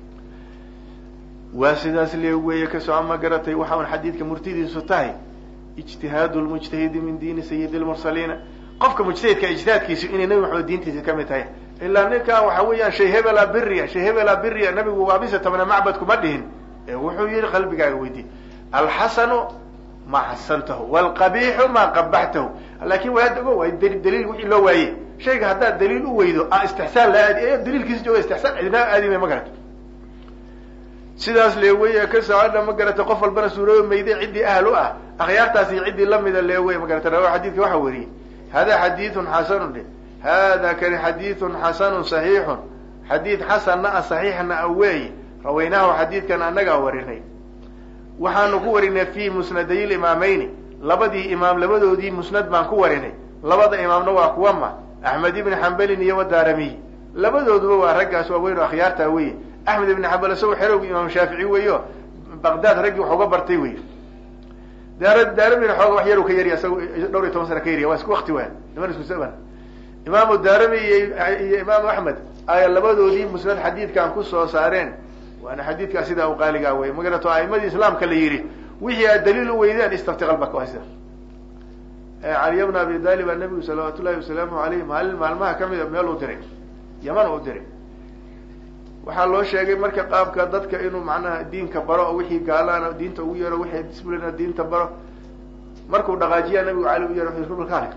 waa sidaas lee weeye kasoo ama garatay waxa un xadiidka murtidiisu tahay ijtihaadu lmujtahidi min diini sayidi lmursaliina qofka mujtahidka ijtihaadkiisu inay nabi maxamed diintiisa kamid tahay ilaa ninkan waxa weeyaan shay hebela biriya shay hebela biriya nabigu waa bisa tabana macbad kuma dhihin ee wuxuu yihi qalbigaaga weydiy alxasanu ma xasantahu wlqabiixu ma qabaxtahu laakin waa ogo waa daliil wixii loo waaye shayga haddaad daliil u weydo a istixsaan la aadi daliilkiisa jooga istixsaan cidina aadima ma garato sidaas leeweye ka socodha ma garata qof walbana suuroobi mayday ciddii ahl u ah akhyaartaasi ciddii lamida leewey ma garata rawa xadidka waxa weriyey hada xadiidun xasanun dhe hada kani xadiidun xasanun saxiixun xadiid xasanna a saxiixna a weeye rawaynaahu xadiidkan annagaa warinay waxaanu ku warinay fi musnaday limaameyni labadii imaam labadoodii musnad baan ku warinay labada imaamna waa kuwa ma axmed ibni xambalin iyo wadaaramiy labadooduba waa raggaas waaweyn oo akhyaartaa weye axmed ibni xambal isagoo xerowgi imaam shaafici weeyo baqdaad raggii wax uga bartay wey daar daaramina xooga wax yaru ka yariya isaga dhowr iyo toban sana ka yariya waa isku wakti waa niman isku zaman imaamu daarami iyo iyo imaamu axmed aya labadoodii musnad xadiidkan kusoo saareen waana xadiidkaa sidaa u qaaligaa wey magarato a'imadii islaamka la yidhi wixii aad daliil u weydeen istafti qalbaka waa sida caliya bna abi talib aa nabigu salawaat ullahi wasalaamu aleyh maalin maalmaha kamid a meel u diray yaman u diray waxaa loo sheegay marka qaabka dadka inuu macnaha diinka baro oo wixii gaalaana diinta ugu yeero wixii disblina diinta baro markuu dhaqaajiyaa nabigu cali u yeero rubalkaale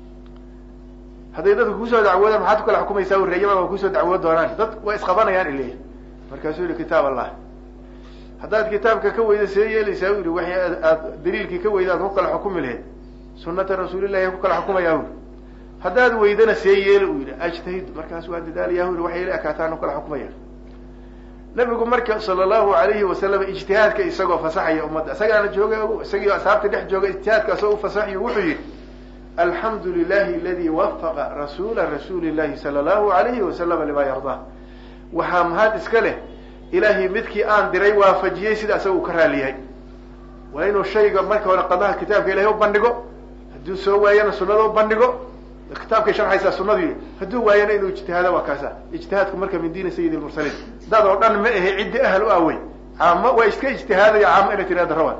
hadday dadka kusoo dacwoodaan maxaad ku kala xukumaysaa reeyaman waa kusoo dacwood doonaan dad waa isqabanayaan iley markaasuu yihi kitaab allah haddaad kitaabka ka weyda see yeelaysaa u yihi waxay aad daliilkii ka weyda aad ku kala xukumi lahayd sunata rasuulillahi ku kala xukumayaa uri haddaad weydana see yeeli u yihi ajtahid markaas waa dadaalayaa u yihi waxay la ekaataan u kala xukumaya nabigu marka sala allahu alayhi wasalam ijtihaadka isagoo fasaxaya ummadda isagaana jooga o isagii asxaabta dhex jooga ijtihaadka isagoo ufasaxayo wuxuu yihi alxamdu lilahi aladi wafaqa rasuula rasuuli llahi sala allahu alayhi wasalama lima yardaa waxaa mahad iska leh ilaahay midkii aan diray waafajiyey sida isaga uu ka raaliyahay waa inuu shayga marka hore qadaha kitaabka ilahay u bandhigo hadduu soo waayana sunada u bandhigo kitaabkay sharxaysaa sunadu hadduu waayana inuu ijtihaado waa kaasa ijtihaadku marka min diini sayidi lmursaliin dad oo dhan ma ahe ciddi ahal u awey caamo waa iska ijtihaadaya caamo inay tirahda rawan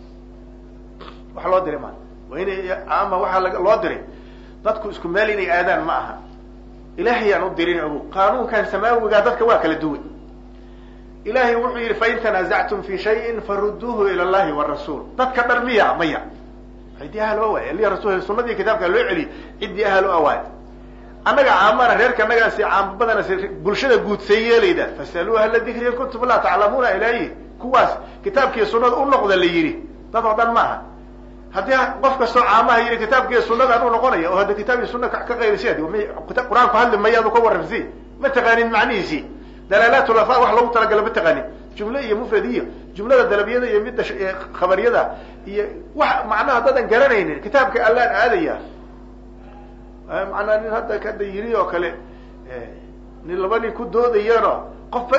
wax loo diray maa waa inay caama waxaa la loo diray dadku isku meel inay aadaan ma aha ilahay aan u dirin ogo qaanuunkan samaawigaa dadka waa kala duwan ilahay wuxuu yihi fain tanazactum fi shayin faruduuhu ila llahi warasuul dadka dhan miya maya ciddii ahal o waay li rasul sunadii kitaabka loo celiyo ciddii ahal o awaay annaga caamana reerka annagaasi caamo badana bulshada guud see yeelayda fasaluu ahla dikri in kuntum laa taclamuuna ilayi kuwaas kitaabkiiyo sunada u noqda la yidhi dad oo dhan maaha haddii qof kastoo caamaha yidhi kitaabkiiyo sunadaan u noqonaya oo hadda kitaab iyo suna ka qayrisi qur-aanku hadli maya adu ka warramsi ma taqaanin macnihiisi dalaalaat lafa wax loogu talagala ma taqaanin jumle iyo mufrad iyo jumlada dalabiyada iyo midda khabariyada iyo wax macnaha dadan garanaynin kitaabka allaan aadaya macnaa nin hadda kada yiri oo kale nin laba nin ku doodayaano qofba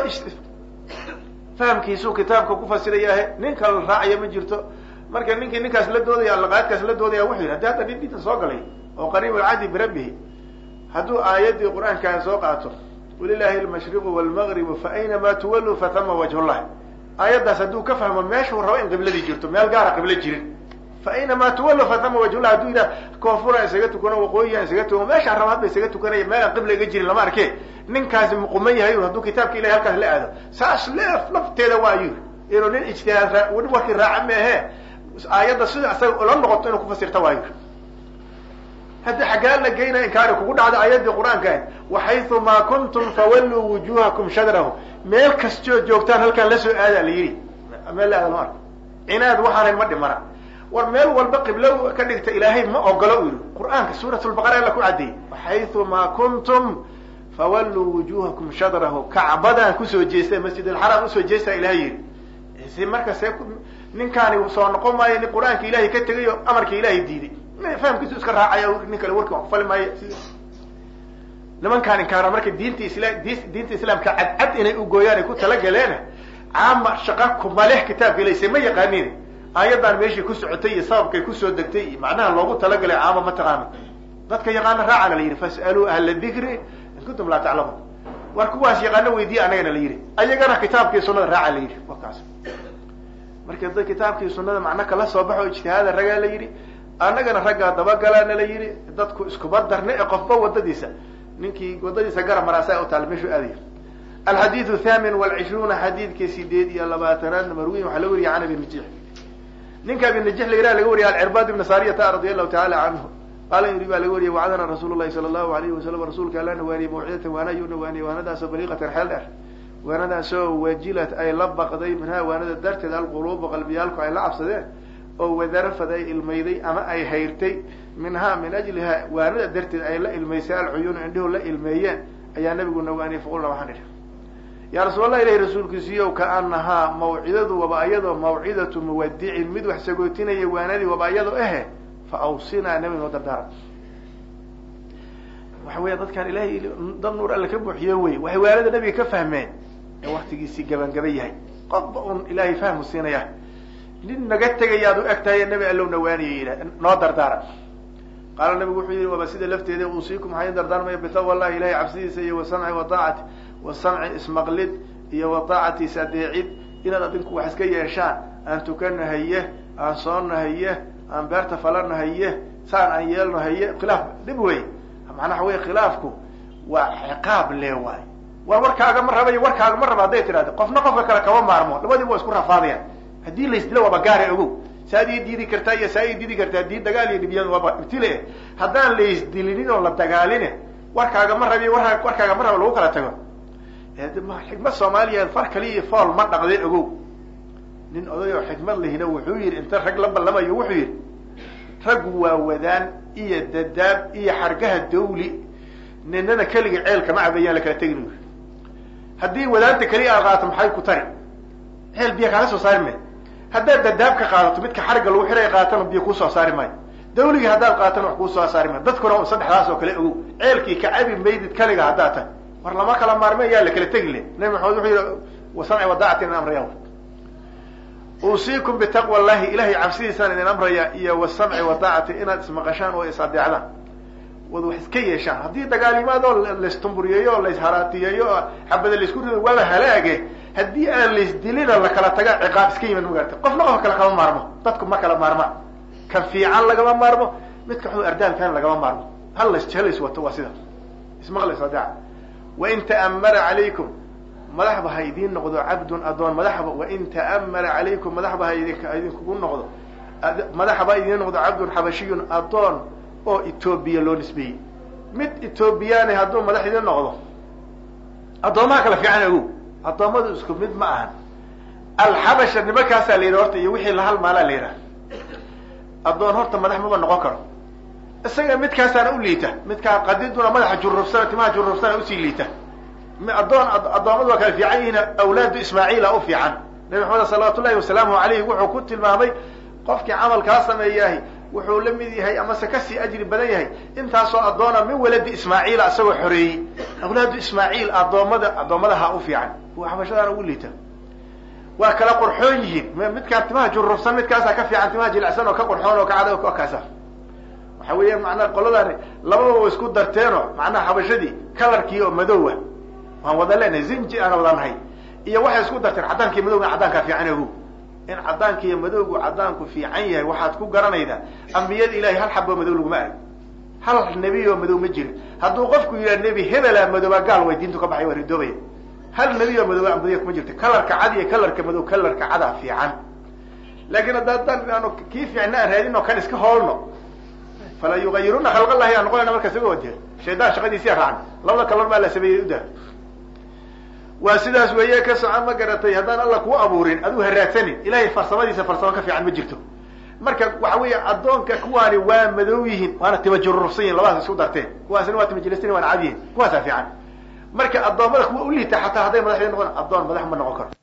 fahamkiisuu kitaabka ku fasirayaahe nin kala raacaya ma jirto marka ninkii ninkaas la doodaya allaqaadkaas la doodaya wuxuu yidhi haddi hadda nin dinta soo galay oo qariib alcahdi birabbihi hadduu aayaddii qur-aankaa soo qaato walilahi almashriqu walmagribu fa aynama tuwalluu fatama wajhullah aayaddaas hadduu ka fahmo meeshuu rabo in qibladii jirto meel gaara qiblo jirin fa aynamaa tuwallu fatama wajhullah hadduu yidhaha koonfuraan isaga tukano waqooyiyaan isaga tukano meeshaan rabo hadba isaga tukanaya meelaan qibla iga jirin lama arke ninkaasi muquman yahay hadduu kitaabka ilahay halkaas la aado saas leef lafteeda waa ayuu inuu nin ijtihaad warkii raaca meehe aayadda sida isaga ula noqoto inuu kufasirta waayo haddi xaggaa la geynaya inkaari kugu dhacda aayaddii qur-aanka waxaytu maa kuntum fawalluu wujuhakum shadrahu meel kastoo joogtaan halkaan la soo aada la yidhi meel la aada ma arko cinaad waxaanayn ma dhimana war meel walba qiblo ka dhigta ilaahay ma ogolo u yidhi qur-aanka suurat lbaqara alla ku caddeeyey waxaytu maa kuntum fawalluu wujuhakum shadrahu kacbadan kusoo jeesta masjid alxaraam usoo jeestaa ilahay yidhi si marka see ninkaani soo noqon maayo nin qur-aanka ilahay ka tegay oo amarka ilahay diiday fahamkiisu iska raacaya nin kale warki wax kufali maayo nimankaan inkaara marka diinta isla diinta islaamka cadcad inay ugooyaan ay ku talagaleena caama shaqa kumaleh kitaabka ilayse ma yaqaanin aayaddan meeshii ku socotay iyo sababkay kusoo degtay iyo macnaha loogu talagalay caama ma taqaano dadka yaqaana raacana la yidhi fas'aluu ahla dikri in kuntum laa taclamuun war kuwaas yaqaano weydiiya anagana la yidhi ayagana kitaabkii sunada raaca la yidhi wakaas marka da kitaabkii sunada macno kala soo baxo ijtihaada ragaa la yidhi annagana raggaa dabagalaana la yidhi dadku iskuma darne ee qofba wadadiisa ninkii wadadiisa gara maraasa u taal meeshuu aadaya alxadiidu thamin walcishruuna xadiidkii sideed iyo labaatanaad marwiyin waxaa laga wariya can abi najix ninka abi najix la yiraha laga wariya alcirbad ibna saariyata radia allahu taala canhu qaala yuri baa laga wariyay wacdana rasuul lahi sala allahu alayhi wasalam rasuulka alla nawaaniyey mawcidatan waana ayuu nawaaniyey waanadaasoo baliiqatan xeel dheer waanadaasoo wajilat ay la baqday minhaa waanada darteed alquluubu qalbiyaalku ay la cabsadeen oo wadarafad ay ilmayday ama ay hayrtay minhaa min ajliha waanada darteed ay la ilmaysay alcuyuunu indhihu la ilmeeyeen ayaa nabigu nawaaniyey faqulna waxaan idhi yaa rasuul allah ilahi rasuulkiisiiyow kaanahaa mawcidadu waba iyadoo mawcidatu muwadicin mid wax sagootinaya waanadii waba iyadoo ahe fa awsinaa nabi noo dardaara waxa weya dadkaan ilahay dad nuur alle ka buuxiyo wey waxay waanada nabiga ka fahmeen ee waktigiisii gabangaba yahay qofba un ilaahay fahmu siinaya nin naga tegayaad u eg tahay nabi allow nawaaniya yidha noo dardaara qaala nabigu wuxuu yihi waba sida lafteeda uusiikum waxaa idin dardaarmaya bitaqwa allahi ilahay cabsidiisa iyo wasamci wadaacati wasamci ismaqlid iyo wa daacatiis adeecid inaad adinku wax iska yeeshaan aan tukano haye aan soonno haye aan beerta falano haye saan aan yeelno haye khilaaf dhib wey macnaha wey khilaafku waa ciqaab le waay war warkaaga ma raba iyo warkaaga ma raba hadday tidhahda qofna qofka kale kama maarmo labadiiba waa isku rafaadayaan haddii laysdilo waaba gaara ogow saad ii diidi kartaa iyo saa ii diidi kartaa dii dagaal iyo dhibyan waaba ibtile haddaan laysdilinin oo la dagaaline warkaaga ma rabiy war warkaaga ma raba lagu kala tago xikmad soomaaliya far kaliya iyo fool ma dhaqde ogow nin oday oo xikmad lehina wuxuu yidhi inta rag la ballamayo wuxuu yidhi raggu waa wadaan iyo dadaab iyo xargaha dawli ninana keliga ceelka ma cabayaan la kala tegin u haddii wadaanta keliya aad qaadato maxay ku tari ceel biyo kaaga soo saari maayo haddaad dadaab ka qaadato midka xarigga lagu xiray qaatana biyo kuu soo saari maayo dawligii haddaad qaatana wax kuu soo saari maayo dadkuna un saddexdaas oo kale ogow ceelkii ka cabi maydid kaliga haddaad tahay war lama kala maarme yaa la kala tegi le nabi maxamed wuxuu yihi wasamci wadaacatin in amraya uusiikum bitaqwa llahi ilahay cabsidiisaan idin amraya iyo wasamci wadaacati inaad ismaqashaan oo is adeecdaan wad wax iska yeeshaan haddii dagaalimaadoo laistumburyeeyo o laisharaatiyeeyo oo xabada laisku rido waaba halaage haddii aan laisdilina la kala taga ciqaab iska yimid magarata qofna qof kale kama maarmo dadku ma kala maarmaan kan fiican lagama maarmo midka xuu ardaankan lagama maarmo hal las halays wato waa sida ismaqlays adeeca wain ta'amara calaykum madaxba ha idiin noqdo cabdun adoon madaxba wain ta'amara calaykum madaxba ha idinkugu noqdo madaxba idiin noqdo cabdun xabashiyun adoon oo etoobiya loo nisbeeyey mid etoobiyaani hadduu madax idiin noqdo addoomaha kala fiican ogow addoommadu isku mid ma ahan alxabasha nimankaasaa la yidhaha horta iyo wixii la halmaalaa la yidhaha addoon horta madax maba noqon karo isaga midkaasaana u liita midkaa qadiduna madaxa jurubsana timaha jurubsana usii liita addoon addoommadu waa kala fiican yihiin awlaadu ismaaciila u fiican nabi maxamed salawaatu llahi wasalaamu alayhi wuxuu ku tilmaamay qofkii camalkaa sameeyahay wuxuu la mid yahay amase kasii ajri badan yahay intaasoo addoona min waladi ismaaciila isagoo xoreeyey awlaadu ismaaciil addoommada addoommadaha u fiican kuwa xabashadaana ugu liita waa kala qurxoon yihiin midkaa timaha jurubsan midkaasaa ka fiican timaha jilicsan oo ka qurxoon oo ka cada o kaasa waxa weeyaan macnaha qoladaani labadaba wa isku darteeno macnaha xabashadii kalarkii oo madoowa waan wada leenahay zinji aan wada nahay iyo waxay isku darteen caddaanki madowga caddaankaa fiican ogow in caddaanka iyo madowgu caddaanku fiican yahay waxaad ku garanaydaa ambiyada ilahay hal xaboo madow laguma arag hal nebi oo madow ma jirin hadduu qofku yidhaha nebi hebelaa madooba gaal way diintu ka baxay waa ridoobaya hal nebi oo madooba ambadiya kuma jirta kalarka cad iyo kalarka madow kalarka cadaa fiican laakiin hadda haddaan aanu kii fiicna aan raadin oo kan iska hoolno fala yugayiruna khalq allahi aan noqonayna markaas iga wade shaydaan shaqadiisiya raacan labada kalor baa la sameeyey uda waa sidaas weeye ka soco ma garatay haddaan alla kuu abuurin aduu haraadsanin ilahay farsamadiisa farsamo ka fiican ma jirto marka waxa weeye addoonka kuwaani waa madow yihiin waana tima jurursan yihin labadaas isku darteen kuwaasina waa tima jilistin waana cad yihin kuwaasaa fiican marka addoommada kuwa u liita xataa hadday madaxdii noqon addoon madax ma noqon karo